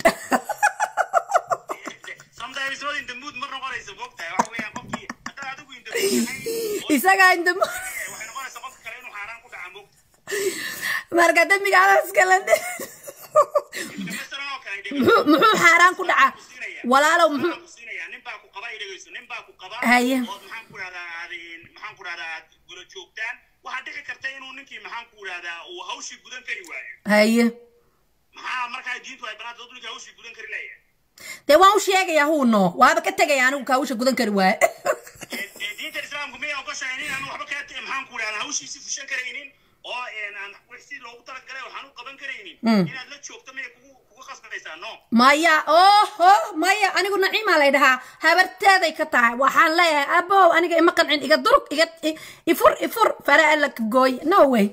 sometimes not in the mood ma noqonaysa mogtahay waxa weeyaan qofkii haddaad adigu in the mood yahay oo isagaa in the mood waxay noqonaysaa qofka kale inuu xaaraan ku dhaca mogta marka dembiga alaskala masalan oo kale muxuu muxuu xaaraan ku dhacaa walaalow muxuu ku siinaya nin baa ku qaba ay dhegeyso nin baa ku qaba Haye. oo maxaan ku dhahdaa aad maxaan ku dhahdaa aad gula joogtaan waxaa dhici karta inuu ninkii maxaan ku dhahdaa uu hawshii gudan kari waayo haye maxaa markaa diintu ay banaanta dad ninkii hawshii gudan kari laaya dee waan u sheegayaa huuno waaba ka tegaya anigu kaawusha gudan kari waaye dee diinta islaamku miyay ogoshahay nin aan waxba kaa maxaan ku dhahdaa hawshiisi fushan karaynin oo aan wixii loogu talagalay waxaan u qaban karaynin inaad la joogto miyay kugu kugu qasbanaysaa no maya oho maya anigu naciimaa lay dhahaa habarteeday ka tahay waxaan leeyahay abow aniga ima qancin iga durug iga i- ifur ifur fara alla ka gooy no way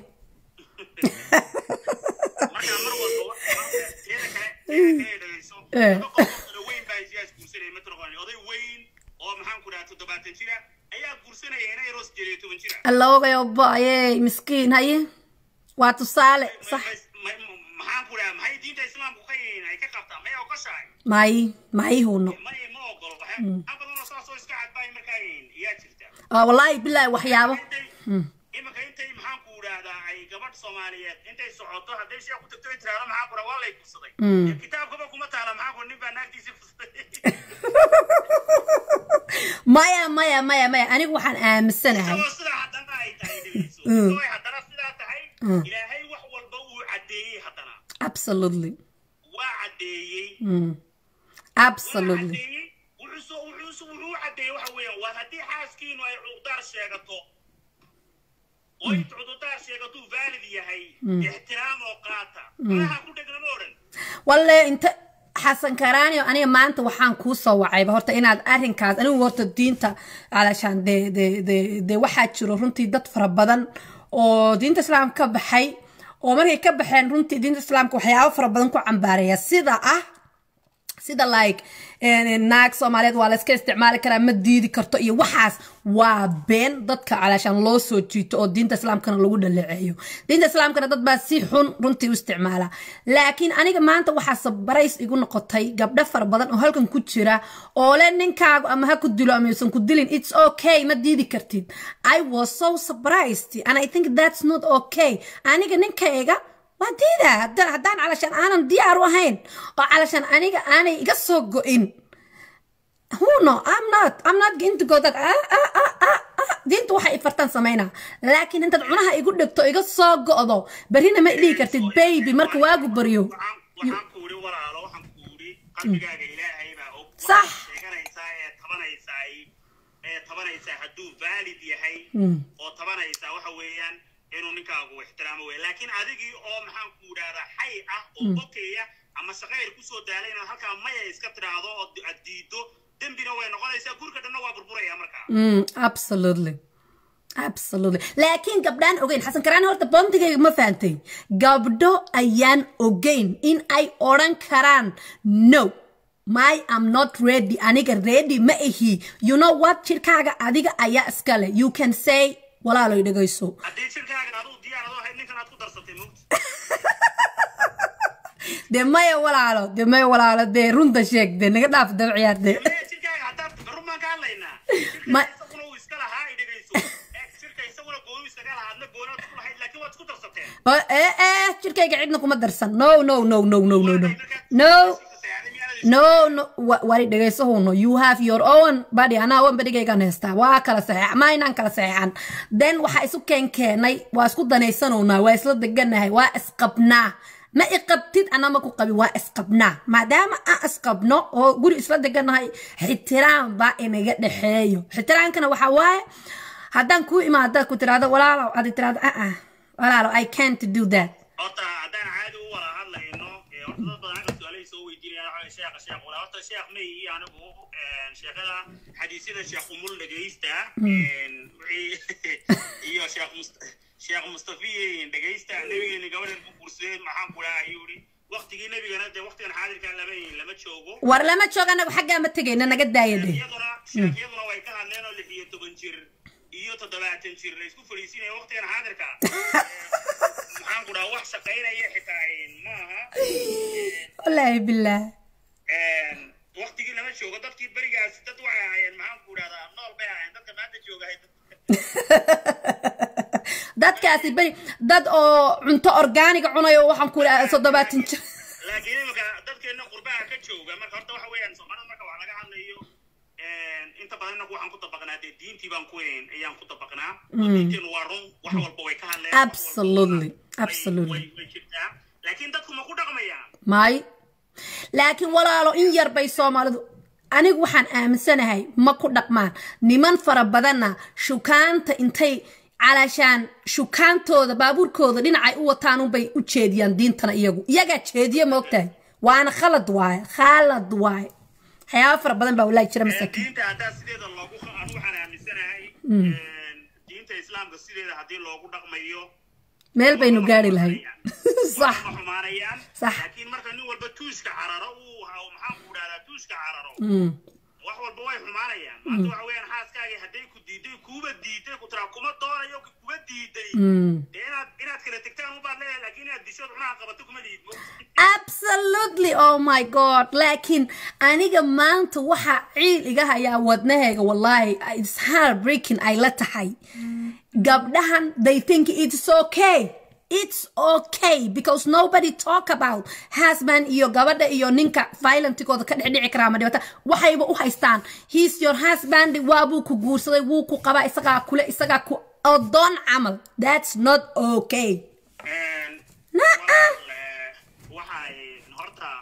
marka mar walba wa- teeda kale teeda kale dhageyso Eh. laba qof oo kale weyn baa isiyaas guursanaya mataqaani oday weyn oo maxaan ku dhahaa toddobaatan jira ayaa guursanaya inay roos jeriyo toban jira allowgay obaye miskiin haye waa tusaale Ma- sax ma- ma- maxaan ku dhahaa maxay diinta islaamku ka yihiin ay ka qabtaa may ogoshahay may may huuno may ma og ogol waxyaa badanoo saasoo iska cadbaay markaa yaa jirta Ah, wallaahi bilaahi waxyaabo intay iminka intay maxaan ku idhaahdaa ay gabadh soomaaliyeed intay socoto hadday sheekh ku tagto ay tiraahdo maxaa kura waa lay kufsaday Dee kitaabkaba kuma taala maxaa kura nin baa naagtiisii kufsaday maya maya maya maya anigu waxaan aaminsanahay isagoo sidaa haddana ay tahay dhegeyso isagoo ay haddana sidaa tahay ilaahay wax walba uu caddeeyey haddana absolutely waa caddeeyey Mm. waa absolutely caddeeyey wuxuu soo wuxuu soo wuxuu caddeeyey waxa weeyaan waa haddii xaaskiinu ay cudurdaar sheegato oo inta cudurdaar sheegatuu vaalid yahay ixtiraam oo qaata malaha ku dhegna ma odhan walle inta xasan karaanio aniga maanta waxaan kuu soo wacayba horta inaad arrinkaas anigu horta diinta alashaan de de de de waxaa jiro runtii dad fara badan oo diinta islaamka ka baxay oo markay ka baxeen runtii diinta islaamka waxyaabo fara badan ku cambaaraya sida ah sida like eh, naag soomaaliyeed waa la iska isticmaali karaa ma diidi karto iyo waxaas waa been dadka calaashaan loo soo jiito oo diinta islaamkana lagu dhaleeceeyo diinta islaamkana dad baa si xun runtii u isticmaala laakiin aniga maanta waxaa sabarays igu noqotay gabdho fara badan oo halkan ku jira oo le ninkaagu ama ha ku dilo ama yuusan ku dilin it's okay ma diidi kartid i was so surprised and i think that's not okay aniga ninkayga waa diida haddaan haddaan calashaan aanan diyaar u ahayn oo calashaan aniga aanay iga soo go-in who no i'm not i'm not going to go that ah, ah, ah, ah, ah. diintu waxay ifartaan samaynaa laakiin intaad cunaha igu dhegto iga soo go'do berrina ma dhihi kartid baby marka waagu baryo waxaan waxaan ku idhi walaalo waxaan ku idhi qalbigaaga ilaahay baa og Sax. waxaad sheeganaysaa ee tabanaysaa ee tabanaysaa hadduu vaalid yahay oo tabanaysaa waxa weeyaan inuu ninkaagu ixtiraamo wey laakiin adigii oo maxaan ku idhaahdaa xay ah oo bokeya ama shaqayr kusoo daalay inaad halkaa maya iska tidhaahdo oo aad diido dembina way noqonaysaa gurika dhanna waa burburaya markaa Mm, absolutely absolutely laakiin gabdhaan ogeyn xasan karaan horta boontigayga ma fahantay gabdho ayaan ogeyn in ay odhan karaan no my am not ready aniga ready ma ihi you know what jirkaaga adiga ayaa iskale you can say walaaloy dhegayso haddii jirkaaga aduu diyaar adoo ahayd ninkan aad ku darsatay mugta dee maya walaalo dee maya walaalo dee runta sheeg dee naga dhaaf daba ciyaarde Maya jirkaaga haddaad run baan ka hadlaynaa Ma- jirka isaguna uu iska lahaa ay dhegayso Eh, jirka isaguna gooni iskaga lahaa adna gooni aad ku lahayd laakiin waad isku darsateen Oh, eh eh jirkayga cidna kuma darsan no no no no no no no no no no wa- wari dhegaysahuno you have your own body anaa own badigaygaan haystaa waa kala saxeex ma inaan kala saxeexan then waxaa isu keen keenay waa isku danaysanownaa waa isla deganahay waa isqabnaa ma iqabtid ana ma ku qabi waa isqabnaa maadaama aan isqabno oo guri isla deganahay xitiraam baa inaga dhexeeyo xitiraamkana waxaa waaye haddaan kuu imaada ku tiraahdo walaalow adi tiraahdo ah walaalow i can't do that horta haddaan caadi u wada hadlayno ee horta dad badan halka su-aalay soo weydiinayaan waxaa sheekha sheekh walaa horta sheekh may iyo anigu een, sheekada xadiisyada sheekh umul dhegaysta een, wixii iyo sheekh must sheekh mustafiyin dhegaysta nabigeeni gabadhan ku guursadeen maxaan ku dhaha ayuu yidhi waqtigii nebigana dee waqtigan xaadirkaa lama lama joogo war lama joogo anagu xaggaa ma tegayna naga daaya de sheekhyaduna sheekhyaduna way ka hadleen oo lix iyo toban jir iyo toddobaatan jir la isku fadhiisinaya waqtigan xaadirka maxaan ku dhaha wax shaqaynaya xitaa een, maaha wallaahi bilaah waqtigii lama joogo dadkii berigaas dad waxay ahaayeen maxaan ku idhahdaa nool bay ahaayeen dadka maanta jooga dadkaasi beri dad oo cunto orgaaniga cunayo waxaan ku idhaha toddobaatan jir laakiin imika dadkeena qurbaha ka jooga marka horta waxa weeyaan soomaalida marka wax laga hadlayo inta badan inagu waxaan ku dabaqnaa dee diintii baan ku weyn ayaan ku dabaqnaa oo diinteenu waa run wax walba way ka hadleen wax walba Absolutely, way- absolutely. way way jirtaa laakiin dadku ma ku dhaqmayaan may laakiin walaalo in yar bay soomaalidu anigu waxaan aaminsanahay ma ku dhaqmaan niman fara badanna shukaanta intay calaashaan shukaantooda baabuurkooda dhinacay u wataan unbay u jeediyaan diintana iyagu iyagaa jeediya ma ogtahay waana khalad waaye khalad waaye waxyaaba fara badan baa walaahi jira masaakiin diinta haddaa sideeda loogu anu waxaan aaminsanahay diinta islaamka sideeda haddii loogu dhaqmayo meel baynu gaari lahay sax ma xumaanayaan Sax. laakiin marka nin walba tuuska cararo uu ha- maxaan ku dhahdaa tuuska cararo Mm, wax walba way xumaanayaan maanta waxa weeyaan xaaskaagii hadday ku diiday kuuba diiday ku tiraa kuma doonayo kuba diiday Mm. dee inaad inaad kala tegtaan ubaad leeyahay laakiin inaad dishood cunaha qabato kuma liid absolutely oh my god laakiin aniga maanta waxaa ciil iga hayaa wadnahayga wallahi it's heartbreaking ay la tahay gabdhahan they think it's okay it's okay because nobody talk about husband iyo gabadha iyo ninka violentkooda ka dhexdhici karaa ma dhibata waxayba u haystaan he's your husband waabuu ku guursaday wuu ku qabaa isagaa kule isagaa ku odoon camal that's not okay waxay horta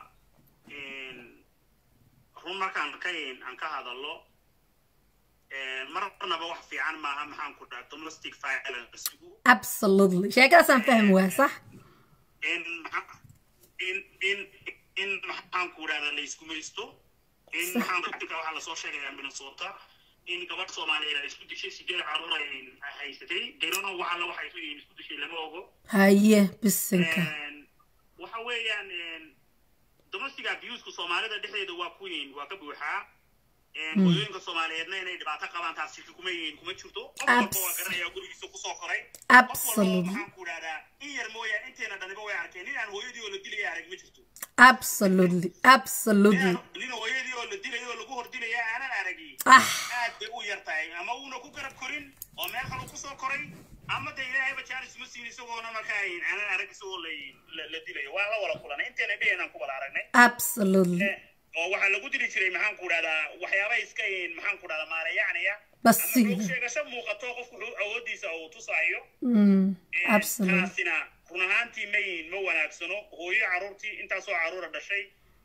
run markaan ka aan ka hadallo marnaba wax fiican maaha maxaan ku dhaha domestic violencegu absolutely sheekadaasaan fahmi waa sax in in in in maxaan ku dhahda la isku maysto in maxaan ku dhigta waxaa lasoo sheegayaa minnesota in gabadh soomaaliyeed ay isku dishay sideed caruur ay haysatay derona waxa la waxay isku isku dishay lama ogo haye bisinka waxa weeyaan domestic abuseka soomaalida dhexdeeda waa ku yiin waa ka buuxaa hooyooyinka soomaaliyeedna inay dhibaato qabaan taasi kuma yihiin kuma jirto qof walba waa garanaya gurigiisa kusoo koray qof walba absolutely maxaan ku dhahdaa in yar mooyaan inteena dhaniba way arkeen nin aan hooyadii oo la dilaya arag ma jirto absolutely absolutely nin hooyadii oo la dilaya oo lagu hordilaya aanan aragi ah aad bay u yar tahay ama uuna ku garab korin oo meel kale kusoo koray ama de ilaahayba jaaris ma siin isagoona markaa aanan arag isagoo la la- la dilayo waa la wada kulanay inteena dheheenaan ku wada aragnay absolutely oo waxaa lagu dili jiray maxaan ku dhahdaa waxyaaba iska maxaan ku dhahdaa maalayacanaya Basiida. ama xoog sheegasho muuqato qofku wuxuu awoodiisa uu tusaayo mm, absolutely taasina run ahaantii ma yihin ma wanaagsano hooyo caruurtii intaasoo caruura dhashay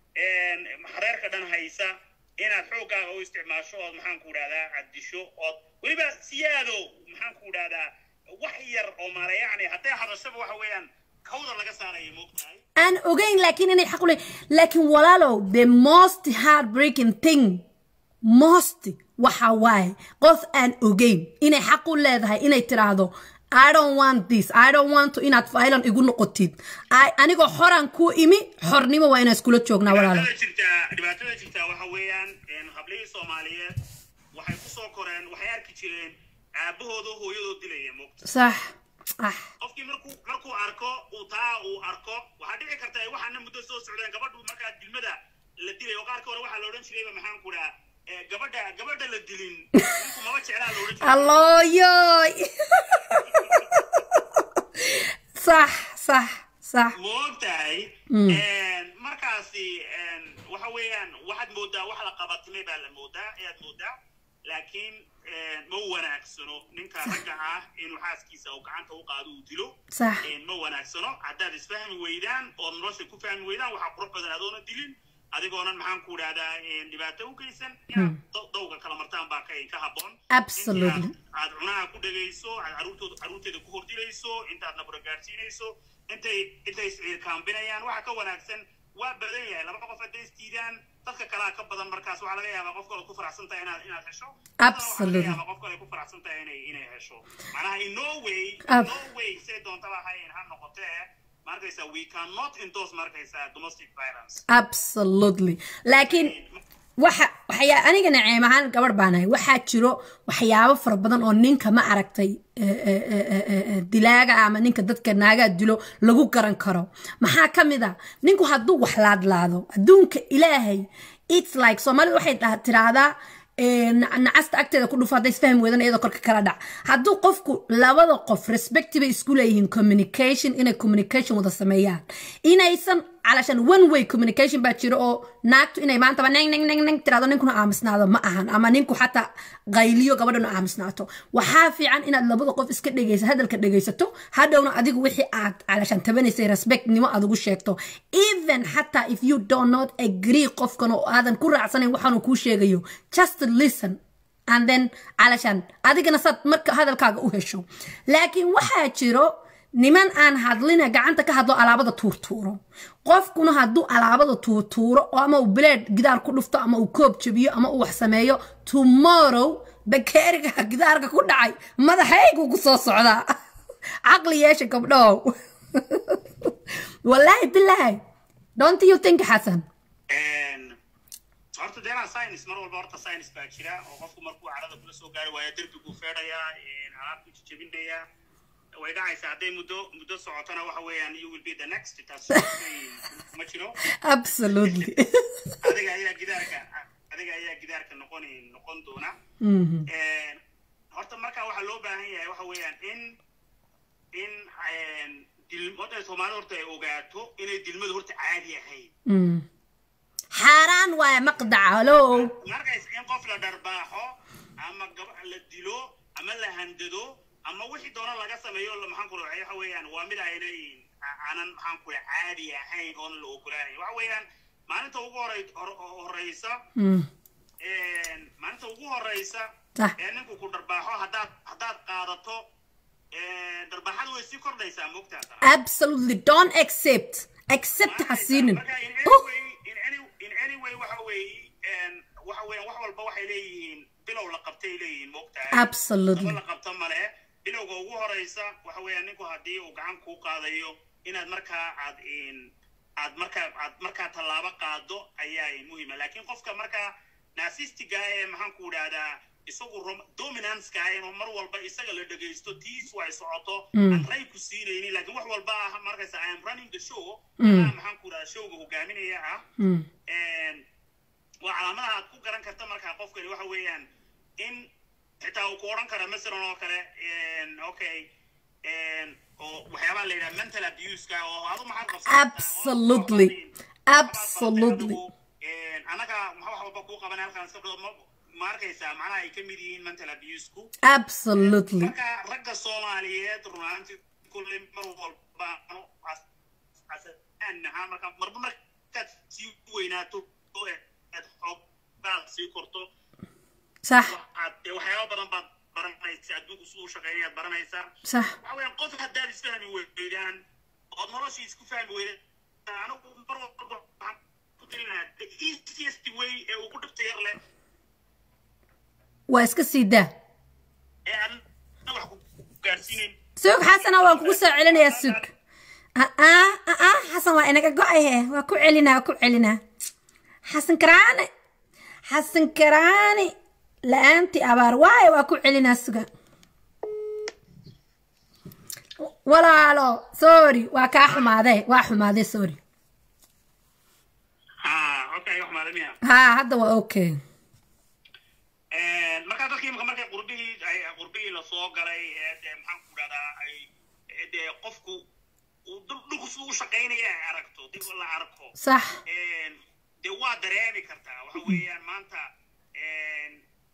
reerka dhan haysa inaad xooggaaga u isticmaasho ood maxaan ku dhahdaa caddisho ood weliba siyaado maxaan ku dhahdaa wax yar oo maalayacni hadday hadashaba waxa weeyaan kawda laga saaraya moogtahay aan ogeyn laakiin inay xaq u leeyihin laakiin walaalow the most heartbreaking thing most waxa waaye qof aan ogeyn inay xaq u leedahay inay tiraahdo I don't want this I don't want to inaad violent igu noqotid I- anigoo xoran ku imi xornimo waa inaan iskula joognaa walaalo dhibaatada jirtaa dhibaatada jirtaa waxa weeyaan hablihii soomaaliyeed waxay ku soo koreen waxay arki jireen aabahooda hooyadoo dilaya moogta sax ah qofkii markuu markuu arko uu taa uu arko waxaa dhici karta ay waxaana muddo soo socdeen gabadhu markaa dilmada la dilay oo qaarka hore waxaa la odhan jirayba maxaan ku dhaha gabadha gabadha la dilin ninku maba jeclaa la odhan jiray allooyoy sax sax sax ma og tahay markaasi waxa weeyaan waxaad moodaa wax la qabatimay baa la moodaa ayaad moodaa laakiin ma wanaagsano ninka ragga ah inuu xaaskiisa uu gacanta u qaado uu dilo sax ma wanaagsano haddaad isfahmi weydaan oo nolosha ku fahmi weydaan waxaa qurux badan adoona dilin adigoonan maxaan ku dhahdaa dhibaato u geysan inaad daw- dawga kala martaan baa ka ka habboon Absolutely. Intaad- aad cunaha ku dhegayso aad caruurtooda caruurteeda ku hordilayso intaad nabura gaadhsiinayso intay intay isciirkaambinayaan waxa ka wanaagsan waa badan yahay laba qof hadday isdiidaan dadka kalaa ka badan markaas waxaa laga yaabaa qof kale ku faraxsan tahay inaad inaad hesho Absolutely. Dadna waxaa laga yaabaa qof kale ku faraxsan tahay inay inay hesho macnaha in no way Ab- in no way say doontaba hayn ha noqotee markaysa we cannot endorse markaysa domestic violence absolutely laakiin waxa waxyaa aniga naceem ahaan gabadh baan ahay waxaa jiro waxyaabo fara badan oo ninka ma aragtay eh, eh, eh, eh, eh, eh, dilaaga ama ninka dadka naagaa dilo lagu garan karo maxaa ka mid a ninku hadduu wax laadlaado adduunka ilaahay its like soomaalida waxay dhaha- tiraahdaa eh, na- nacasta agteeda ku dhufo hadday isfahmi weedan iyadoo korka kala dhac hadduu qofku labada qof respect bay isku leeyihiin communication inay communication wada sameeyaan inaysan calashan one way communication baa jiro oo naagtu inay maantaba neng neng neng neng tirahdo ninkuna aamusnaado ma ahan ama ninku xataa qayliyo gabadhana aamusnaato waxaa fiican inaad labada qof iska dhegeysa hadalka dhegeysato hadhowna adigu wixii aad calashan tabanaysay respectnimo aad ugu sheegto even xataa if you do not agree qofkan oo aadan ku raacsanayn waxaanu kuu sheegayo just listen and then calashan adigana saad marka hadalkaaga u hesho laakiin waxaa jiro niman aan hadlina gacanta ka hadlo alaabada tuurtuuro qofkuna hadduu alaabada tuurtuuro oo ama uu bileed gidaar ku dhufto ama uu koob jabiyo ama uu wax sameeyo tomorrow bakeeriga gidaarka ku dhacay madaxaygu ku soo socdaa caqli yeesha gabdhow wallaahi bilaahi don't you think xasan horta deenaa science mar walba horta science baa jira oo qofku markuu carada kula soo gaari waayo derbiguu feedhayaa alaabtu jejebinayaa way dhacaysaa hadday muddo muddo socotona waxa weeyaan you will be the next taas ma jiro absolutely adiga ayaa gidaarka adiga ayaa gidaarka noqon noqon doona Mhm. Een, horta marka waxaa loo baahan yahay waxa weeyaan in in een, dil- horta soomaalida horta ay ogaato inay dilmadu horta caadi ahayn Mm. xaaraan waaye maqdaca halo markays in qof la dharbaaxo ama gab la dilo ama la handado ama wixii doona laga sameeyo la- maxaan ku raacay waxa weeyaan waa mid aynay aanan maxaan ku raacay caadi ahayn oon la ogolaanayn waxa weeyaan maalinta ugu horey hor- horeysa Mm. een, maalinta ugu horeysa Sax. ee ninku ku dharbaaxo haddaad haddaad qaadato een, dharbaaxadu way sii kordhaysaa moogtaa absolutely don't accept accept ha siinin Marka in any Uh, way in any in any way waxa weeye een, waxa weeyaan wax walba waxay leeyihiin bilow la qabtay leeyihiin moogtahay absolutely laba la qabta male bilowga ugu horeysa waxa weeyaan ninku haddii uu gacan kuu qaadayo inaad markaa aad in aad markaa aad markaa tallaabo qaado ayaa muhiima laakiin qofka markaa naasistiga ee maxaan ku idhahdaa isagu rom- dominanceka ah inuu mar walba isaga la dhegaysto tiisu ay socoto aan ray ku siinaynin laakiin wax walba ah markaysa i am running the show anaa maxaan ku idhahdaa showga hogaaminaya ah Mm. een, waa calaamadaha aad ku garan karta markaa qofkani waxa weeyaan in xitaa uu ku odhan kara masalan oo kale een, okay een, oo waxyaabaha la yidhaha mental abuseka oo adu maxaad qabsan Absolutely. Absolutely. anaga maxa wax walba kuu qaban halkaan iska dhigo ma- ma arkaysaa macnaha ay ka mid yihiin mental abusku absolutely marka ragga soomaaliyeed runaantii kulley mar walba anu as- asaan ahaan marka marba markaad sii weynaato oo aad xoogbaad sii korto sax waxaad dee waxyaaba badan baad baranaysaa adduunku siduu shaqeynayaad baranaysaa sax waxa weeyaan qof haddaad isfahmi weydaan ood noloshii isku fahmi weydaan anigu mar walba waxaan ku talinayaa the easiest way ee ugu dhibta yar leh waa iska sii daa ee aan wax ku gaadhsiinayn suug xasana waan kugu soo celinayaa suug aa aa xasan waa inaga go-ahe waa ku celinaa waa ku celinaa xasan karaane xasan karaane la-aantii abaar waaye waa ku celinaa suga walaalo sorry waa kaa xumaadee waa xumaadee sorry ah okay wax maalimiya haa hadda waa okay markaa dadkii imika markay qurbihii ay qurbihii lasoo galay ee dee maxaan ku dhahdaa ay ee dee qofku uu dul- dhulku siduu u shaqaynaya ay aragto dib la arko sax Een, dee waa dareemi kartaa waxa weeyaan maanta een,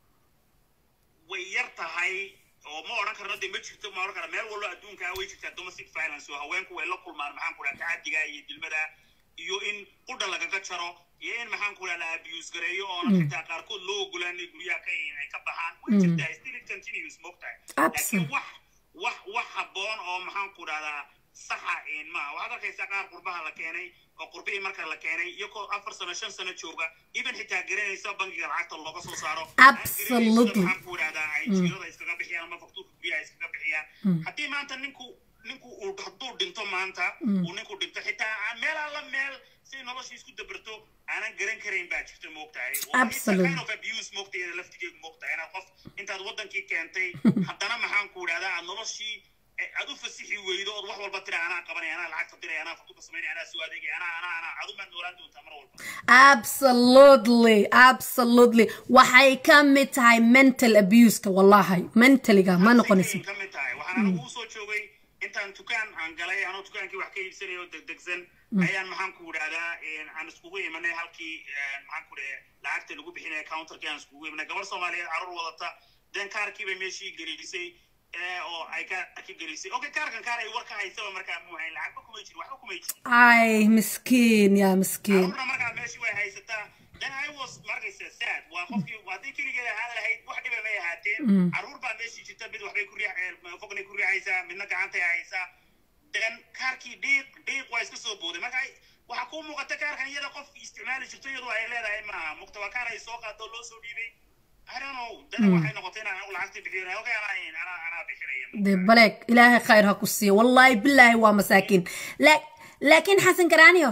way yar tahay oo ma odhan karno dee ma jirto ma odhan kara meel walba adduunka ah way jirtaa domestic violence oo haweenku way la kulmaan maxaan ku dhaha tacadiga iyo dilmada iyo in qudha lagaga jaro iyo in maxaan ku dhaha la abuse gareeyo oona xitaa qaarkood loo ogolaanay guryaha ka ay ka baxaan way jirtaa still it continues mogtahay laakiin Absolutely. wax wax wax habboon oo maxaan ku dhahdaa saxa een maaha waxaad arkaysaa qaar qurbaha la keenay oo qurbihii marka la keenay iyagoo afar sano shan sano jooga even xitaa garanaysa bangiga lacagta looga soo saaro Absolutely. maxaan ku dhahdaa ay jiirada iskaga bixiyaan ama faktuurka guryaha iskaga bixiyaan haddii maanta ninku ninku uu hadduu dhinto maanta uu ninku dhinto xitaa aan meel alla meel si noloshii isku dabarto aanan garan karayn baa jirta moogtahay Waa it's a Absolutely. kind of abuse moogtahay laftigeedu moogtahay inaad qof intaad wadankii keentay haddana maxaan ku dhahdaa aad noloshii eh, aad u fasixi weydo ood wax walba tira anaa qabanaya anaa lacagta diraya anaa faktuurka samaynaya anaa soo adeegaya anaa anaa anaa adu maad noolaan doontaa mar walba absolutely absolutely waxay ka mid tahay mental abuseka wallahi mentaliga ma noqonayso ka mid tahay waxaan anigu usoo joogay intaan dukaan aan galay anoo dukaankii wax ka iibsanayo degdegsan ayaan maxaan ku idhahdaa aan iskugu imanay halkii een, maxaan ku dhahe lacagta lagu bixinaya counterkii aan iskugu imanay gabar soomaaliyeed carruur wadata den kaarkii bay meeshii gelisay ee, oo ay kaarkii gelisay okay kaarkan kaar ay war ka haysaba markaa muu hayn lacagba kumay jirin waxba kumay jirin ay miskiin yaa miskiin carruurna markaa meeshii way haysataa then i was markaysa sad waa qofkii haddii keligeed ahaan lahayd wax dhiba may ahaateen carruur baa meeshii jirta mid waxbay ku riix fognay ku riixaysaa midna gacantay haysaa then kaarkii dhiiq dhiiq waa iska soo booday marka ay- waxaa kuu muuqata kaarkan iyada qof isticmaali jirto iyadu ay leedahay maaha mugta waa kaar ay soo qaado oo loo soo dhiibay I don't know dana waxay noqotay inaan anigu lacagtii bixiyo okay anaa anaa anaa bixinaya de baleeg ilaahay khayr ha ku siiyo wallahi bilaahi waa masaakiin La- laakiin xasan garaaniyo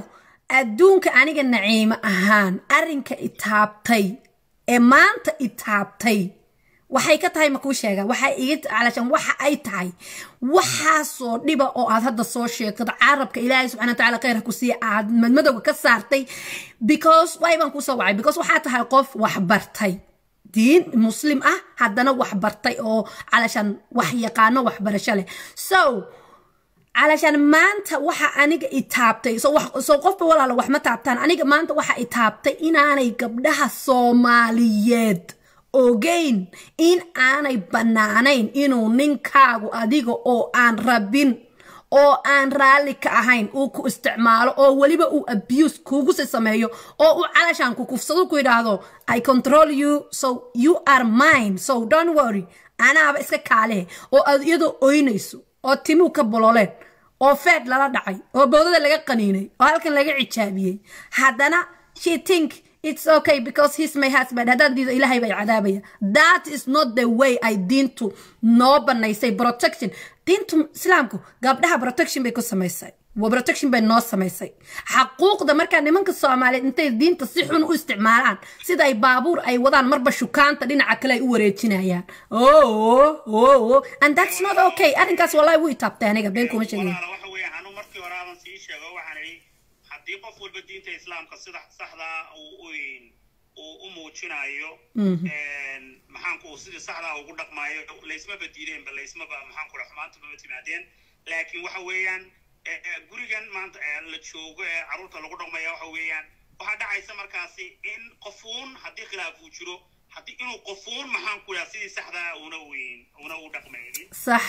adduunka aniga naciimo ahaan arrinka itaabtay ee maanta itaabtay waxay ka tahay makuu sheega waxay iga calashan waxa ay tahay waxaasoo dhiba oo aad hadda soo sheegtad carabka ilaahay subxana watacaala khayr ha ku siiya aad madmadowga ka saartay because waay baan kusoo wacay because waxaa tahay qof waxbartay diin muslim ah haddana waxbartay oo calashan wax yaqaano waxbarasho leh so calashan maanta waxa aniga itaabtay so wax so qofba walaalo wax ma taabtaan aniga maanta waxa itaabtay inaanay gabdhaha soomaaliyeed ogeyn in aanay bannaanayn inuu ninkaagu adiga oo aan rabin oo aan raalli ka ahayn uu ku isticmaalo oo weliba uu abuse kuugusi sameeyo oo uu calashaan ku kufsado ku yidhaahdo i control you so you are mine so don't worry anaaba iska kaalehe oo aad iyadoo oynayso oo timuu ka bololeen oo feed lala dhacay oo bowdada laga qaniinay oo halkan laga cijaabiyey haddana she think it's okay because he's my husband haddaan diido ilaahay bay cadaabaya that is not the way ay diintu noo banaysay protection diintu islaamku gabdhaha protection bay ku samaysay waa protection bay noo samaysay xaquuqda markaa nimanka soomaaliyeed intay diinta si xun u isticmaalaan sida ay baabuur ay wadaan marba shukaanta dhinaca kale ay u wareejinayaan oh oh and that's not okay arrinkaas wallahi wuu itaabtay aniga been kuma sheegay walaala waxa weeye anu markii hore aadan sii sheego waxaan idhi haddii qof walba diinta islaamka sida saxdaa uu u- uu u muujinayo maxaanku uu sidii saxdaa ugu dhaqmaayo laysmaba diideenba laysmaba maxaanku dhaha xumaanta maba timaadeen laakiin waxa weeyaan eh, eh, gurigan maanta eh, la joogo ee carruurta lagu dhaqmaya waxa weeyaan waxaa dhacaysa markaasi in qofuun haddii khilaaf uu jiro haddii inuu qofuun maxaanku dhaha sidii saxdaa una weyn una u dhaqmaynin sax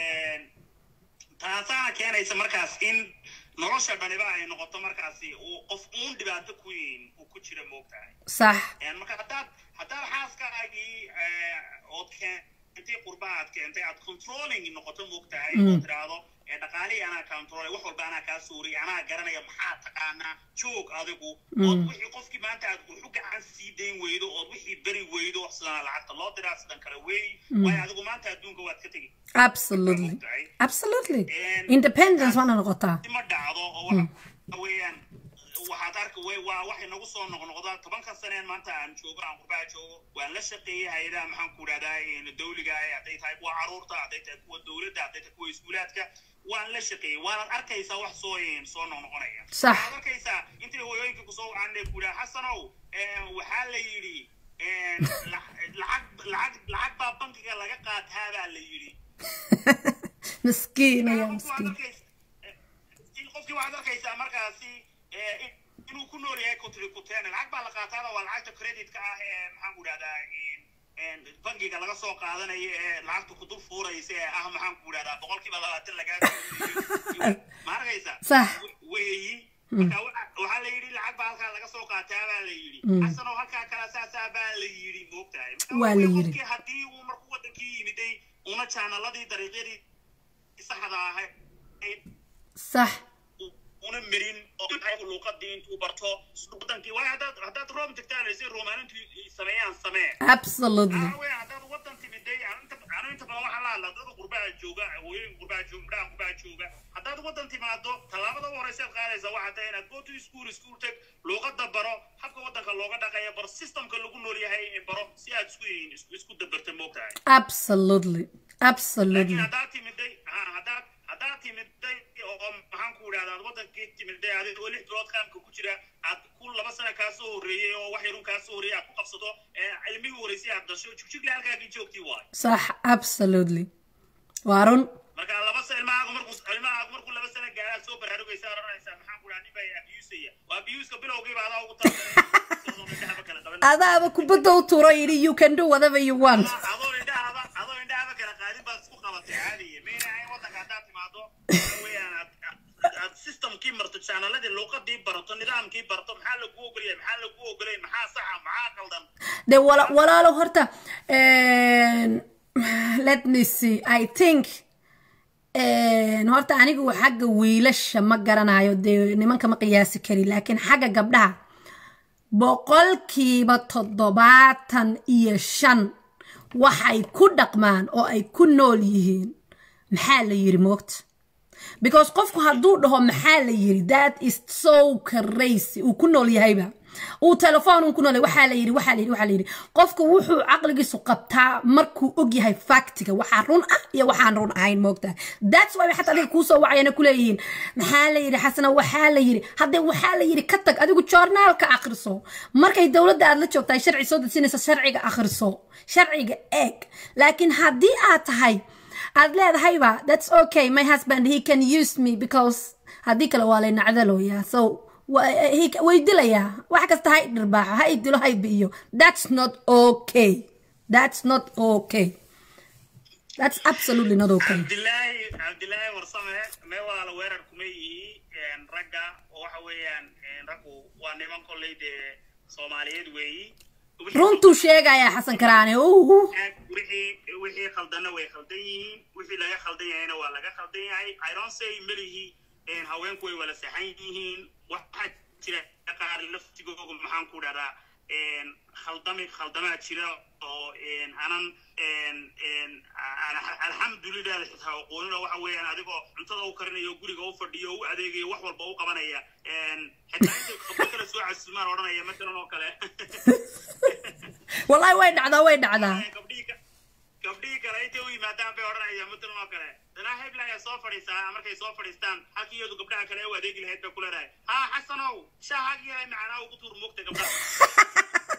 taasaana keenaysa markaas in nolosha dhaniba ay noqoto markaasi uu qof uun dhibaato ku yiin uu ku jira moogtahay sax marka haddaad haddaad xaaskaagii ood keentay qurba aad keentay aad controlling noqoto moogtahay oo tiraahdo ee dhaqaalihii anaa controlay wax walba anaa kaa suuriyay anaa garanaya maxaa taqaanaa joog adigu ood wixii qofkii maanta aad wuxu gacan sii dayn weydo ood wixii beri weydo sidana lacagta loo diraa sidan kale weey waayo adigu maanta adduunka waad ka tegi absolutely moogtahay absolutely And- independence waana noqotaa ma dhacdo oo waxa weeyaan waxaad arka way waa waxay nagu soo noqnoqdaa tobanka saneen maanta aan joogo aan qurbaha joogo waan la shaqeeyey hay-adaha maxaan ku dhahdaa dawliga ah hadday tahay kuwa caruurta hadday tahay kuwa dawladda hadday tahay kuwa iskuulaadka waan la shaqeeyey waanaad arkaysaa wax soo soo noqnoqonaya Sax. waxaad arkaysaa intay hooyooyinka kusoo wacaan ku dhaha xasanow eh, waxaa la yidhi eh, la- lacag lacag lacag baa bankiga laga qaataa baa la yidhi miskiin ayaa Qofki waxaad miskiin arkaysa- in qofkii waxaad arkaysaa markaasi eh, in- inuu ku nool yahay kutri kuteen lacag baa la qaataada waa lacagta creditka ah ee maxaan ku dhahdaa bangiga laga soo qaadanayo ee lacagta ku dul fuuraysa ee ah maxaan ku dhahdaa boqolkiiba labaatan lagaa ma arkaysa Sax. weeyi marka waxa- waxaa la yidhi lacag baa halkaa laga soo qaataa baa la yidhi xasanow halkaa kala saasaa baa la yidhi moogtahay Marka Waa la yidhi. qofkii haddii uu markuu wadankii yimiday una jaanaladii dariiqyadii saxda ahayd sax una merin oo luuqadii intuu barto wadankii waayo haddaad haddaad room tagtaanaysa roomaanintu sameeyaan samee absolutely Waxaa weeye haddaad wadan timiday anu inta anu inta badan waxaa la hadlaa dad qurbaha jooga hooyooyin qurbaha jooga midhaha qurbaha jooga haddaad wadan timaado tallaabada u horeysa aad qaadaysa waxaa tahay inaad go to school school tag luuqada baro habka wadanka looga dhaqaya baro systemka lagu nool yahay baro si aad isku isku isku dabarta moogtahay absolutely laakiin absolutely haddaad timiday ha haddaad haddaad timiday oo maxaan ku idhahdaa aad wadankii timiday adig oo lix bilood qaamka ku jira aad ku laba sana kaa soo horreeyey oo wax yarun kaa soo horreeyey aad ku qabsato ee cilmigii horeysay aad dasho jugjugle halkaagii joogtii waayo sax absolutely waa run marka laba sa ilmahaagu markuu ilmahaagu markuu laba sana gaara aad soo baraarugaysa oranaysaa maxaan ku idhaha nin baa abusaya waa abuska bilowgiiba adaa ugu talagalay kala qaban adaaba kubadda u turo yidhi you can do whatever you want adoo indhahaba adoo indhahaba kala qaadin baad isku qabatay caadiye mayna ahayn wadanka haddaad timaado waxa weeyaan aad aad- aad systemkii marto jaanaladii luuqadii barato nidaamkii barato maxaa lagu ogolyahay maxaa lagu ogolayn maxaa saxa maxaa qaldan de wala walaalo horta let me see i think horta anigu xagga wiilasha ma garanayo dee nimanka ma qiyaasi kari laakiin xagga gabdhaha boqolkiiba toddobaatan iyo shan waxay ku dhaqmaan oo ay ku nool yihiin maxaa la yiri moogta because qofku hadduu dhaho maxaa la yiri that is so crazy uu ku nool yahayba uu telefoon uu ku nool yahay waxaa la yiri waxaa la yiri waxaa la yiri qofku wuxuu caqligiisu qabtaa markuu og yahay factiga waxaa run ah iyo waxaan run ahayn moogtaa that's why xataa adiga kuusoo wacayana kuleeyihiin maxaa la yiri xasana waxaa la yiri haddee waxaa la yiri ka tag adigu joornaalka akhriso markay dowladda aad la joogtahay sharci soo dejinaysa sharciga akhriso sharciga eeg laakiin haddii aad tahay aad leedahayba that's okay my husband he can use me because haddii kale waa lay nacdalooyaa so way dilayaa wax kasta ha idhirbaaxo ha idilo ha ibi'iyo that's not okay that's not okay that's absolutely not okay cabdilaahi cabdilaahi warsame mee walaala weerar kuma yihi ragga oo waxa weeyaan raggu waa niman kolley dee soomaaliyeed weeyi runtuu sheegayaa xasan karaane uhu wixii wixii khaldana way khaldan yihiin wixii laga khaldan yahayna waa laga khaldan yahay i don't say melihi haweenku way wala saxan yihiin waxaa jira qaar laftigooga maxaan ku dhahdaa khaldami khaldamaa jira oo anan alxamdulilah xitaa aqoonin oo waxa weeyaan adigoo cuntada u karinayo guriga u fadhiyo u adeegayo wax walba u qabanaya xitaa intay khabo kale soo casuumaan odhanaya matalan oo kale wallahi way dhacdaa way dhacdaa gabdhihii kale intay u yimaadaan bay odhanayaan matalan oo kale danaa hebla ayaa soo fadhiistaa markay soo fadhiistaan halkii iyadu gabdhaha kale u adeegi lahayd bay ku leedahay haa xasanow shaahagi yahay macanaa ugu tuur moogta gabdhaha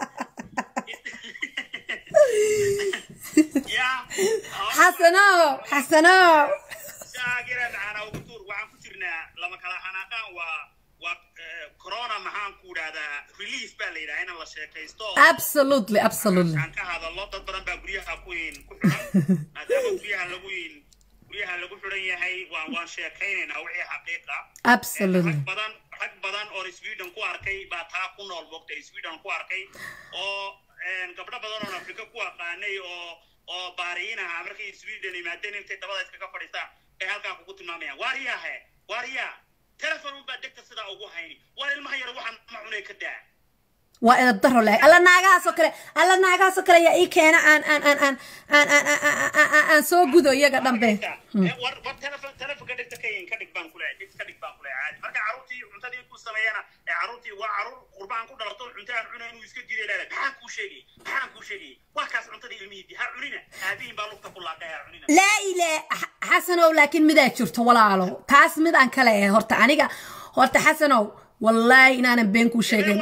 xasanow xasanow shaahagi yahay macanaa ugu tuur waxaan ku jirnaa lama kala xanaaqaan waa waa corona maxaan ku dhahdaa relief baa la yidhaha in la sheekaysto absolutely absolutely aan ka hadallo dad badan baa guryaha ku ku xidhan maadaama guryaha lagu guryaha lagu xidhan yahay waan waan sheekaynaynaa wixii xaqiiqa absolutely rag badan rag badan oo sweden ku arkay baa taa ku nool moogta sweden ku arkay oo gabdho badan oo afrika ku aqaanay oo oo baariyin ahaa markay sweden yimaadeen intay dabada iskaga fadhiistaan bay halkaa kugu tilmaamayaan waariyaahe waariyaa telefon unbaa degta sidaa ugu hayni waar ilmaha yar waxaan ma cunay ka daa waa edab daro lahay alla naagahaasoo kale alla naagahaasoo kale yaa ii keena aan aan aan aan aan aan aan aan aan soo gudo iyaga dhambe war war telefon telefonka dhegta ka yin ka dhig baan kule dhig ka dhig baan kule caadi marka carruurtii cuntadii ku sameeyana ee carruurtii waa carruur qurbaan ku dhalato cunta aan cunay inuu iska jiray leedahay maxaan kuu sheegay maxaan kuu sheegay waa kaas cuntadii ilmihii ha cunina aabihiin baa lugta ku laaqay ha cunina laa ile xasanow laakiin midaa jirto walaalo taas mid aan kale eh horta aniga horta xasanow wallaahi inaanan been kuu sheegin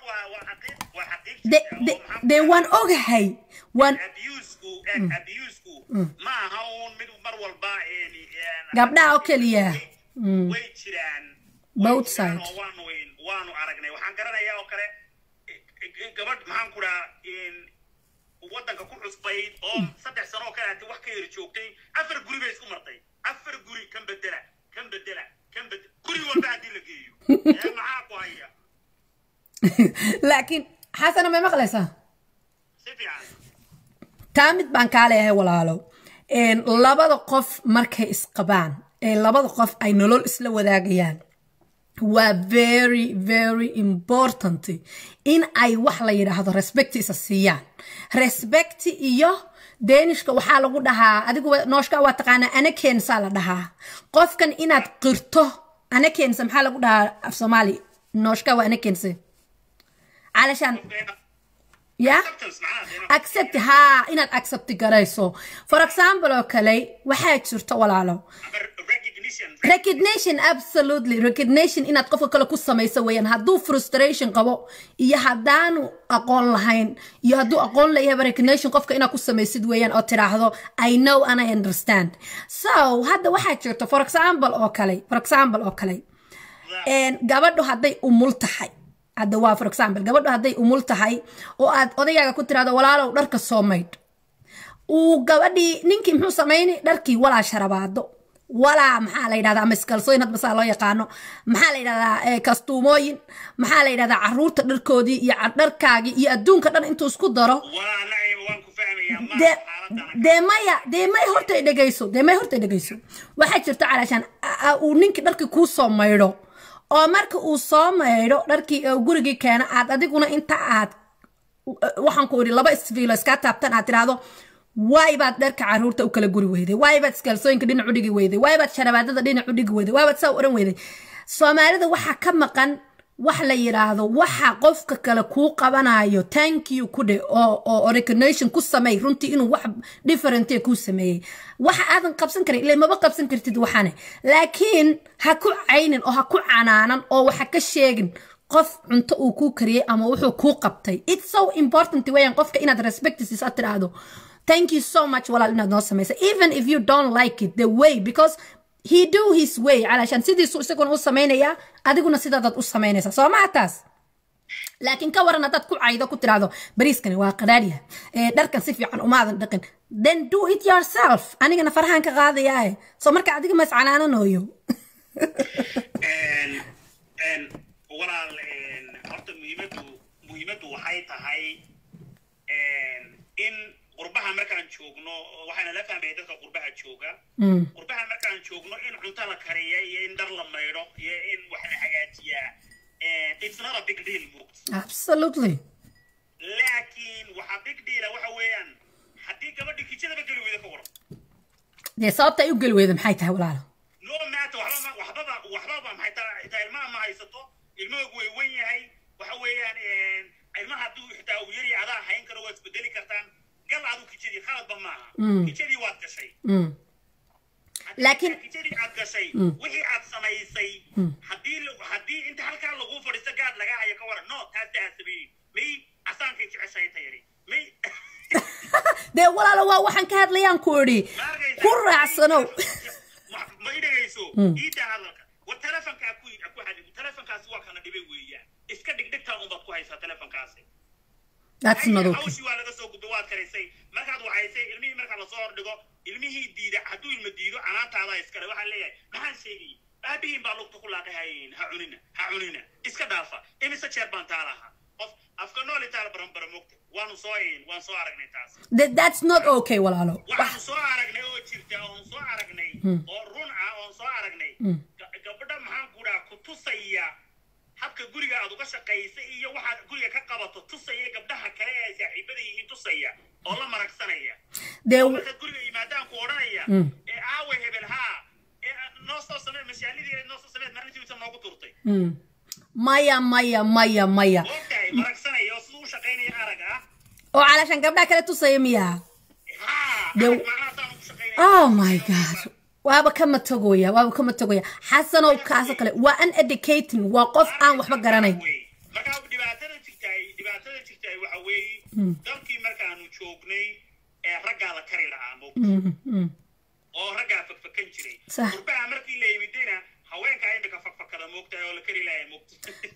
dee waan ogahay waan abusku abusku ma aha uun mid mar walba gabdhaha oo keliya way jiraan both side waanu waanu aragnay waxaan garanayaa oo kale gabadh maxaan ku dhaha waddanka ku cusbayd oo saddex sano oo kale hati wax ka yari joogtay afar guri bay isku martay afar guri kan bedela kan bedela kan bedela guri walba haddii la geeyo maxaa ku haya laakiin xasana may maqlaysaa si fiican taa mid baan kaa leeyahay walaalo labada qof markay isqabaan ee labada qof ay nolol isla wadaagayaan waa very very important in ay wax la yidhaahdo respect isa siiyaan respect iyo deenishka waxaa lagu dhahaa adigu nooshka waa taqaanaa anakensa la dhahaa qofkan inaad qirto anakensa maxaa lagu dhahaa af soomaali nooshka waa anakense علشان يا accept ها inaad accept garayso for example oo kale waxaa jirta walaalo recognition absolutely recognition inaad qofka kale ku samayso weeyaan hadduu frustration qabo iyo haddaanu aqoon lahayn iyo hadduu aqoon leeyahay recognition qofka inaad ku samaysid weeyaan oo tiraahdo i know and i understand so hadda waxaa jirta for example oo kale for example oo kale gabadhu hadday umul tahay hadda waa for example gabadhu hadday umul tahay oo aad odayaaga ku tiraahdo walaalow dharka soo maydh uu gabadhii ninkii muxuu samaynay dharkii walaa sharabaado walaa maxaa la yidhahdaa ama iskalsooyin hadba saa loo yaqaano maxaa la yidhahdaa kastuumooyin maxaa la yidhahdaa caruurta dharkoodii iyo dharkaagii iyo adduunka dhan intuu isku daro dee maya dee may hortay dhegayso dee may hortay dhegayso waxaa jirta calaashaan uu ninkii dharkii kuu soo maydho oo marka uu soo maydho dharkii gurigii keena aad adiguna inta aad waxaan ku idhi laba isfiilo iskaa taabtan aad tiraahdo waay baad dharka caruurta u kala guri weyday waay baad iskaalsooyinka dhinac u dhigi weyday waay baad sharabaadada dhinac u dhigi weyday waay baad saa u oran weyday soomaalida waxaa ka maqan wax la yidhaahdo waxa qofka kale kuu qabanayo thank you ku dhe oo oo recognition ku sameey runtii inuu wax different kuu sameeyey waxa aadan qabsan karin ilaa maba qabsan kartid waxane laakiin ha ku caynin oo ha ku canaanan oo waxa ka sheegin qof cunto uu kuu kariyey ama wuxuu kuu qabtay it's so important weeyaan qofka inaad respect siiso tiraahdo thank you so much walaal inaad noo samaysa even if you don't like it the way because he do his way calashaan sidiisu isaguna u samaynayaa adiguna sidaadaad u samaynaysaa soo maha taas laakiin ka waran haddaad ku caydo ku tiraahdo bariiskani waa qadhaadhyaha ee dharkan si fiican umaadan dhaqin then do it yourself anigana farahaan ka qaadayaae soo marka adiga mas canaananooyo walaal horta muhiimaddu muhiimaddu waxay tahay in qurbaha markaan joogno waxaana la fahmaya dadka qurbaha jooga qurbaha markaan joogno in cunto la kariya iyo in dhar la maydho iyo in wax la hagaajiyaa it's not a big deal moogta absolutely laakiin waxa big deala waxa weeyaan haddii gabadhi kijadaba geli weyda ka waran dee sababta ay u geli weyda maxay tahay walaalo no matter waxbaba waxbaba waxbaba maxay taa xitaa ilmaha ma haysato ilmahoogu way wen yahay waxa weeyaan ilmaha hadduu xitaa uu yari adaa hayn karo waa isbedeli kartaan gal adu kijadii khaladba maaha kijadii waad gashay laakiin kijadii aad gashay wixii aad samaysay haddii haddii inta halkaa lagu fadhiisto gaad laga hayo ka waran no taasi aad samaynin may asaankay jeceshahay tayari may dee walaalo waa waxaan ka hadlayaan ku idhi ku raacsanow ma idhagayso iidaa hadalka war telefonkaa ku ku xadid telefonkaasi waa kana dhibay weeyaan iska dhigdhigtaa unbaad ku haysaa telefonkaasi that's not okay hawshii waa laga soo gudbay waad karaysay markaad waxaysay ilmihii marka lasoo hordhigo ilmihii diida hadduu ilma diido canaantaadaa iskale waxaan leeyahay maxaan sheegay aabihiin baa lugta ku laaqahayn ha cunina ha cunina iska dhaafa imise jeer baan taa lahaa qof afka nooli taala baranbara mogta waanu soo waan soo aragnay taas That, that's not okay walaalo waxaanu soo aragnay oo jirta oon soo aragnay oo run ah oon soo aragnay ga- gabadha maxaan ku dhaha ku tusaya habka guriga aad uga shaqaysa iyo waxaad guriga ka qabato tusaya gabdhaha kale ee saaxiibada yihiin tusaya oo la maragsanaya dee markaad guriga yimaadaan ku odhanaya ee aawe hebel haa ee noo soo samee mashaalidii noo soo sameed maalintii inta noogu turtay Mm. maya maya maya maya ogtahay maragsanaya oo siduu u shaqaynaya arag ah oo calashaan gabdhaha kale tusaya miyaa haa Dee- arag macnahaasaan ugu shaqaynaya oh my god waaba kama tagoya waaba kama tagoya xasanow kaasoo kale waa an educating waa qof aan waxba garanayn marka dhibaatada jirtaay dhibaatada jirtaay waxa weeye dalkii markaanu joognay ee raggaa la kari lahaa moogta Mm, mm. oo raggaa fakfakan jiray Sax. gurbaha markii la yimidayna haweenkaa imika fakfakada moogtahay oo la kari lahaa moogta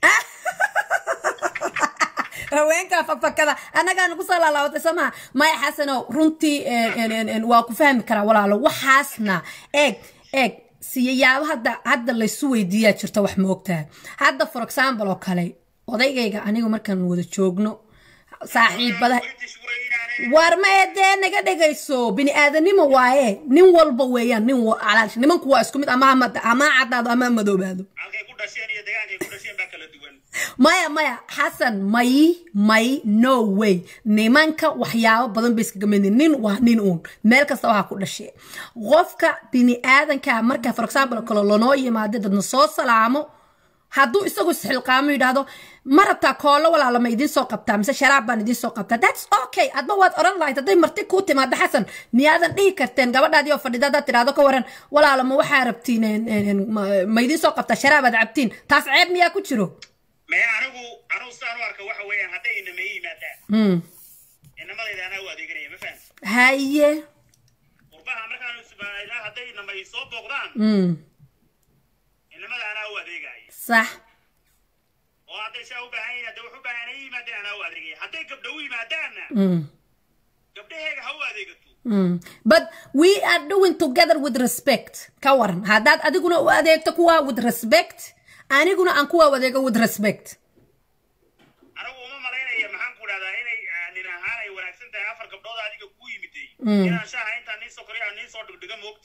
haweenka fakfakada annagaa nagu soo laalaabatay soo maha maya xasanow runtii en- en- en- en, waa ku fahmi karaa walaalo waxaasna eeg eeg siyayaabo hadda hadda laysu weydiiyaa jirta wax moogtaha hadda for example oo kale odaygayga anigu markaan wada joogno saaxiibada British way inaanay war ma dee naga dhegayso bini aadanimo waaye nin walba weeyaan nin wa- calaash nimanku waa isku mid ama ha mad- ama ha caddaado ama ha madoobaado halkay ku dhasheen iyo deegaankay ku dhasheen baa kala duwan maya maya xasan may may no way nimanka waxyaabo badan bay iskaga mid yihiin. nin waa nin uun meel kasta waxaa ku dhashe qofka bini aadanka marka for example kale lanoo yimaado dadna soo salaamo hadduu isagu isxilqaamo yidhaahdo ma rabtaa koolo walaala ma idiin soo qabtaa mise sharaab baan idiin soo qabtaa that's okay adba waad oran lahayd hadday marti kuu timaado xasan miyaadan dhihi karteen gabadhaadii oo fadhida haddaad tidhaahdo ka waran walaala ma waxaa rabtiin en- en- en, ma- ma idiin soo qabtaa sharaabaad cabtiin taas ceeb miyaa ku jiro maya anigu anigu sidaan u arka waxa weeyaan hadday inama ii yimaadaan Hmm. inamadayda anaa u adeeganaya ma fahamti haye qurbaha markaanu ismaailaa hadday inama ii soo booqdaan Mm. inamada anaa u adeegaya sax oo hadday shaa u baahan yihiin hadday wax u baahan ay yimaadeen anaa u adeegaya hadday gabdha u yimaadaanna Mm. gabdhaheega ha u adeegato Mm. but we are doing together with respect ka waran haddaad adiguna u adeegto kuwa with respect aniguna aan kuwa u adeego with respect anigu uma malaynaya maxaan ku dhahdaa inay ah, nin ahaan ay wanaagsan tahay afar gabdhood adiga kuu yimiday inaan shaaha intaan nii soo koriyo aan nii soo dhigdhiga moogta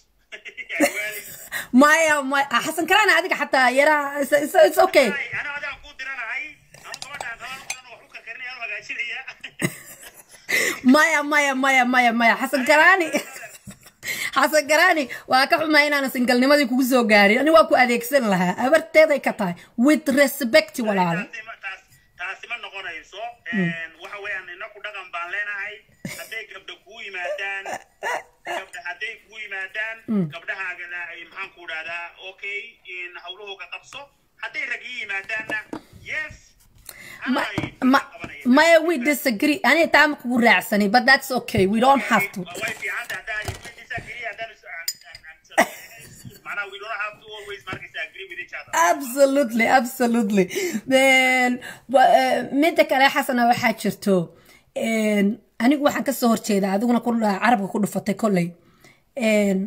maya maya ah, xasan karaana adiga xataa yaraa it's, it's, it's okay ana adaan kuu diranahay anu gabadhaan rabaan udan wax u karkarinaya anu hagaajinaya maya maya maya maya maya xasan garaani xasan garaani waa ka xumaa inaanan singalnimadii kugu soo gaarin ani waa ku adeegsan lahaa abarteeday ka tahay with respect walaalo taasi ma- taas- taasi ma noqonayso waxa weeyaan inaku dhaqan baan leenahay hadday gabdha kuu yimaadaan gabdha hadday kuu yimaadaan gabdhahaagana ay maxaan ku dhahdaa okay in hawlahooga qabso hadday rag ii yimaadaanna yes Ma- anay ma- qabanaya. maya we disagree aniga taa ma kugu raacsanay but that's okay we don't have to way fiican tahay haddaa we disagree haddaan is- aan- aan- aan- macnaha we don't have to always markaysa agree with each other absolutely absolutely Then, wa- eh, midda kale xasana waxaa jirto en, anigu waxaan kasoo horjeedaa adiguna ku dha- carabka ku dhufatay kolley En,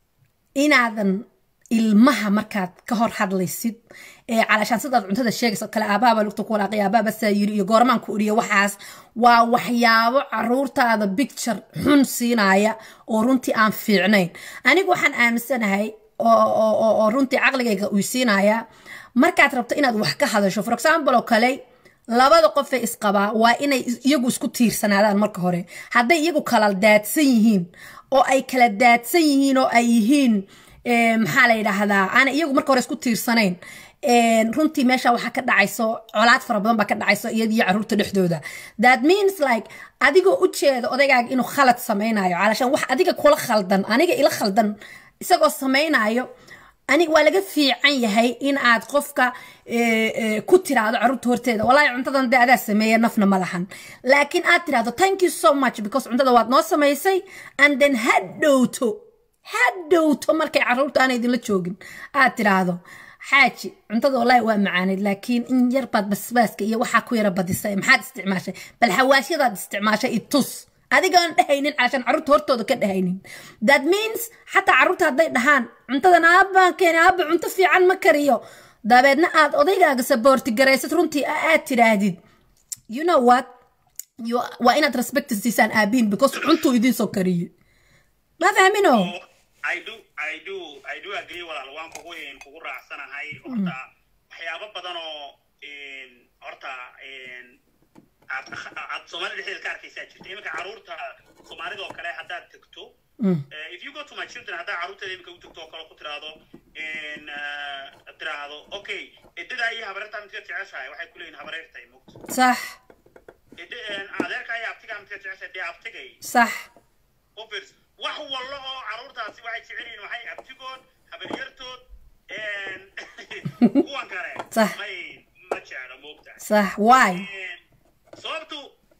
inaadan ilmaha markaad ka hor hadlaysid ee calashaan sidaad cuntada sheegayso kale aabaaba lugta ku walaaqay aabaaba saa yiri iyo goormaan ku iriyo waxaas waa waxyaabo caruurtaada picture xun siinaya oo runtii aan fiicnayn anigu waxaan aaminsanahay oo oo- oo oo runtii caqligayga uu siinaya markaad rabto inaad wax ka hadasho for example oo kale labada qof ee isqabaa waa inay is- iyagu isku tiirsanaadaan marka hore hadday iyagu kala daadsan yihiin oo ay kala daadsan yihiin oo ay yihiin eh, maxaa la yidhaahdaa aan iyagu marka hore isku tiirsanayn En, runtii meesha waxaa ka dhacayso colaad fara badan baa ka dhacayso iyada iyo caruurta dhexdooda that means like adigoo u jeeda odaygaaga inuu khalad samaynayo calashaan wax adiga kula khaldan aniga ila khaldan isagoo samaynayo aniga waa laga fiican yahay in aad qofka eh, eh, ku tiraahdo caruurta horteeda walaahi cuntadan dee adaa sameeya nafna ma lahan laakiin aad tiraahdo thank you so much because cuntada waad noo samaysay and then ha dhowto ha dhowto markay caruurta aanay idinla joogin aad tiraahdo xaaji cuntada walaahi waa macaaneyd laakiin in yar baad basbaaska iyo waxaa ku yara badisay maxaad isticmaashay bal xawaashyadaad isticmaashay i tus adigaan dhehaynin calashaan caruurta hortooda ka dhehaynin that means xataa caruurta hadday dhahaan cuntadan aabbaan keena aabba cunto fiican ma kariyo dabeedna aad odaygaaga saboorti garaysad runtii a- aad tidhaahdid you know what You- waa inaad respect siisaan aabiin because cuntuu idiin soo kariyey ma fahmino I do, I do, I do agree walaal waan kugu kugu raacsanahay horta waxyaabo badan oo een, horta een, aad aad Soomaalida dhexdeeda ka arkaysaa jirta iminka caruurta Soomaalida oo kale haddaad tagto eh, if you go to my children haddaa caruurteeda iminka u tagto oo kale ku tiraahdo een, eh, tiraahdo okay edadaa iyo habareertaa midka jeceshahay waxay ku leeyihin habareertay mugto sax adeerkaa iyo abtigaa midka jeceshahay dee abtigay sax Obvious. wax wallo oo caruurtaasi waxay jecel yihiin waxay abtigood habaryartood een, kuwan kale Sax. may ma jeclo moogtahay sax why Een, sababtu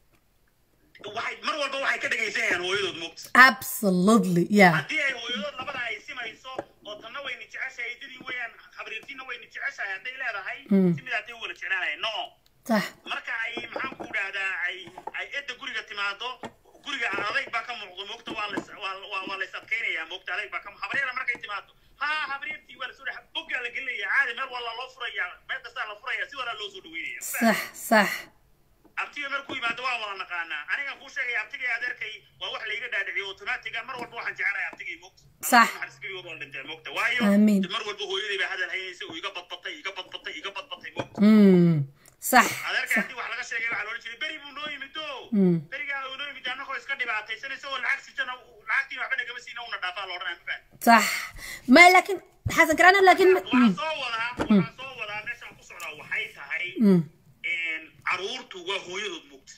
waxay mar walba waxay ka dhegaysanayaan hooyadood moogta absolutely yeah haddii ay hooyadood labada ay simayso oo tanna wayna jeceshahay eedadii weeyaan habaryartiina wayna jeceshahay hadday leedahay si mid hadday u wala jeclaanaya no sax marka ay maxaan ku dhahdaa ay ay edda guriga timaado guriga adayg baa ka muuqdo moogta waa la waa waa waa la is adkaynayaa moogta adayg baa ka mu- habaryara markay timaado ha habaryartii waa la soo dhex boggaa la gelinaya caadi meel walaa loo furayaa meel kastaa la furaya si walaa loo soo dhaweynaya sax sax abtiga markuu yimaado waa wada naqaanaa aniga kuu sheegaya abtiga iyo adeerkay waa wax layga dhaadhiciyo automatiga mar walba waxaan jecelahay abtigii moogta Sax. xarisgeligood waa dhintay moogta waayo Amiin. mar walba hooyaday baa hadal haynaysa oo iga badbatay iga badbatay iga badbatay moogta mm sax adeerka haddii wax laga sheegay waxaa loola jiray beri buu noo yimid o Mm. berigaa uu noo yimid annagoo iska dhibaataysan isagoo lacag sitana lacagtii waxba nagama siina una dhaafaa loodhan mafaan صح ما لكن حسن كراني لكن waxaan soo wadaa waxaan soo wadaa meeshaan ku socdaa waxay tahay مم. een, caruurtu waa hooyadood mugta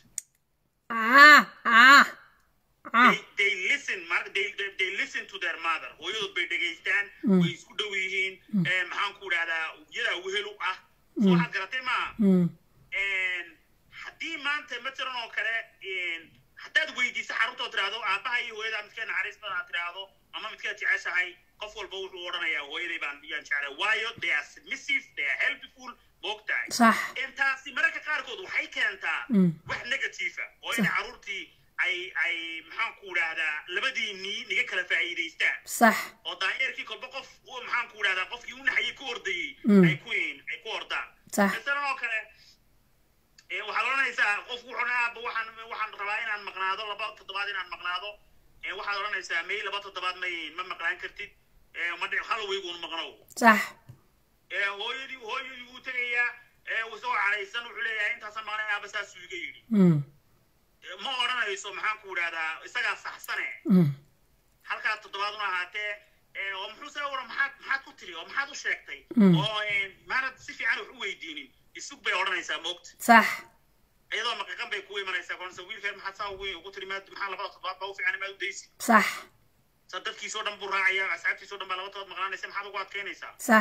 اه اه اه they, they listen mar- they, they, they listen to their mother hooyadood bay dhegaystaan way isku dhow yihiin ee, maxaan ku dhahdaa iyadaa wehel u ah so waxaad garatay maa مم. een, haddii maanta matalan oo kale een, haddaad weydiiso xaruntood tiraahdo aabbaha iyo hooyadaa midkee naxariis badan aad tiraahdo ama midkeed jeceshahay qof walba wuxuu odhanayaa hooyaday baan yaan jeclay waayo they are submissive they are helpful moogtahay صح intaasi mararka qaarkood waxay keentaa Mm. wax negative ah oo inay caruurtii ay ay maxaan ku dhahdaa labadii nii niga kala faa'iidaystaan صح oo daanyeerkii kolba qof uu maxaan ku dhahdaa qofkii u naxayay ku ordayey Mm. ay ku ay ku ordaan صح masalan oo kale ee, waxaad odhanaysaa qofku wuxuu dhahaa aabba waxaan waxaan rabaa inaan maqnaado laba toddobaad inaan maqnaado ee, waxaad odhanaysaa may laba toddobaad may ma maqnaan kartid ee, ma dhic hal weyguun maqnow صح ee, hooyadii hooyadii wuu tegayaa ee, isagoo caraysan wuxuu leeyahay intaasaan maqnay aabba saasuu iga yidhi مم. Ee, ma odhanayso maxaan ku idhahdaa isagaa saxsane Mm. halkaa toddobaaduna ahaatee ee, oo muxuu se wara maxaad maxaad ku tiri oo maxaad u sheegtay Mm. oo een, maanad si fiican wax u weydiinin isug bay odhanaysaa moogta sax iyadoo maqiqan bay kugu imanaysaa konse wiilkeen maxaad saa ugu ugu tiri maad maxaa labada toddobaad baa u fiican maad u daysi sax sa dadkiisoo dhan buu raacaya asxaabtiisoo dhan baa laba todobaad maqnaanaysa maxaad ugu adkaynaysaa sax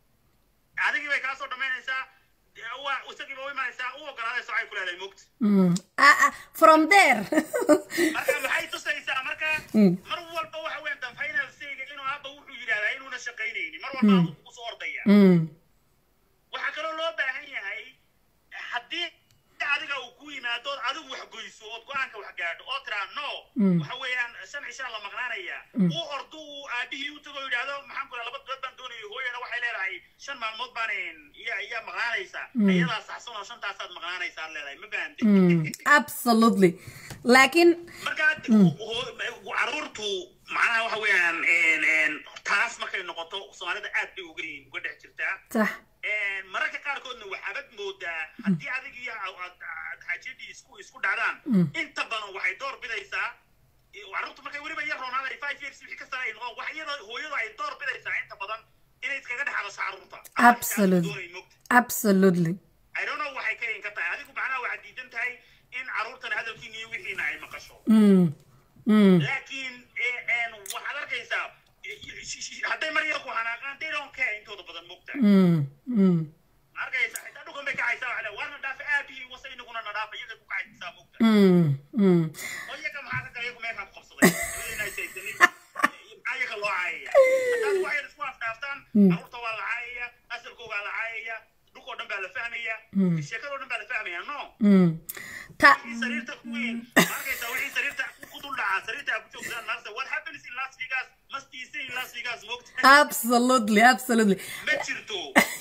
adigii bay kaa soo dhammaynaysaa dee waa isagiiba u imanaysaa u ogolaadaysa waxay ku leedahay moogta Mm. Ah, ah, from there marka maxay tusaysaa marka Mm. mar walba waxa weeyaan dan final sayga inuu aabba wuxuu yidhahdaa inuuna shaqaynaynin mar walba adugu kugu soo ordaya Mm. waxaa kaloo loo baahan yahay haddii adiga uu ku yimaado ood adigu wax goyso ood go-aanka wax gaadho oo tiraa no Mm. waxa weeyaan shan cishaan la maqnaanaya uu ordo uu aabihii u tago yidhaahdo maxaan ku laba dood baan doonaya hooyana waxay leedahay shan maalmood baan iya iya maqnaanaysa iyadaa saxsan oo shantaasaad maqnaanaysaa leedahay ma fahamte Mm. absolutely laakiin marka caruurtu macnaha waxa weeyaan een, een, taas markay noqoto soomaalida aad bay uga yihiin uga dhex jirtaa sax Een, mararka qaarkoodna waxaabad moodaa haddii adig iyo xaajadii isku isku dhacdaan inta badan waxay door bidaysaa caruurtu markay weliba yar roonaaday five years wixii ka sare ay noqon wax iyada hooyadu ay door bidaysaa inta badan inay iskaga dhex hadasho caruurta Absolute. Doonay moogta. absolutely I don't know waxay ka yin ka tahay adigu macnaha waxaad diidan tahay in caruurtana hadalkiina iyo wixiina ay maqasho Mm. Mm. laakiin eh, een, waxaad arkaysaa eh, sh- sh- hadday mar yar ku xanaaqaan they don't care intooda badan moogta Mm. Mm. ma arkaysa xitaa dhulkan bay kacaysaa waxaa le waana dhaafa aabihii wase inaguna na dhaafa iyaga ku kacaysaa moogta Mm. Mm. oo iyaga maxaa ka kale iyagu meelkaa ku qabsaday Inay saysanin, maxaa iyaga loo caayaya haddaad wax yar isku afdhaaftaan caruurta waa la caayaya asalkoogaa la caayaya dhulkoo dhan baa la fahmaya sheekadoo dhan baa la fahmaya no Mm. ta wixii sariirta ku weyn ma arkaysaa wixii sariirta ku dul dhacaa sariirta aad ku joogtaan maarsa what happens in las vegas must be seen in las vegas moogta absolutely absolutely ma jirto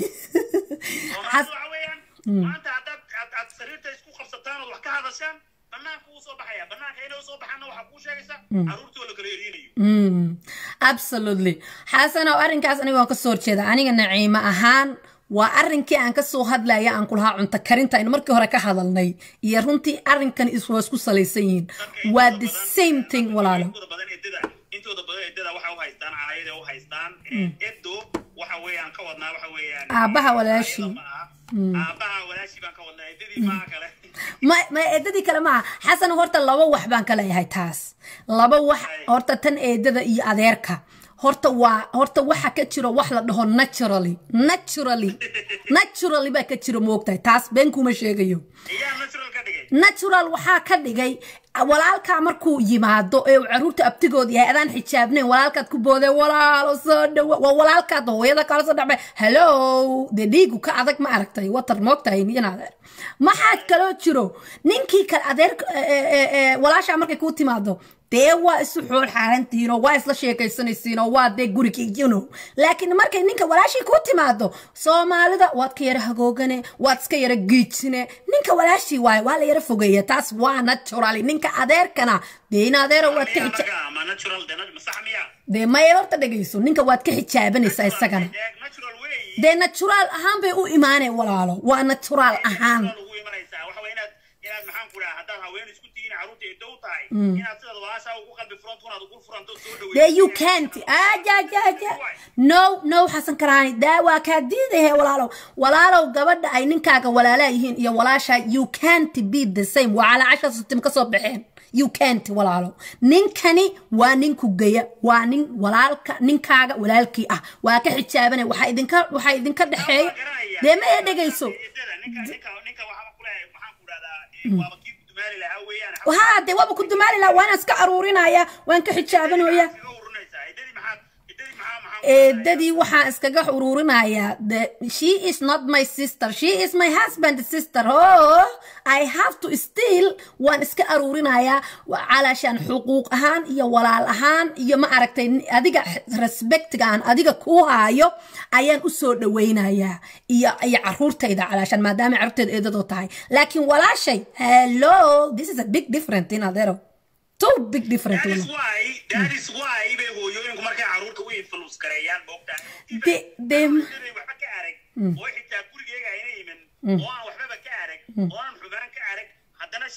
Soomaalidu waxa weeyaan maanta haddaad aad aad sariirta isku qabsataan ood wax ka hadashaan banaanka wuu soo baxaya banaanka inay usoo baxaanna waxaa kuu sheegaysa caruurtii oo la kala erinayo Mm. absolutely xasanow arrinkaas aniga waan ka soo horjeeda aniga naciimo ahaan waa arrinkii aan kasoo hadlaya aan ku lahaa cunto karinta aynu markii hore ka hadalnay iyo runtii arrinkan is waa isku salaysan yihiin waa the same thing walaalo intooda badan edada intooda badan edada waxa u haystaan caayada u haystaan edo waxa weeyaan ka wadnaa waxa weeyaan Aabbaha walaashii. caayada ma aha. aabbaha walaashii baan ka wadnaa edadii maaha kale ma ma eedadii kale maaha xasan horta laba wax baan ka leeyahay taas laba wax horta tan eedada iyo adeerka horta waa horta waxa ka jiro wax la dhaho naturally naturally naturally baa ka jiro moogtahay taas been kuma sheegayo iyaa natural ka dhigay natural waxaa ka dhigay walaalkaa markuu yimaado ee uu caruurta abtigood yahay adaan xijaabnayn walaalkaad ku boodee walaalo soo dhawa waa walaalkaad hooyada kala soo dhacbay hello dee dhiigu ka adag ma aragtay watar moogtahay in adeer maxaa kaloo jiro ninkii kale adeer walaashaa markay kuu timaado dee waa isu xool xaarantiinoo waa isla sheekaysanaysiinoo waa dee gurigii you know laakiin markay ninka walaashii kuu timaado soomaalida waad ka yara hagoogane waad iska yara giijine ninka walaashii waaye waa la yara fogeeya taas waa naturally ninka adeerkana dee in adeero waad ka miyaa xija naga ma natural de ma sax miyaa dee maya horta dhegayso ninka waad ka xijaabanaysaa isagana natural way dee natural ahaan bay u imaaneen walaalo waa natural ahaan ugu imanaysaa waxa way inaad inaad maxaan ku dhaha haddaad haween isku tihiin caruurta ay dow tahay inaad sidaad walaashaa ugu qalbi furanto unaad ugu furanto soo dhaweyso There you can't. Aja, aja, aja. No, no, Xasan Karaani. Daa waa kaa diidahe walaalow. Walaalow gabadha ay ninkaaga walaalaa yihiin iyo walaasha you can't be the same. Waa cala casha sitim ka soo baxeen. You can't walaalow. Ninkani waa ninku geya. Waa nin walaalka ninkaaga walaalkii ah. Waa ka xijaabanay. Waxaa idinka waxaa idinka dhexeeya. Dee ma ee dhegayso. ninka ninka ninka waxaa ku leeyahay maxaan ku dhahdaa waaba kii ku dumaali lahaa weeyaan Wahaa dee waaba ku dumaali lahaa waan iska aruurinaya. Waan ka xijaabanaya. iskaga urunaysaa idadii maxaad idadii maxaa maxaan eedadii waxaan iskaga ururinayaa the she is not my sister she is my husband's sister oh i have to still waan iska aruurinayaa wa- calaashaan xuquuq ahaan iyo walaal ahaan iyo ma aragtay ni- adiga respectiga aan adiga ku haayo ayaan u soo dhawaynayaa iyo iyo caruurtayda calaashaan maadaama caruurtayda eedadoo tahay laakiin walaashay hello this is a big different in adero two big different That is women. why that is why bay hooyooyinku markay caruurta u influence gareeyaan moogtaa De- de- waxba ka arag oo xitaa gurigeyga ayna iman oo aan waxbaba ka arag oo aan xubaan ka arag haddana she is bet-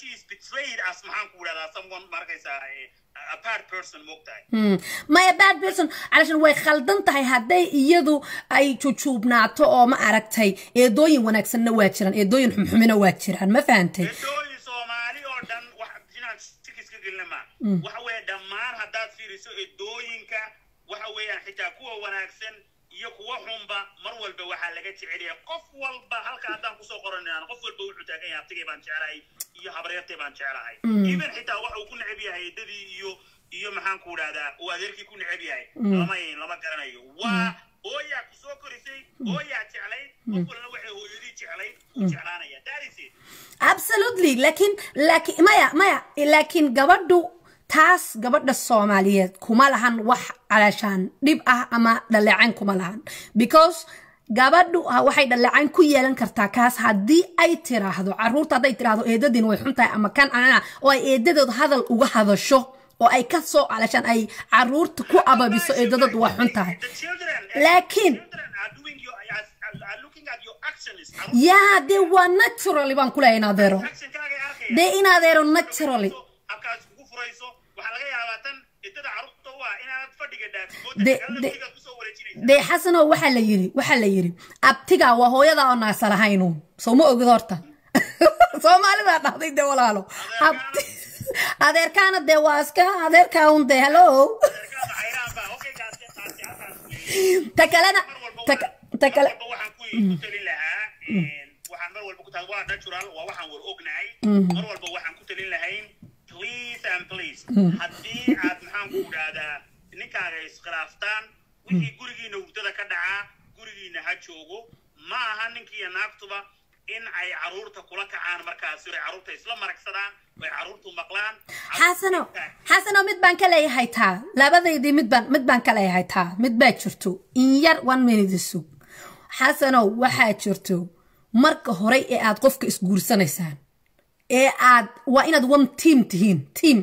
portrayed as maxaan ku idhahdaa someone markaysaa eh, a bad person moogtahay Hmm. maya bad person calashan way khaldan tahay hadday iyadu ay jujuubnaato oo ma aragtay eedooyin wanaagsanna waa jiraan eedooyin xumxumina waa jiraan ma fahantay eedooyin soomaali oo dhan wax inaan sikis ka gelina ma waxa weeye dhammaan haddaad fiiriso eedooyinka waxa weeyaan xitaa kuwa wanaagsan iyo kuwa xunba mar walba waxaa laga jecel yahay qof walba halka haddaan kusoo qoranayaan qof walba wuxuu taagan yahay abtigay baan jeclahay iyo habaryartay baan jeclahay even xitaa waxa uu ku neceb yahay eedadii iyo iyo maxaan ku idhahdaa uu adeerkii ku neceb yahay lama lama garanayo waa hooyaa ku soo korisay hooyaa jeclayd qof walna waxay hooyadii jeclayd uu jeclaanaya that is it absolutely laakiin laakiin maya maya laakiin gabadhu taas gabadha soomaaliyeed kuma lahan wax calashaan dhib ah ama dhaleecayn kuma lahan because gabadhu ha- waxay dhaleecayn ku yeelan kartaa kaas haddii ay tiraahdo caruurta hadday tiraahdo eedadiin way xun tahay ama kan anana oo ay eedadood hadal uga hadasho oo ay ka soo calashaan ay caruurta ku ababiso eedadood waa xun tahay The children, Laakiin- children are doing your, are, are looking at your actions. yaa dee waa naturally baan ku leeyahay inadeero Actionkaaga ay arkayaan. dee inadeero naturally Habkaas kugu furayso, waxaa laga yaabaa tan idada carruurta u ah inaanad fadhiga dhaafin. De- Moodada kale de- laftigaad kusoo wareejinaysaa. dee xasano waxaa la yiri waxaa la yiri abtiga waa hooyada oo naasa lahaynuun soo ma ogid horta soomaalidaa dhahday dee walaalo Abti- adeerkaana dee waa iska adeerkaa un dee hello Adeerkaada xayraan baa, okay, kaasi, kaasi, halkaas weeye. ta kalena Mar walba ta waxaan- ta mar kale walba waxaan ku ku talin lahaa, een, waxaan mar walba ku tahay waa natural, waa waxaan war ognahay. Mar walba waxaan ku talin lahayn, please and please, haddii aad maxaan ku idhaahdaa, ninkaaga iskhilaaftaan, wixii gurigiina hurdada ka dhacaa, gurigiina ha joogo. Ma aha ninkiiyo naagtuba in ay carruurta kula kacaan markaasi, ay carruurta isla maragsadaan, ay carruurtu maqlaan. xasano xasano mid baan ka leeyahay taa labadaydii mid baan mid baan ka leeyahay taa mid baa jirto in yar one minute sug xasano waxaa jirto marka hore ee aad qofka isguursanaysaan ee aad waa inaad one team tihiin team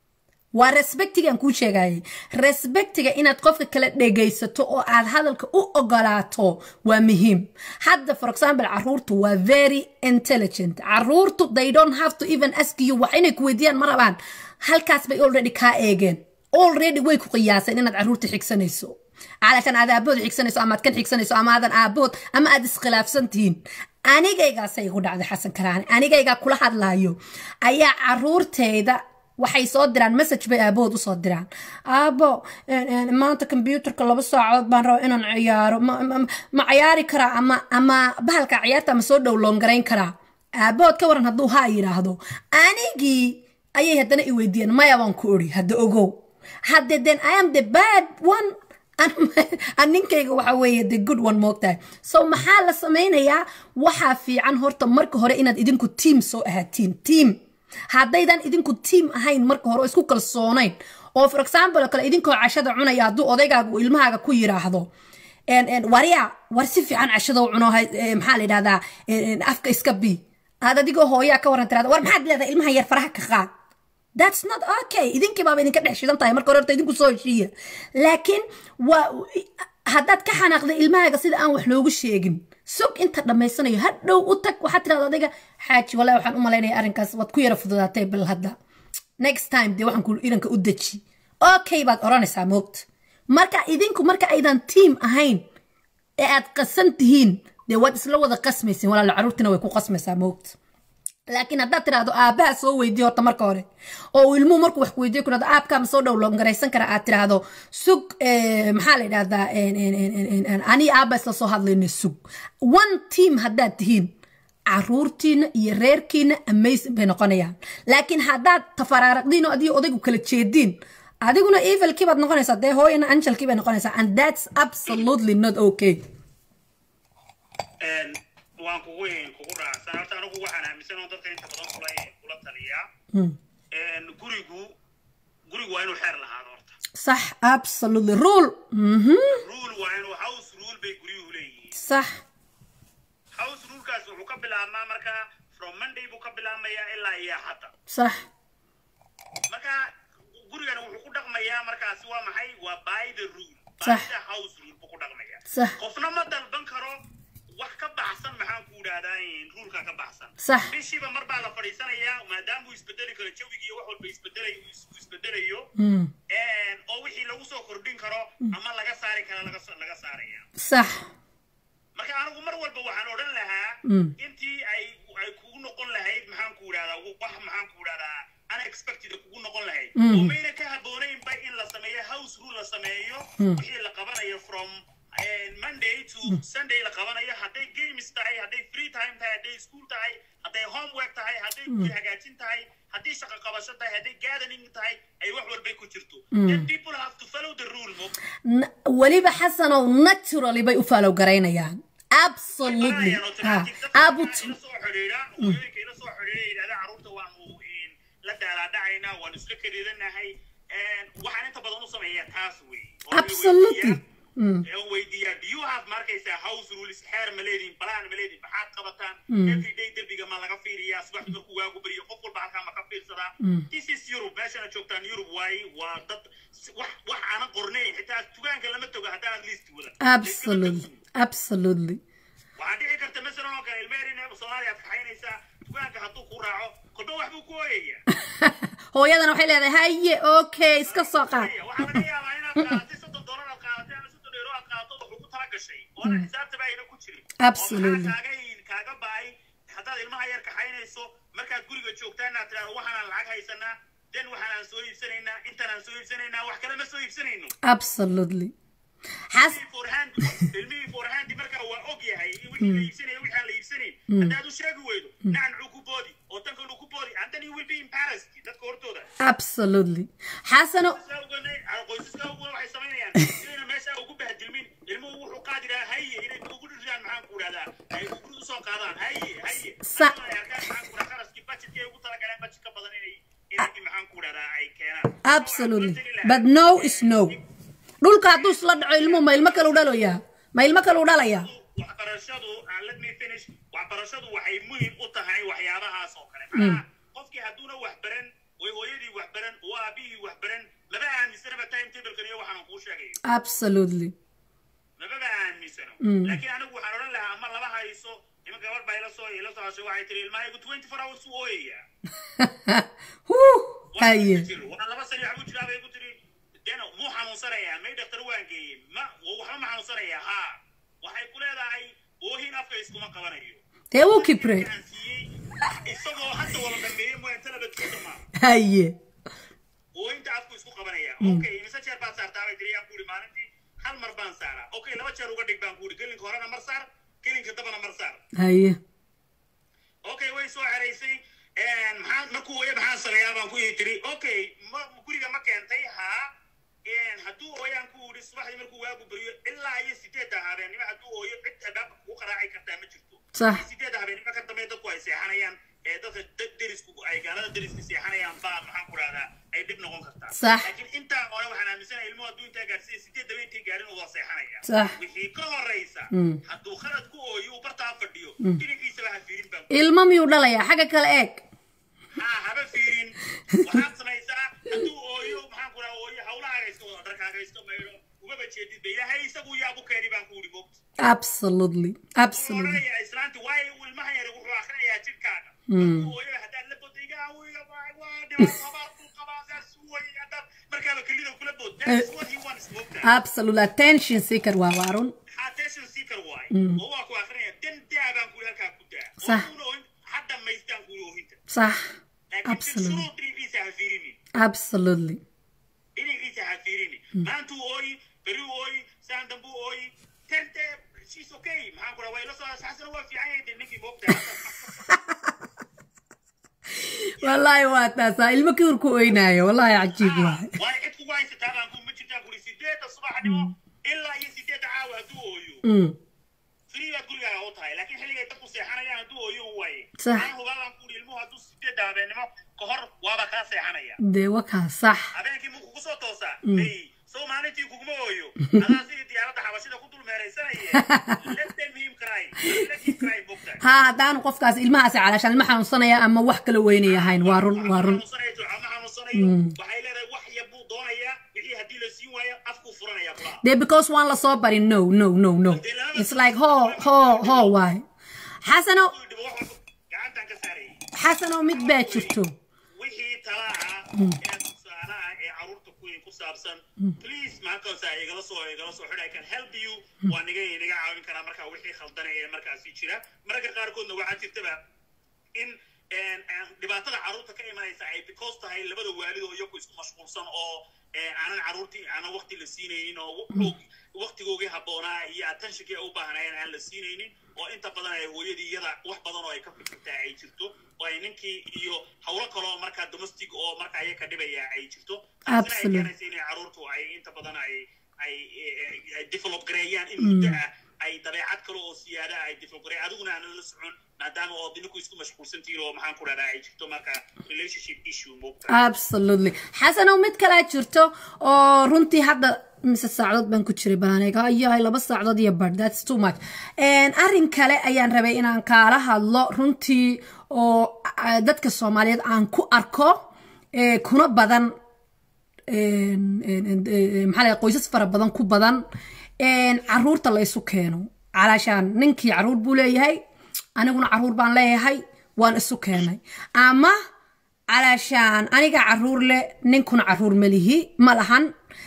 waa respectigaan kuu sheegayay respectiga inaad qofka kala dhegaysato oo aad hadalka u ogolaato waa muhiim hadda for example caruurtu waa very intelligent caruurtu they don't have to even ask you wax inay ku weydiiyaan ma rabaan halkaas bay already kaa eegeen already way ku qiyaaseen inaad caruurta xigsanayso calashan aad aabahood xigsanayso ama aad kan xigsanayso ama aadan aabahood ama aad iskhilaafsan tihiin anigaygaasay igu dhacday xasan karaani anigaygaa kula hadlaayo ayaa caruurteyda waxay soo diraan message bay aabahood usoo diraan aabo maanta kombyuutarka laba saacadood baan raba inaan ciyaaro ma- ma ma ciyaari karaa ama ama bahalka ciyaarta ama soo dhow loongarayn karaa aabahood ka waran hadduu haa yidhaahdo anigii ayay haddana i weydiiyeen maya baan ku ori hadda ogow hadde then i am the bad one an ninkayga waxa weeye the good one moogtahay so maxaa la samaynayaa waxaa fiican horta marka hore inaad idinku team soo ahaatiin team haddaydan idinku team ahayn marka hore oo isku kalsoonayn oo for example oo kale idinkoo cashada cunaya hadduu odaygaaga uu ilmahaaga ku yiraahdo en- en, warya war si fiican cashada u cuno hay- eh, maxaa la yidhahdaa en- en, afka iska bi aad adigoo hooyaa ka waran tirahda war maxaad leedahay ilmaha yar faraha ka qaad that's not okay idinkii baaba idinka dhex shidan tahay marka hore horta idinku soo heshiiya laakiin waa haddaad ka xanaaqday ilmahaaga sida aan wax loogu sheegin sug inta dhammaysanayo hadhow u tag waxaad tirahda adiga xaaji walaa waxaan u malaynaya arrinkaas waad ku yara fududaatay bal hadda next time dee waxaan ku idanka u deji okay baad odhanaysaa moogta marka idinku marka aydan team ahayn ee aad qasan tihiin dee waad isla wada qasmaysin walaalo caruurtina way ku qasmaysaa moogta laakiin haddaad tidhaahdo aabbaha soo weydiyo horta marka hore oo uu ilmuhu markuu wax weydiyo ku dhahdo aabkaama soo dhow loongaraysan kara aad tidhaahdo sug eh, maxaa la yidhahdaa en- en- en- en- en- ani aabba isla soo hadlayna sug one team haddaad tihiin caruurtiina iyo reerkiina amazing bay noqonayaan laakiin haddaad tafaraaraqdiin oo adigo odaygu kala jeediin adiguna evilkii baad noqonaysaa dee hooyana angelkii bay noqonaysaa and that's absolutely not okay Een, waan kugu kugu raacsan horta anigu waxaan aaminsan oo dadka inta badan kula kula taliyaa Een, gurigu gurigu waa inuu xeer lahaado horta صح absolutely rule mhm rule waa inuu house rule bay guryuhu leeyihiin صح house rulekaas wuxuu ka bilaabmaa marka from monday buu ka bilaabmayaa ilaa iyo hadda صح marka gurigana wuxuu ku dhaqmayaa markaasi waa maxay waa by the rule by Sax. the house rule buu ku dhaqmayaa صح qofna ma dalban karo wax ka baxsan maxaan ku idhahdaa ruulka ka baxsan sax bishiiba mar baa la fadhiisanayaa maadaama uu isbedeli karo jawigii iyo wax walba isbedelayo uu isbedelayo Mm. oo wixii lagu soo kordhin karo ama laga saari karo laga so- laga saaraya sax marka anigu mar walba waxaan odhan lahaa Mm. intii ay ay kugu noqon lahayd maxaan ku idhahdaa wax maxaan ku idhahdaa unexpected kugu noqon lahayd Mm. oo mayna ka habboonaynba in la sameeyo house rule la sameeyo wixii la qabanayo from eh, monday to sunday la qabanayo hadday games tahay hadday free time tahay hadday school tahay hadday homework tahay hadday guri hagaajin tahay haddii shaqo qabasho tahay hadday gathering tahay ay wax walbay ku jirto then people have to follow the rule mo N- weliba xasanow naturally bay u faalow garaynayaan absolutely ha abut ila soo xidhiidha hooyooyinka ila soo xidhiidha yidhahda carruurta waanu in la daalaadhacaynaa waanu isla kariidanahay waxaan inta badan u sameeyaa taas wey oo la Absolutely. weydiiyaa- ee weydiiyaa do you have markaysaa house rules xeer ma leedihin balaan ma leedihin maxaad qabataan everyday derbiga ma laga fiiriyaa subaxdii markuu waagu beriyo qof walba halkaa ma ka fiirsadaa this is europe meeshana joogtaan europe waaye waa dad wax wax aanan qornayn xitaa tugaanka lama togo haddaanad liist wadan absolutely absolutely waxaa dhici karta masalan oo kale ilmeherin soomaaliya aad kaxaynaysaa dukaanka hadduu ku raaco kolba wax buu ku ooyayaa hooyadana waxay leedahay haye okay iska soo qaad waxaa laga yaabaa inaad qaadatay soddon doolar aad qaadatay ama soddon euro aad qaadato wuxuu ku tala gashay oona xisaabtaba ayna ku jirin Absolutely. oo maxaa kaaga kaaga ba'ay haddaad ilmaha yar kaxaynayso markaad guriga joogtaa inaad tidhahdo waxaanaan lacag haysanaa den waxaanaan soo iibsanaynaa intanaan soo iibsanaynaa wax kale ma soo iibsanayno absolutely xas ilmihii forehand ilmihii forehandi markaa waa og yahay in wixii la iibsanaya wixii aan la iibsanayn haddaad u sheegi weydo nacan ku boodi oo tankan ku boodi and then you will be embarrassed dadka hortooda absolutely xasano qoysaska uguna waxay samaynayaan inayna meesha ugu bahdilmin ilmuhu wuxuu qaadi lahaa haye inay ugu dhiriraan maxaan ku idhahdaa ay ugu usoo qaadaan haye haye Sa- Ay arkaan maxaan ku idhahdaa qarashkii budgetkay ugu talagaleen budget ka badan inay inay maxaan ku idhahdaa ay keenaan absolutely but no is no dhulka hadduu isla dhaco ilmuhu ma ilmo kale u dhaloyaa ma ilmo kale u dhalaya waxbarashadu uh, let me finish waxbarashadu waxay muhiim u tahay waxyaabahaas oo kale macnaha qofkii hadduuna wax baran way hooyadii wax baran oo aabihii wax baran laba aaminsanaba time tablekan iyo waxaan kuu sheegayo absolutely lababa aaminsano laakiin anigu waxaan odhan lahaa ama laba hayso ima gabadh baa ila soo ila soo hashay waxay tiri ilmahaygu twenty four hours u ooyayaa Wuu, Waa haye ku jiro. waa laba sano waxbuu jiraa bay ku tiri dena muu xanuunsanayaa may dhaktar waan geeyey ma waxba ma xanuunsanayaa haa waxay ku leedahay oohin afka iskuma qabanayo dee wuu kibre Aan siiyey, isagoo hadda wala dhameeyey mooyaan talabadkiisa ma haye oohinta afku isku qabanaya okay imise jeer baad saartaa bay tiri yaan ku ihi maalintii hal mar baan saaraa okay laba jeer uga dhig baan ku ihi gelinka horena mar saar gelinka dambana mar saar haye okay way soo xeraysay maxaa markuu ooya maxaan sameeyaa baan ku ii tiri okay ma guriga ma keentay haa hadduu ooyaan ku idhi subaxdii markuu waagu beriyo ilaa iyo sideedda habeennimo hadduu ooyo cid albaabka kugu qaraaci kartaa ma jirto Sax. sideedda habeennimo ka dambe dadku ay seexanayaan ee dadka da- derisku ay gaalada deriska seexanayaan baa maxaan ku rahdaa ay dhib noqon kartaa Sax. laakiin intaa hore waxaan aaminsanahay ilmuhu hadduu intaa gaarsiiya sideed daba intay gaarin uu waa seexanaya Sax. wixii ka horeysa hadduu khalad ku ooyo uu bartaa fadhiyo dhinaciisaba ha fiirin baan ilmo miyuu dhalayaa xagga kale eeg haa haba fiirin waxaad samaysaa hadduu ooyo maxaan ku raha ooyo hawlahaaga iska wado dharkaaga iska maydho umaba jeedid ba ilaahay isagu yaabu keeni baan ku idhi mogta absolutely absolutely odhanaya islaanti waayo uu ilmaha yara wuxuu akrinayaa jidhkaaga markuu ooyo haddaad la bodo iga awiga waa dhibaato abaar buu qabaa saas way haddaad markaaba kelida kula bood that's what he wants mogta absolutely attention seeker waa waarun attention seeker waay oo waa ku akrinaya dan daa baan ku halkaa ku daa Sax. oo oohin hadda maystaan ku oohinta sax laakiin absolutely shuruud dhinaciisa ha fiirinin absolutely dhinaciisa ha fiirini maantuu ooyi beri ooyi saan dambuu ooyi tente she's okay maxaan ku dhaha waa ila soo xasana waa fiican yahay dee ninkii moogtaa wallaahi waa taasaa ilmo kiurku oynaayo wallaahi cajiib waay waa cid kugu haysataa baan ku ma jirtaan kuri sideedda subaxnimo ilaa iyo sideedda caawa hadduu ooyo Mm, free baad gurigaaga u tahay laakiin xilligay dadku seexanayaan hadduu ooyo u waaye Sax. aan hubaa baan ku ihi ilmuhu hadduu sideedda habeennimo ka hor waaba kaa seexanaya dee wakaa sax habeenkii muu kugu soo toosaa hey sow maalintii kuguma ooyo adaa sidii diyaaradda xabashida ku dul meeraysanaye let them him cry let him cry bogta haa haddaanu qofkaas ilmahaasi calaashaan ilma xanuunsanaya ama wax kala weynay ahayn waa run waa run xanuunsanayo ducama xanuunsanayo waxay leedahay wax yar buu doonayaa wixii haddii la siin waayo afkuu furanaya kulaha dee because waan la soo barin no no no no it's like ho ho ho waay xasano gacantan ka xasan oo mid baa jirto wixii tala ah ee tusaale ah ee caruurta ku ku saabsan please maankaasa igala soo igala soo xidh I can help you waa niga niga caawin karaa markaa wixii khaldana ee markaasi jira mararka qaarkoodna waxaa jirtaba in een, een, dhibaatada caruurta ka imanaysa ay because tahay labada waalid oo iyagu isku mashquulsan oo een, aanan caruurtii aanan waqti la siinaynin oo wa- waqtigoogii habboonaa iyo attentionkii ay u baahnaayeen aan la siinaynin oo inta badan ay hooyadii iyada wax badan oo ay ka fikirtaa ay jirto oo ay ninkii iyo hawlo kaloo markaa domestic oo markaa iyaga dhibaya ay jirto taasina ay Absolute. keenaysa inay caruurtu ay inta badan ay ay ay- ay develop gareeyaan in muddo ah ay dabeecad kale oo siyaada ay develop gareeyaan adiguna aanan la socon maadaama oo idinku isku mashquulsan tihiin oo maxaan ku dhahdaa ay jirto marka relationship issue moogta absolutely xasanow mid kalaa jirto oo runtii hadda mise saacadood baan ku jiray baaniga yahay laba saacadood iyo bar that's too much And arrin kale ayaan rabay inaan kaala hadlo runtii oo ah, dadka soomaaliyeed aan ku arko eh, kuna badan een- een- een- een- maxaa la yidhaha, qoysas fara badan ku badan een, caruurta la isu keeno calaashaan ninkii caruur buu leeyahay aniguna caruur baan leeyahay waan isu keenay ama calaashaan aniga caruur leh ninkuna caruur malihi ma lahan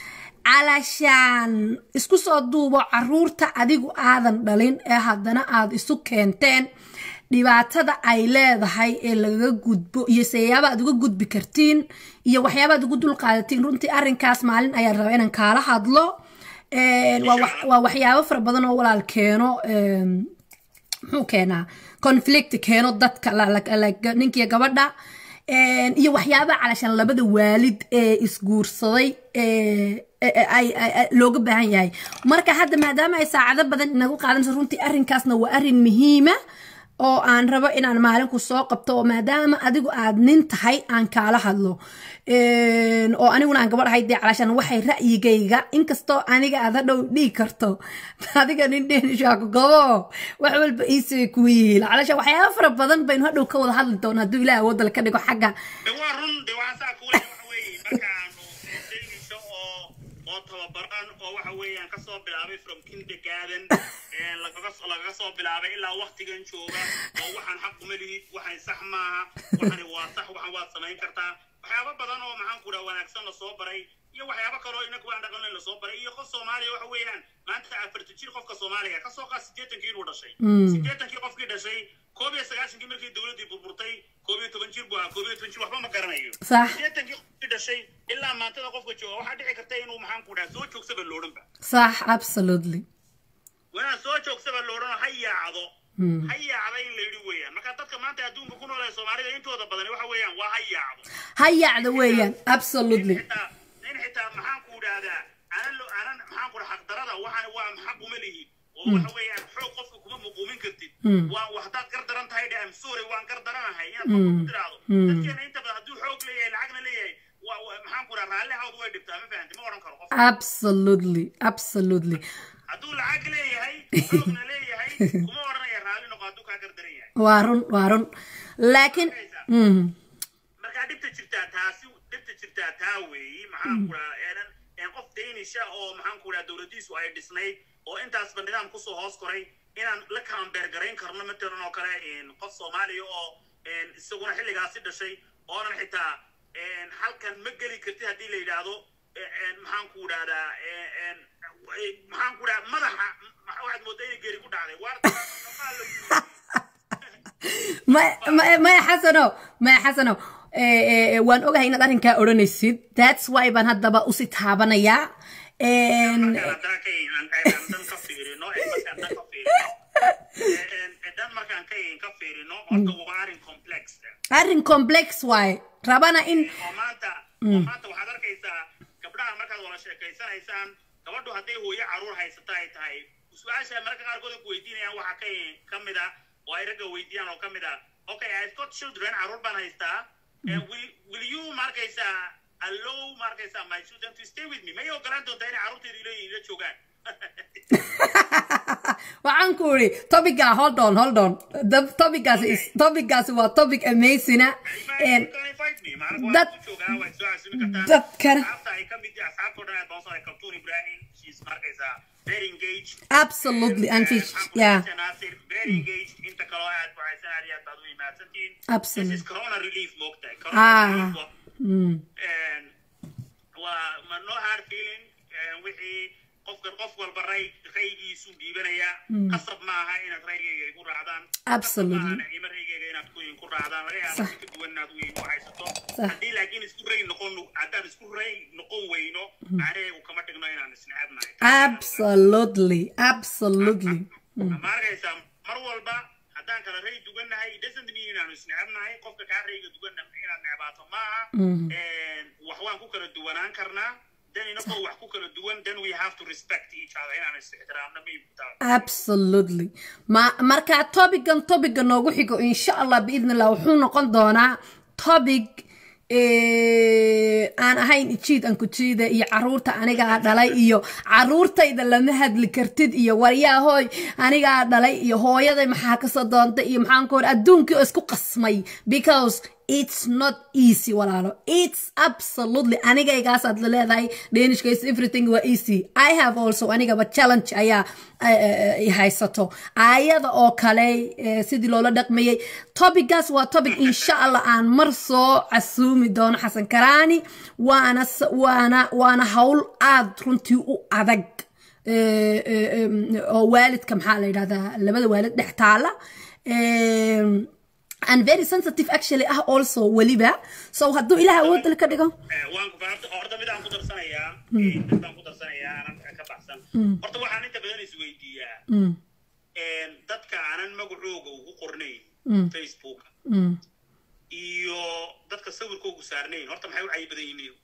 calaashaan isku soo duubo caruurta adigu aadan dhalin ee haddana aad isu keenteen dhibaatada ay leedahay ee lagaga gudbo iyo sayaaba aad uga gudbi kartiin iyo waxyaaba aad ugu dulqaadatiin runtii arrinkaas maalin ayaan rabaa inaan kaala hadlo Een, waa wax- waa waxyaabo fara badan oo walaal keeno een, muxuu keenaa conflict keeno dadka la- la- la- ninkiyo gabadha Een, iyo waxyaaba calashaan labada waalid ee isguursaday ee ee- ee- ay ay- ay- looga baahan yahay marka hadda maadaama ay saacado badan inagu qaadanayso runtii arrinkaasna waa arrin muhiima oo aan rabo inaan maalinku soo qabto oo maadaama adigu aad nin tahay aan kaala hadlo Een, oo aniguna aan gabadh ahay dee calashaan waxay ra'yigayga inkastoo aniga aad hadhow dhihi karto adiga nin dheenishaako gabo wax walba iisay kugu yihiin calashaan waxyaaba fara badan baynu hadhow ka wada hadli doona hadduu ilaah awoodda ka dhigo xagga de waa run de waxaa saa kuule waxa weeye markaanu daynisho oo oo tababaran oo waxa weeyaan kasoo bilaabay from kindergarten ee lagaga soo lagaga soo bilaabay ilaa waktigan jooga oo waxaan xaq uma lihid waxaan sax maaha waxani waa sax waxan waad samayn kartaa waxyaabo badan oo maxaan ku dhaha wanaagsan lasoo baray iyo waxyaabo kaloo inagu aan dhaqan lasoo baray iyo qof soomaaliya waxa weeyaan maanta afarta jir qofka soomaaliga kasoo qaad sideetankii inuu dhashay sideetankii qofkii dhashay koob iyo sagaashankii markii dowladdii burburtay koob iyo toban jir buu ahaa koob iyo toban jir waxba ma garanayo Sax. sideetankii qofkii dhashay ilaa maantada qofka jooga waxaa dhici karta inuu maxaan ku dhaha soo joogsaba loodhanba sax absolutely wanaa soo joogsaba loodhan ha yaacdo ha yaacda in la yidhi weeyaan marka dadka maanta adduunka ku nool ee soomaalida intooda badan waxa weeyaan waa ha yaacdo ha yacda weeyaan absolutely xitaa nin xitaa maxaan ku idhaahdaa anan lo anan maxaan ku dhaha xaqdarada waxaan waa xaq uma lihi oo waxa weeyaan xoog qofka kuma muquumin kartid waa wa haddaad gar daran tahay dhe am sorry waan gar daranahay inaad qofka ku tiraahdo dadkeena inta badan hadduu xoog leeyahay lacagna leeyahay waa waa- maxaan ku dhaha raalli hawd way dhibtaa ma fahanti ma odhan karo qof absolutely absolutely hadduu lacag leeyahay xoogna leeyahay kuma odhanaya raalli noqo hadduu kaa gar daran yahay waa run waa run laakiin Mhm. markaa dhibta jirtaa taasi dhibta jirtaa taa weeyi maxaan ku dhaha eenan een qof daynisha oo maxaan ku dhaha dowladiisu ay dhisnayd oo intaasba nidaam kusoo hoos koray inaan la kaambeer garayn karno matalan oo kale een qof soomaaliya oo een isaguna xilligaasi dhashay oonan xitaa een halkan ma geli kartid haddii la yidhaahdo ee- een maxaan ku dhahdaa ee- een maxaan ku dhaha madaxa ma- waxaad moodaa inay geeri ku dhacday waarta Ma- ma- maya xasano maya xasano Eh, eh, waan ogahay inaad arrinkaa odhanaysid that's why baan haddaba usi taabanayaa En, markaan haddaan ka aan aan dan ka fiirino ee markaan dan ka fiirino ee ee dan markaan ka ka fiirino horta waa arrin complex ah. arrin complex waaye rabana in oo maanta oo maanta waxaad arkaysaa gabdhaha markaad wada sheekaysanaysaan gabadhu hadday hooyo caruur haysata ay tahay su-aasha mararka qaarkood ay ku weydiinayaan waxaa ka ka mid ah oo ay ragga weydiiyaan oo ka mid ah okay i've got children caruur baan haystaa and will will you markaysaa allow markaysaa my children to stay with me may ogolaan doontaa inay caruurteedu ila ila joogaan waxaan ku iri topica hold on hold on The topicaasi is topicaasi waa topic amazing ah. En, dad- dadkana- dadkana ay ka mid asxaabtoo dhan aad baan soo kaltuun ibrahim she's markaysaa very engaged absolutely and fish yeah Nasir, very engaged inta kaloo aad ku haysan aad iyo aad baad u imaadsantihiin Absolutely. this is corona relief moogtahay Ah. corona relief wa- Mm. een, waa ma no hard feeling een, wixii qofka qof walba ray raygiisu dhiibanaya qasab maaha inaad raygayga igu raacdaan Absolutely. Qasab maaha ima raygayga inaad ku ku raacdaan laga yaaba Sax. si ka duwan inaad u u haysato Sax. haddii laakiin isku ray noqon haddaan isku ray noqon weyno macnaheegu kama dhigno inaan isnecebnahay absolutely absolutely ma arkaysaa mar walba haddaan kala ray dugannahay it doesn't mean inaanu isnecebnahay qofka kaa rayga duganna inaad necbaato maaha Een, wax waan ku kala duwanaan karnaa then inagoo wax ku kala duwan then we have to respect each other inaan is ixtiraamna muhiim ku tahay absolutely ma marka topican topica noogu xigo insha allah biidn illah wuxuu noqon doonaa topic eh, aan ahayn jiid aan ku jiida iyo caruurta anigaa dhalay iyo caruurtayda lama hadli kartid iyo waryaahoy anigaa dhalay iyo hooyaday maxaa kasoo doontay iyo maxaan ku hor adduunkii oo isku qasmay because it's not easy walaalo it's absolutely anigaygaas la leedahay dhanishka is everything waa easy i have also anigaba challenge ayaa eh, eh, i haysato ayada oo kale eh, sidii loola dhaqmayay topicaas waa topic insha allah aan mar soo casuumi doono xasan karaani waana s- waana waana hawl aad runtii u adag eh, eh, em, oo waalidka maxaa la yidhahdaa labada waalid dhex taala Em, and very sensitive actually ah also weliba so hadduu ilaah awoodda ka dhigo Eh, waan ku horta horta midaan ku darsanayaa eh, midaan ku darsanayaa aanan ka- ka baxsan horta waxaan inta badan isweydiiyaa Mm, een, dadka aanan magacooga ugu qornayn Mm. facebook mm. iyo dadka sawirkoogu saarnayn horta maxay u cayi badan yihiin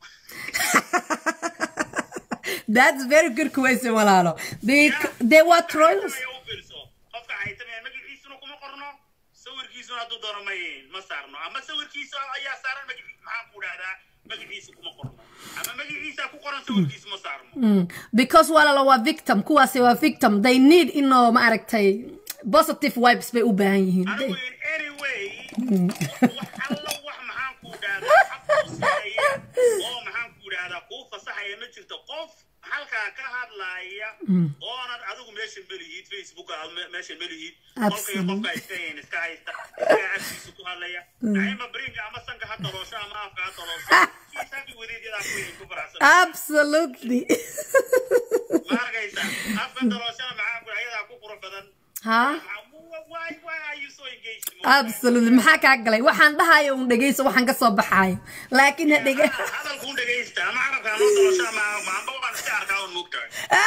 that's very good question walaalo they they were trolls Ay, u fiirso. qofka haytamaya magaciisuna kuma qorno sawirkiisuna hadduu doono ma ma saarno ama sawirkiisa ayaa saaran magaci maxaan ku dhahdaa magaciisa kuma qorno ama magaciisa ku qoran sawirkiisa ma saarno Mm, because walaalo waa victim kuwaasi waa victim they need inoo ma aragtay positive vibes bay u baahan yihiin anigu in any way wax alla wax maxaan ku dhahdaa xaq kuu siinaya oo maxaan ku dhahdaa kuu fasaxaya ma jirto qof halkaa ka hadlaaya oonan adigu meesha melihid facebook aad me- meesha melihid qolkaiyo qofka iska hayn iska haysta iska afkiisa ku hadlaya naima brinka ama sanka ha daloosho ama afka ha daloosho kiisaaki wadeedyadaa ku ku faraxsan absolutely ma arkaysaa afka dalooshana maxaan ku ayadaa ku qurux badan ha why why are you so engaged absolutely maxaa kaa galay waxaan dhahayo un dhegeyso waxaan ka soo baxaayo laakiin ha dhege hadalkuun dhegaysta ama carabka ama dalosho ama maamba waan iska arkaa un mugtahay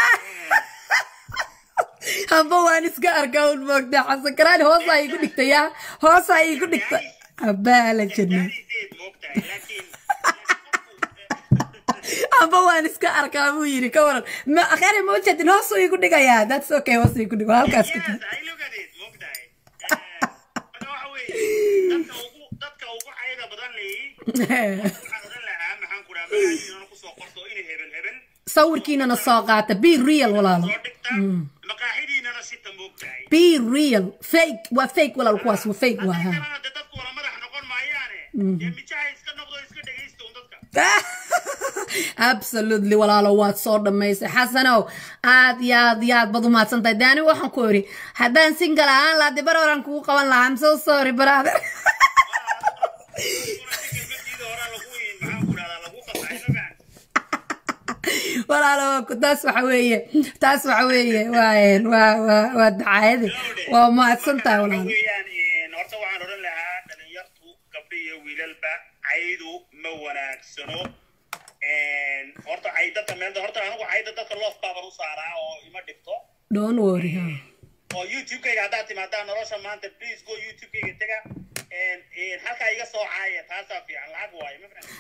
hamba waan iska arkaa un moogtaa xasan karaani hoosaa igu dhigtay yaa hoosaa igu dhigta abaala jirnay gaadiseed moogtahay laakiin hamba waan iska arkaa buu yiri ka waran ma akhari ma ujeedin hoosuu igu dhigayaa that's okay hoos igu dhigo halkaas ku yes jiro I look at it moogtahay marka waxa weeye dadka ugu dadka ugu cayda badan leeyi waxaan odhan lahaa maxaan ku dhaha magaciinana kusoo qorto inay hebel hebel sawirkiinana soo qaata be real walaalo soo dhigta maqaaxidiinana sita moogtahay be real fake waa fake walaal kuwaas waa fake waa haddii ha kalena dee dadku wala madax noqon maayaane dee mijaha iska noqdo iska dhegaysta un dadka absolutely walaalo waad soo dhammaysay xasanow aad iyo aad iyo aad baad umahadsan tahay de anigu waxaan ku iri haddaan single ahaan lahaa de bar horaan kugu qaban lahaa I'm so sorry brother walaalo ku- taas waxa weeye taas waxa weeye waa waa waa waa dacaayade waa mahadsan tahay walaalo horta waxaan odhan lahaa dhalinyartu gabdho iyo wiilalba caydu ma wanaagsano horta cay dadka meel horta anigu cayda dadka loof baaban u saaraa oo ima dhigto don't worry ha oo youtube-kayga haddaad timaadaan nolosha maanta please go youtube-kayga tega halkaa iga soo caaya taasaa fiican lacag waayo ma fahamtid?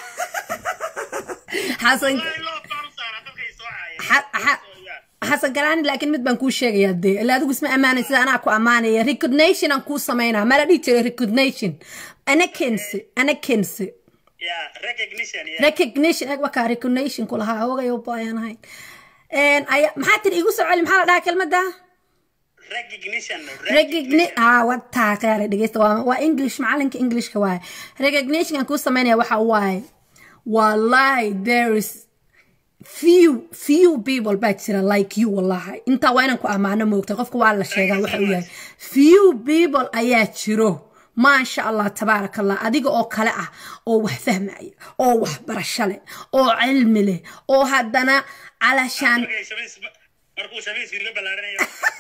xasan Wallahi loof baan u saaraa dadka i soo caaya Ha- ha- xasan garaani laakiin mid baan kuu sheegayaa dee ilaa adigu isma ammaanay sida anaa ku ammaanaya recognition aan kuu samaynaa mala dhihi jiray recognition ana kensi ana kensi yeah recognition yeah recognition eg wakaa recognition ku lahaa ogayo baayaan ahayn Een, aya- maxaa tiri igu soo celi maxaa la dhahaa kelmadda recognition recogni ah wataa qayaale dhegeysta waa waa english macalinka englishka waaye recognition aan kuu samaynaya waxa waaye wallahi there is few few people baa jira like you wallahi intaa waa inaan ku ammaano moogta qofka waa la sheegaa waxa uu yahay few people ayaa jiro maasha allah tabaaraka allah adiga oo kale ah oo wax fahmaya oo wax barasho leh oo cilmi leh oo haddana calashaan markay shamiis markuu shamiis iga ballaaranayo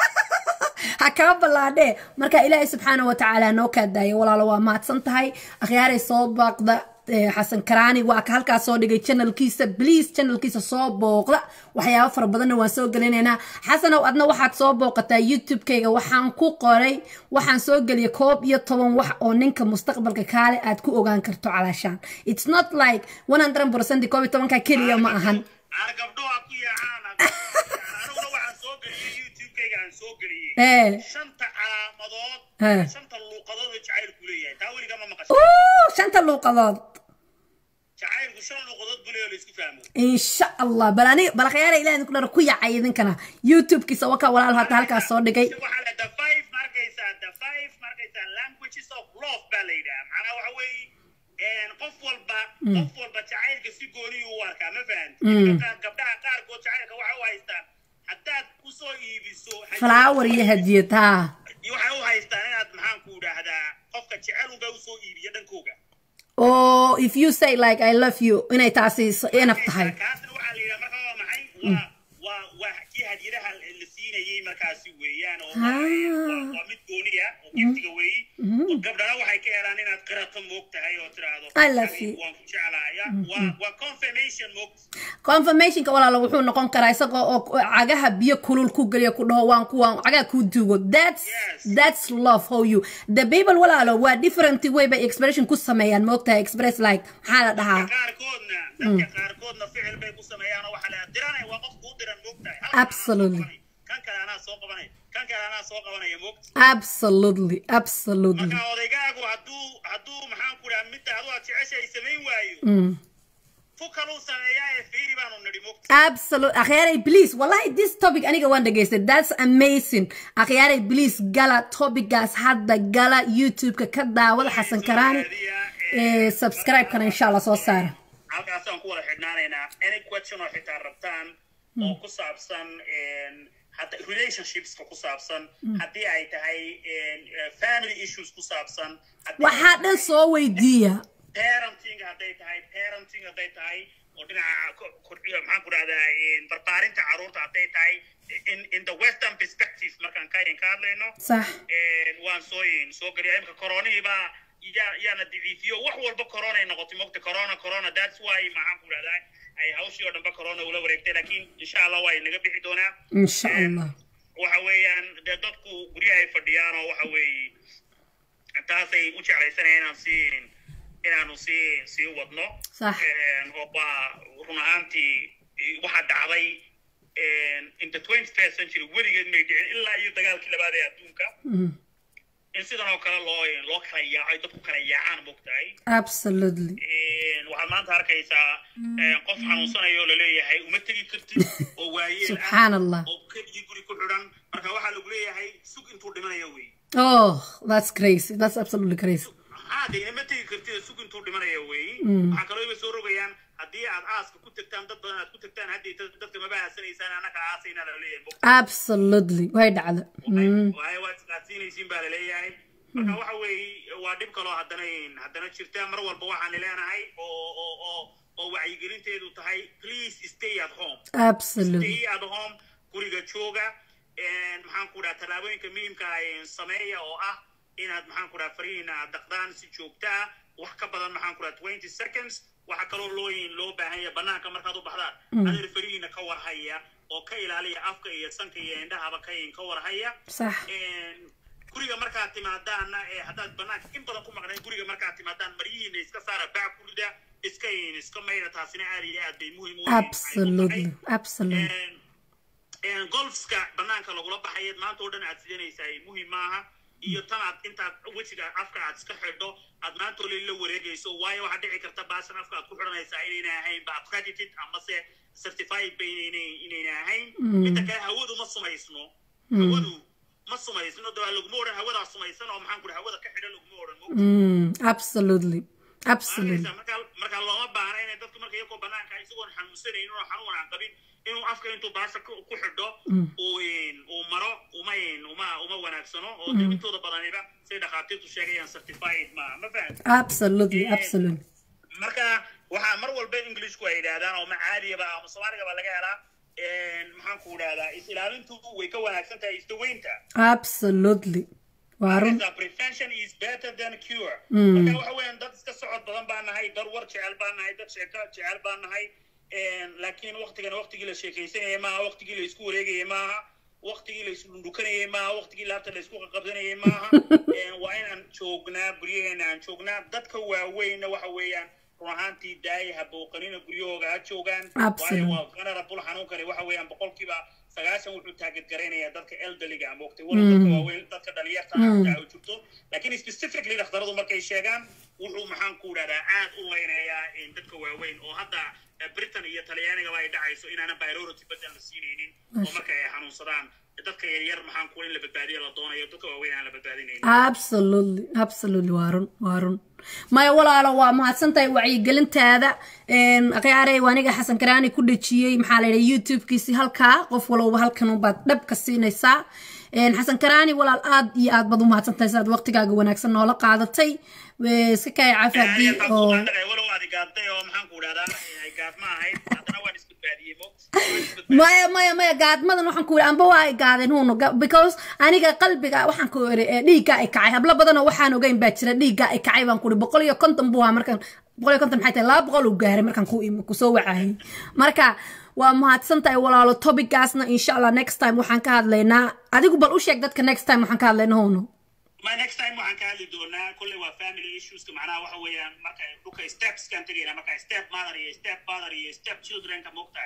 ha kaba ballaadhee marka ilaahay subxaana wa tacaala noo kaa daaya walaalo waa mahadsan tahay akhyaaray soo baaqda eh, xasan karaani waa ka halkaas soo dhigay channelkiisa please channelkiisa soo booqda waxyaabo fara badanna waan soo gelinaynaa xasanow adna waxaad soo booqataa youtube-kayga waxaan ku qoray waxaan soo geliyay koob iyo toban wax oo ninka mustaqbalka kaale aad ku ogaan karto calaashaan it's not like 100% koob iyo tobanka keliya ma ahan aan gabdhoha ku yaacaan aniguna waxaan soo geliyey youtube-kayga aan soo geliyey ee shanta calaamadood Eh. shanta luuqadood oo jacaylku leeyahay taa weligaa ma maqashay Ooh, shanta luuqadood jacaylku shan luuqadood buu leeyahay oo la isku fahmo insha allah bal ani bal khayara ilaah idinku dhar ku yacay idinkana youtube-kiisa waka walaal hata halkaas soo dhigay waxaa la the five markaysaa the five markaysaa languages of love baa la yidhaha macnaha waxa weeye qof walba qof walba jacaylka si gooniyu u arkaa ma fahanti gabdhaha qaarkood jacaylka waxay u haystaan haddaad usoo iibiso flower iyo hadiyad ha waxay u haystaan inaad maxaan ku idhaahdaa qofka jecel unbaa usoo iibiya dhankooga oo if you say like i love you inay taasi enaf tahay kaasna waxaa la yidhaha marka waa maxay waa waa waa kii hadiyadaha la siinayey markaasi weeyaan oo Ah. waa waa mid gooniya oo giftiga weeyi oo gabdhana waxay ka helaan inaad qirato moog tahay oo tiraahdo I love "Anigu you." waan ku jeclaaya waa waa confirmation moog confirmationka walaalo wuxuu noqon karaa isagoo oo cagaha biyo kulul ku geliya ku dhaho waan kuwaan cagaha ku duugo that's Yes. that's love how you the people walaalo waa different way bay expression ku sameeyaan moogtahay express like maxaa la dhahaa qaarkoodna dadka qaarkoodna ficil bay ku sameeyaan oo waxaa la diranay waa qof kuu diran moog tahay Halkan anaa soo Absolutely. qabanay, kan kale anaa soo qabanay kan kale anaa soo qabanaya moog absolutely absolutely marka odaygaagu hadduu hadduu maxaan ku dhaha midda adu aad jeceshahay samayn waayo Mm. fu kaluu sameeyaa ee fiiri baanu nidhi moog absolute akhyaaray please wallahi this topic aniga waan dhageystay that's amazing akhyaaray please gala topicaas hadda gala youtube-ka ka daawada xasan karaani ee subscribe-kana insha allah soo saara halkaasaan ku wada xidhnaanaynaa any question oo xitaa rabtaan oo ku saabsan hadda relationshipska ku saabsan haddii ay tahay eh, family issues ku saabsan haddii ay waxaa dhan tahay soo weydiiya parenting hadday tahay parenting hadday tahay oo dhinaca ko- kordhiyo maxaan ku dhahdaa barbaarinta carruurta hadday tahay in in the western perspective markaan ka ka hadlayno sax waan soo soo geliya imika koronihii baa yaa yaana daciifiyo wax walba corona ay noqotay mogta corona corona that's why maxaan ku dhahdaa ay hawshii oo dhanba corona ula wareegtay laakiin insha allah waa naga bixi doonaa insha allah waxa weeyaan dee dadku guryahay fadhiyaan oo waxa weeye taasay u jeclaysanaya inaan sii inaanu sii sii wadno Sax. oo waa run ahaantii waxaa dhacday in the 21st century weligeed may dhicin ilaa iyo dagaalkii labaad ee adduunka in sidan oo kale loo loo kala yaaco ay dadku kala yaacaan mogtahay absolutely waxaad maanta arkaysaa qof xanuunsanayo oo laleeyahay uma tegi kartid oo waayeel ah subxaan allah oo keligii guri ku xidhan marka waxaa lagu leeyahay sug intuu dhimanayo wey oh that's crazy that's absolutely crazy haa de ma tegi kartid sug intuu dhimanayo wey waxaa kaloo iba soo rogayaan haddii aad aaska ku tagtaan dad badan aad ku tagtaan haddii dadka maba aasanaysaan annaga aasayna la leeyahay absolutely way dhacda Mm. waay waad isqaadsiinaysiin baa laleeyahay marka waxa weeye waa dhib kaloo haddana haddana jirta mar walba waxaan leenahay oo oo oo oo wacyigelinteedu tahay please stay at home absolutely stay at home guriga jooga maxaan ku dhaha tallaabooyinka muhiimka ah sameeya oo ah inaad maxaan ku dhaha farihiina aad daqdaan si joogta ah wax ka badan maxaan ku dhaha twenty seconds waxaa kaloo looyin loo baahan yahay banaanka markaad u baxdaan adeer farihiina ka warhaya oo ka ilaaliya afka iyo sanka iyo indhahaba ka ka warhaya sax guriga markaad timaadaanna ee haddaad banaanka in badan ku maqnayn guriga markaad timaadaan maryihiina iska saara bac ku rida iska iska mayda taasina aad iyo aad bay muhiim u absolutely absolutely golfska banaanka lagula baxayeed maanta oo dhan aad sidanaysaa muhiim maaha iyo tan aad intaad wejiga afka aad iska xidho aad maanta ole la wareegayso waayo waxaa dhici karta baashan afka aad ku xidhanaysaa inayna ahayn ba accredited amase certified ba inayna inayna ahayn midda kale hawadu ma sumaysno hawadu ma sumaysno dawaa laguma odhan hawadaa sumaysan oo maxaan ku dhaha hawada ka xidhan laguma odhan mo Mm, absolutely absolutely marka marka looma baahna inay dadku marka iyagoo banaanka isagoon xanuunsanaynin oo xanuun aan qabin inuu afka intuu baasha ku ku xidho uu uu maro uma uma uma wanaagsano oo intooda badaniba say dhakhaatiirtu sheegayaan certified ma ma fahamta absolutely absolutely marka waxaa mar walba englishku ay yidhaahdaan oo ma caadiyaba ama soomaaligaba laga helaa maxaan ku idhahdaa is ilaalintu way ka wanaagsan tahay isdaweynta absolutely waa run Marka prevention is better than cure marka waxa weeyaan dad iska socod badan baan nahay dad war jecel baan nahay dad sheeko jecel baan nahay laakiin waqtigan waqtigii la sheekaysanayay maaha waqtigii la isku wareegayay maaha waqtigii la isdhundhukanayay maaha waqtigii laabta la isku qaqabsanayay maaha waa inaan joognaa guryaheena aan joognaa dadka waaweynna waxa weeyaan run ahaantii daaya ha booqanina guryahooga ha joogaan waayo waa vulnerable xanuunkani waxa weeyaan boqolkiiba sagaashan wuxuu taageed garaynayaa dadka eldaliga ama waqti wala dadka waaweyn dadka dhalinyarta ah u jirto laakiin specifically dhakhtaradu markay sheegaan wuxuu maxaan ku idhahdaa aad u leynayaa dadka waaweyn oo hadda britain iyo talyaanigaba ay dhacayso inaana priority badan la siinaynin oo marka ay xanuunsadaan dadka yaryar maxaan ku in la badbaadiyo la doonayo dadka waaweyn aan la badbaadinaynin absolutely absolutely waa run waa run maya walaalo waa mahadsantahay wacyigelintaada akhyaarey aniga xasan karaani ku dhejiyey maxaa la yidhaha youtube-kiisi halkaa qof walowba halkan unbaad dhabka siinaysaa xasan karaani walaal aad iyo aad baad u mahadsantahay sidaad waqtigaaga wanaagsan noola qaadatay iska kaya cafi haddii oo walow aad igaabtay oo maxaan ku idhahdaa ay gaab ma ahayd haddana waan isbadbaadiyey mo maya maya maya gaadmadan waxaan ku yidhi amba waa ay gaadeen huunu because aniga qalbiga waxaan ku yidhi dhiigga ay kacay hablo badanoo waxaan ogeyn baa jira dhiigga ay kacay baan ku yidhi boqol iyo konton buu ahaa markaan boqol iyo konton maxay tahay laba boqol uu gaaray markaan ku ku soo wacayay marka waa mahadsan tahay walaalo topicaasna insha allah next time waxaan ka hadlaynaa adigu bal u sheeg dadka next time waxaan ka hadlaynaa huunu ma next time waxaan ka hadli doonaa kolley waa family issueska macnaha waxa weeyaan marka dhulka stepskaan tegayna marka step mother iyo step father iyo step childrenka moogtahay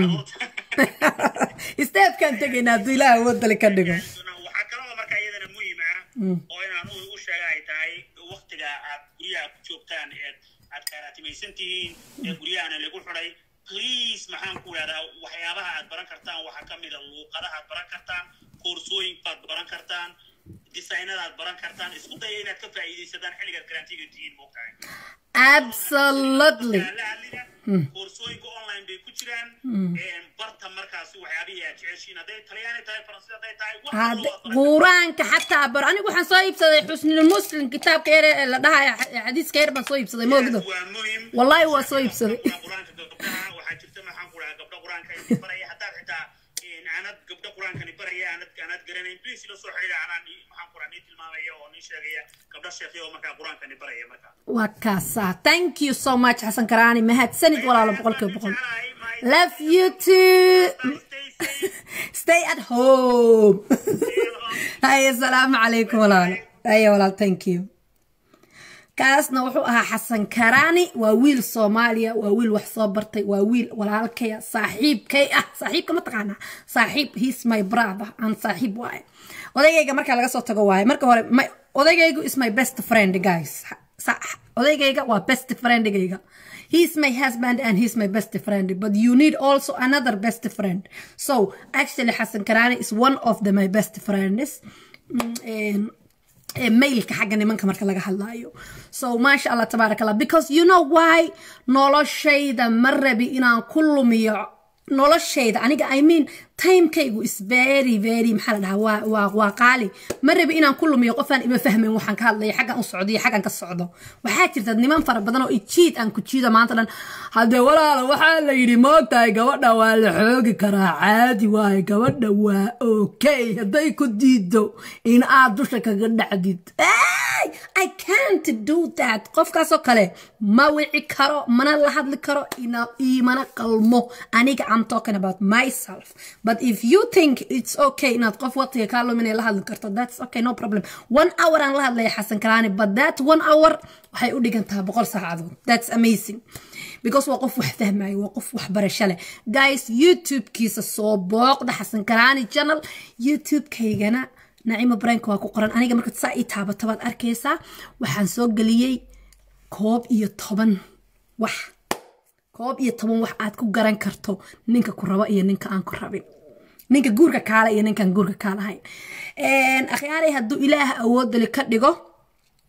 stepkaan tegaynaa hadduu ilaah wadali ka dhigo waxaa kaloo marka iyadana muhiim ah oo inaan u sheega ay tahay waqtiga aad guryaha ku joogtaan eed aad kaaraatimaysan tihiin ee guryahana lagu xidhay please maxaan ku idhahdaa waxyaabaha aad baran kartaan waxaa ka mid a luuqadaha aad baran kartaan koorsooyinkaad baran kartaan designadaad baran kartaan isku daya inaad ka faa'iidaysataan xilligaad garantiga tihiin moogtahay absolutely koorsooyinka online bay ku jiraan barta markaasi waxyaabihii aad jeceshiin hadday talyaani tahay faransi hadday tahay quraanka xataa bar anigu waxaan soo iibsaday xusnul muslim kitaabka yar ee la dhahayo xadiiska yar baan soo iibsaday moogdo waa muhim wallahi waa soo iibsaday quraanka gabdhaha waxaa jirta maxaan ku dhahaa gabdha quraanka inay baraya haddaad xitaa aanad gabdha quraankani baraya aanad aanad garanayn please ila soo xidhiidha anaa maxaan ku dhahaa nii tilmaamaya oo nii sheegaya gabdha sheekhiya oo markaa quraankani baraya markaa waa kaasaa thank you so much xasan karaani mahadsanid walaalo boqolkiiba boqol love you too stay at home haye asalaamu calaykum walaalo haye walaal thank you kaasna wuxuu ahaa xasan karaani waa wiil soomaaliya waa wiil wax soo bartay waa wiil walaalkaya saaxiibkay ah saaxiibka ma taqaanaa saaxiib he's my brother aan saaxiib waaye odaygayga markaa laga soo tago waaye marka hore odaygaygu is my best friend guys odaygayga waa best friendigayga he's my husband and he's my best friend but you need also another best friend so actually xasan karaani is one of the my best friends mailka xagga nimanka marka laga hadlaayo so maasha allah tabaarak allah because you know why noloshayda ma rabi inaan ku lumiyo noloshayda aniga i mean timekaygu is very very maxaa la dhahaa waa waa waa qaali ma rabi inaan ku lumiyo qofaan ima fahmayn waxaan ka hadlaya xaggan u socdo iyo xaggan ka socdo waxaa jirta niman fara badan oo ijiid aan ku jiido maanta dhan haddee walaala waxaa la yidhi moogtahay gabadha waa la xoogi karaa caadi waaye gabadha waa okay hadday ku diido in aad dusha kaga dhacdid I can't do that qofkaasoo kale ma wici karo mana la hadli karo imana qalmo aniga I'm talking about myself but if you think it's okay inaad qof waqtiga kaa luminay la hadli karto that's okay no problem one hour aan la hadlaya xasan karaani but that one hour waxay u dhigantaha boqol saacadood that's amazing because waa qof wax fahmayo waa qof wax barasho leh guys youtube-kiisa soo booqda xasan karaani channel youtube-kaygana nacimo brank waa ku qoran aniga marka saa ii taabato baad arkaysaa waxaan soo geliyey koob iyo toban wax koob iyo toban wax aad ku garan karto ninka ku rabo iyo ninka aan ku rabin ninka guurka kaala iyo ninkaan guurka kaalahayn akhyaaray hadduu ilaah awoodali ka dhigo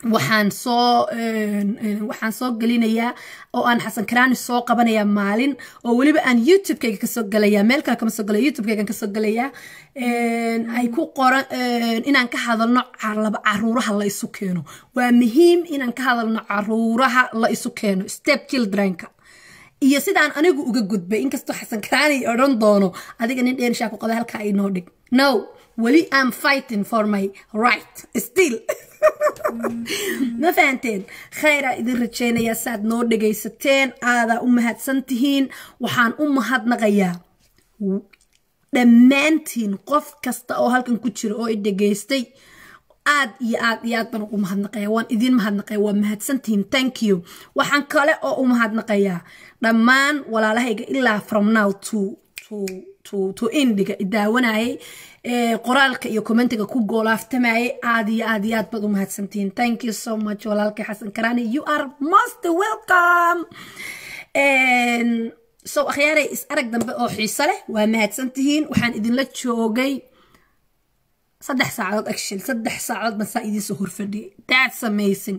waxaan soo waxaan soo gelinayaa oo aan xasan karaani soo qabanayaa maalin oo weliba aan youtube-kayga kasoo gelayaa meel kale kama soo gelaya youtube-kaygan kasoo gelayaa ay ku qoran inaan ka hadalno laba caruuraha la isu keeno waa muhiim inaan ka hadalno caruuraha la isu keeno step childrenka iyo sidaan anigu uga gudbay inkastoo xasan karaani odhan doono adiga nin dheerishaa ku qaba halkaa inoo dhig no weli am fighting for my right still ma fahanteen khayraa idin rajaynayaa saaad noo dhegaysateen aadaa u mahadsan tihiin waxaan u mahadnaqayaa dhammaantiin qof kasta oo halkan ku jira oo i dhegaystay aad iyo aad iyo aad baan ugu mahadnaqaya waan idiin mahadnaqaya waa mahadsantihiin thank you waxaan kale oo u mahadnaqayaa dhammaan walaalahayga ilaa from now to to to to indiga idaawanayay qoraalka iyo commentiga ku goolaaftamayay aad iyo aad iyo aad baad u mahadsantihiin thank you so much walaalkay xasan karaani you are most welcome so akhyaaray is arag dambe oo xiiso leh waa mahadsantihiin waxaan idinla joogay saddex saacadood actually saddex saacadood baan saa idiinsoo horfadhiyay that's amazing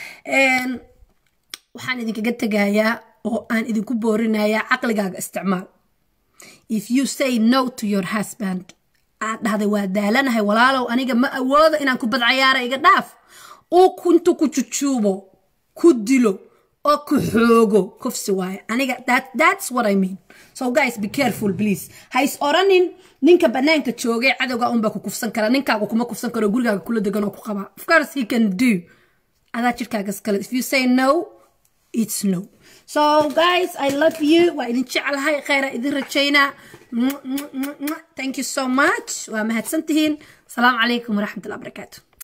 waxaan idinkaga tegayaa oo aan idinku boorinayaa caqligaaga isticmaal if you say no to your husband aad dhahday waa daalanahay walaalow aniga ma awoodo inaan ku badcayaara iga dhaaf uu kuntu ku jujuubo ku dilo oo ku xoogo kufsi waaye aniga that, that's what i mean so guys be careful please ha is oranin ninka banaanka joogay cadowga unbaa ku kufsan kara ninkaaga kuma kufsan karo gurigaaga kula degan oo ku qabaa of course he can do adaa jirkaaga iskale if you say no it's no so guys i love you waa idin jeclahay khayra idin rajaynaa thank you so much waa mahadsantihiin asalaamu calaykum waraxmatullahi barakaatu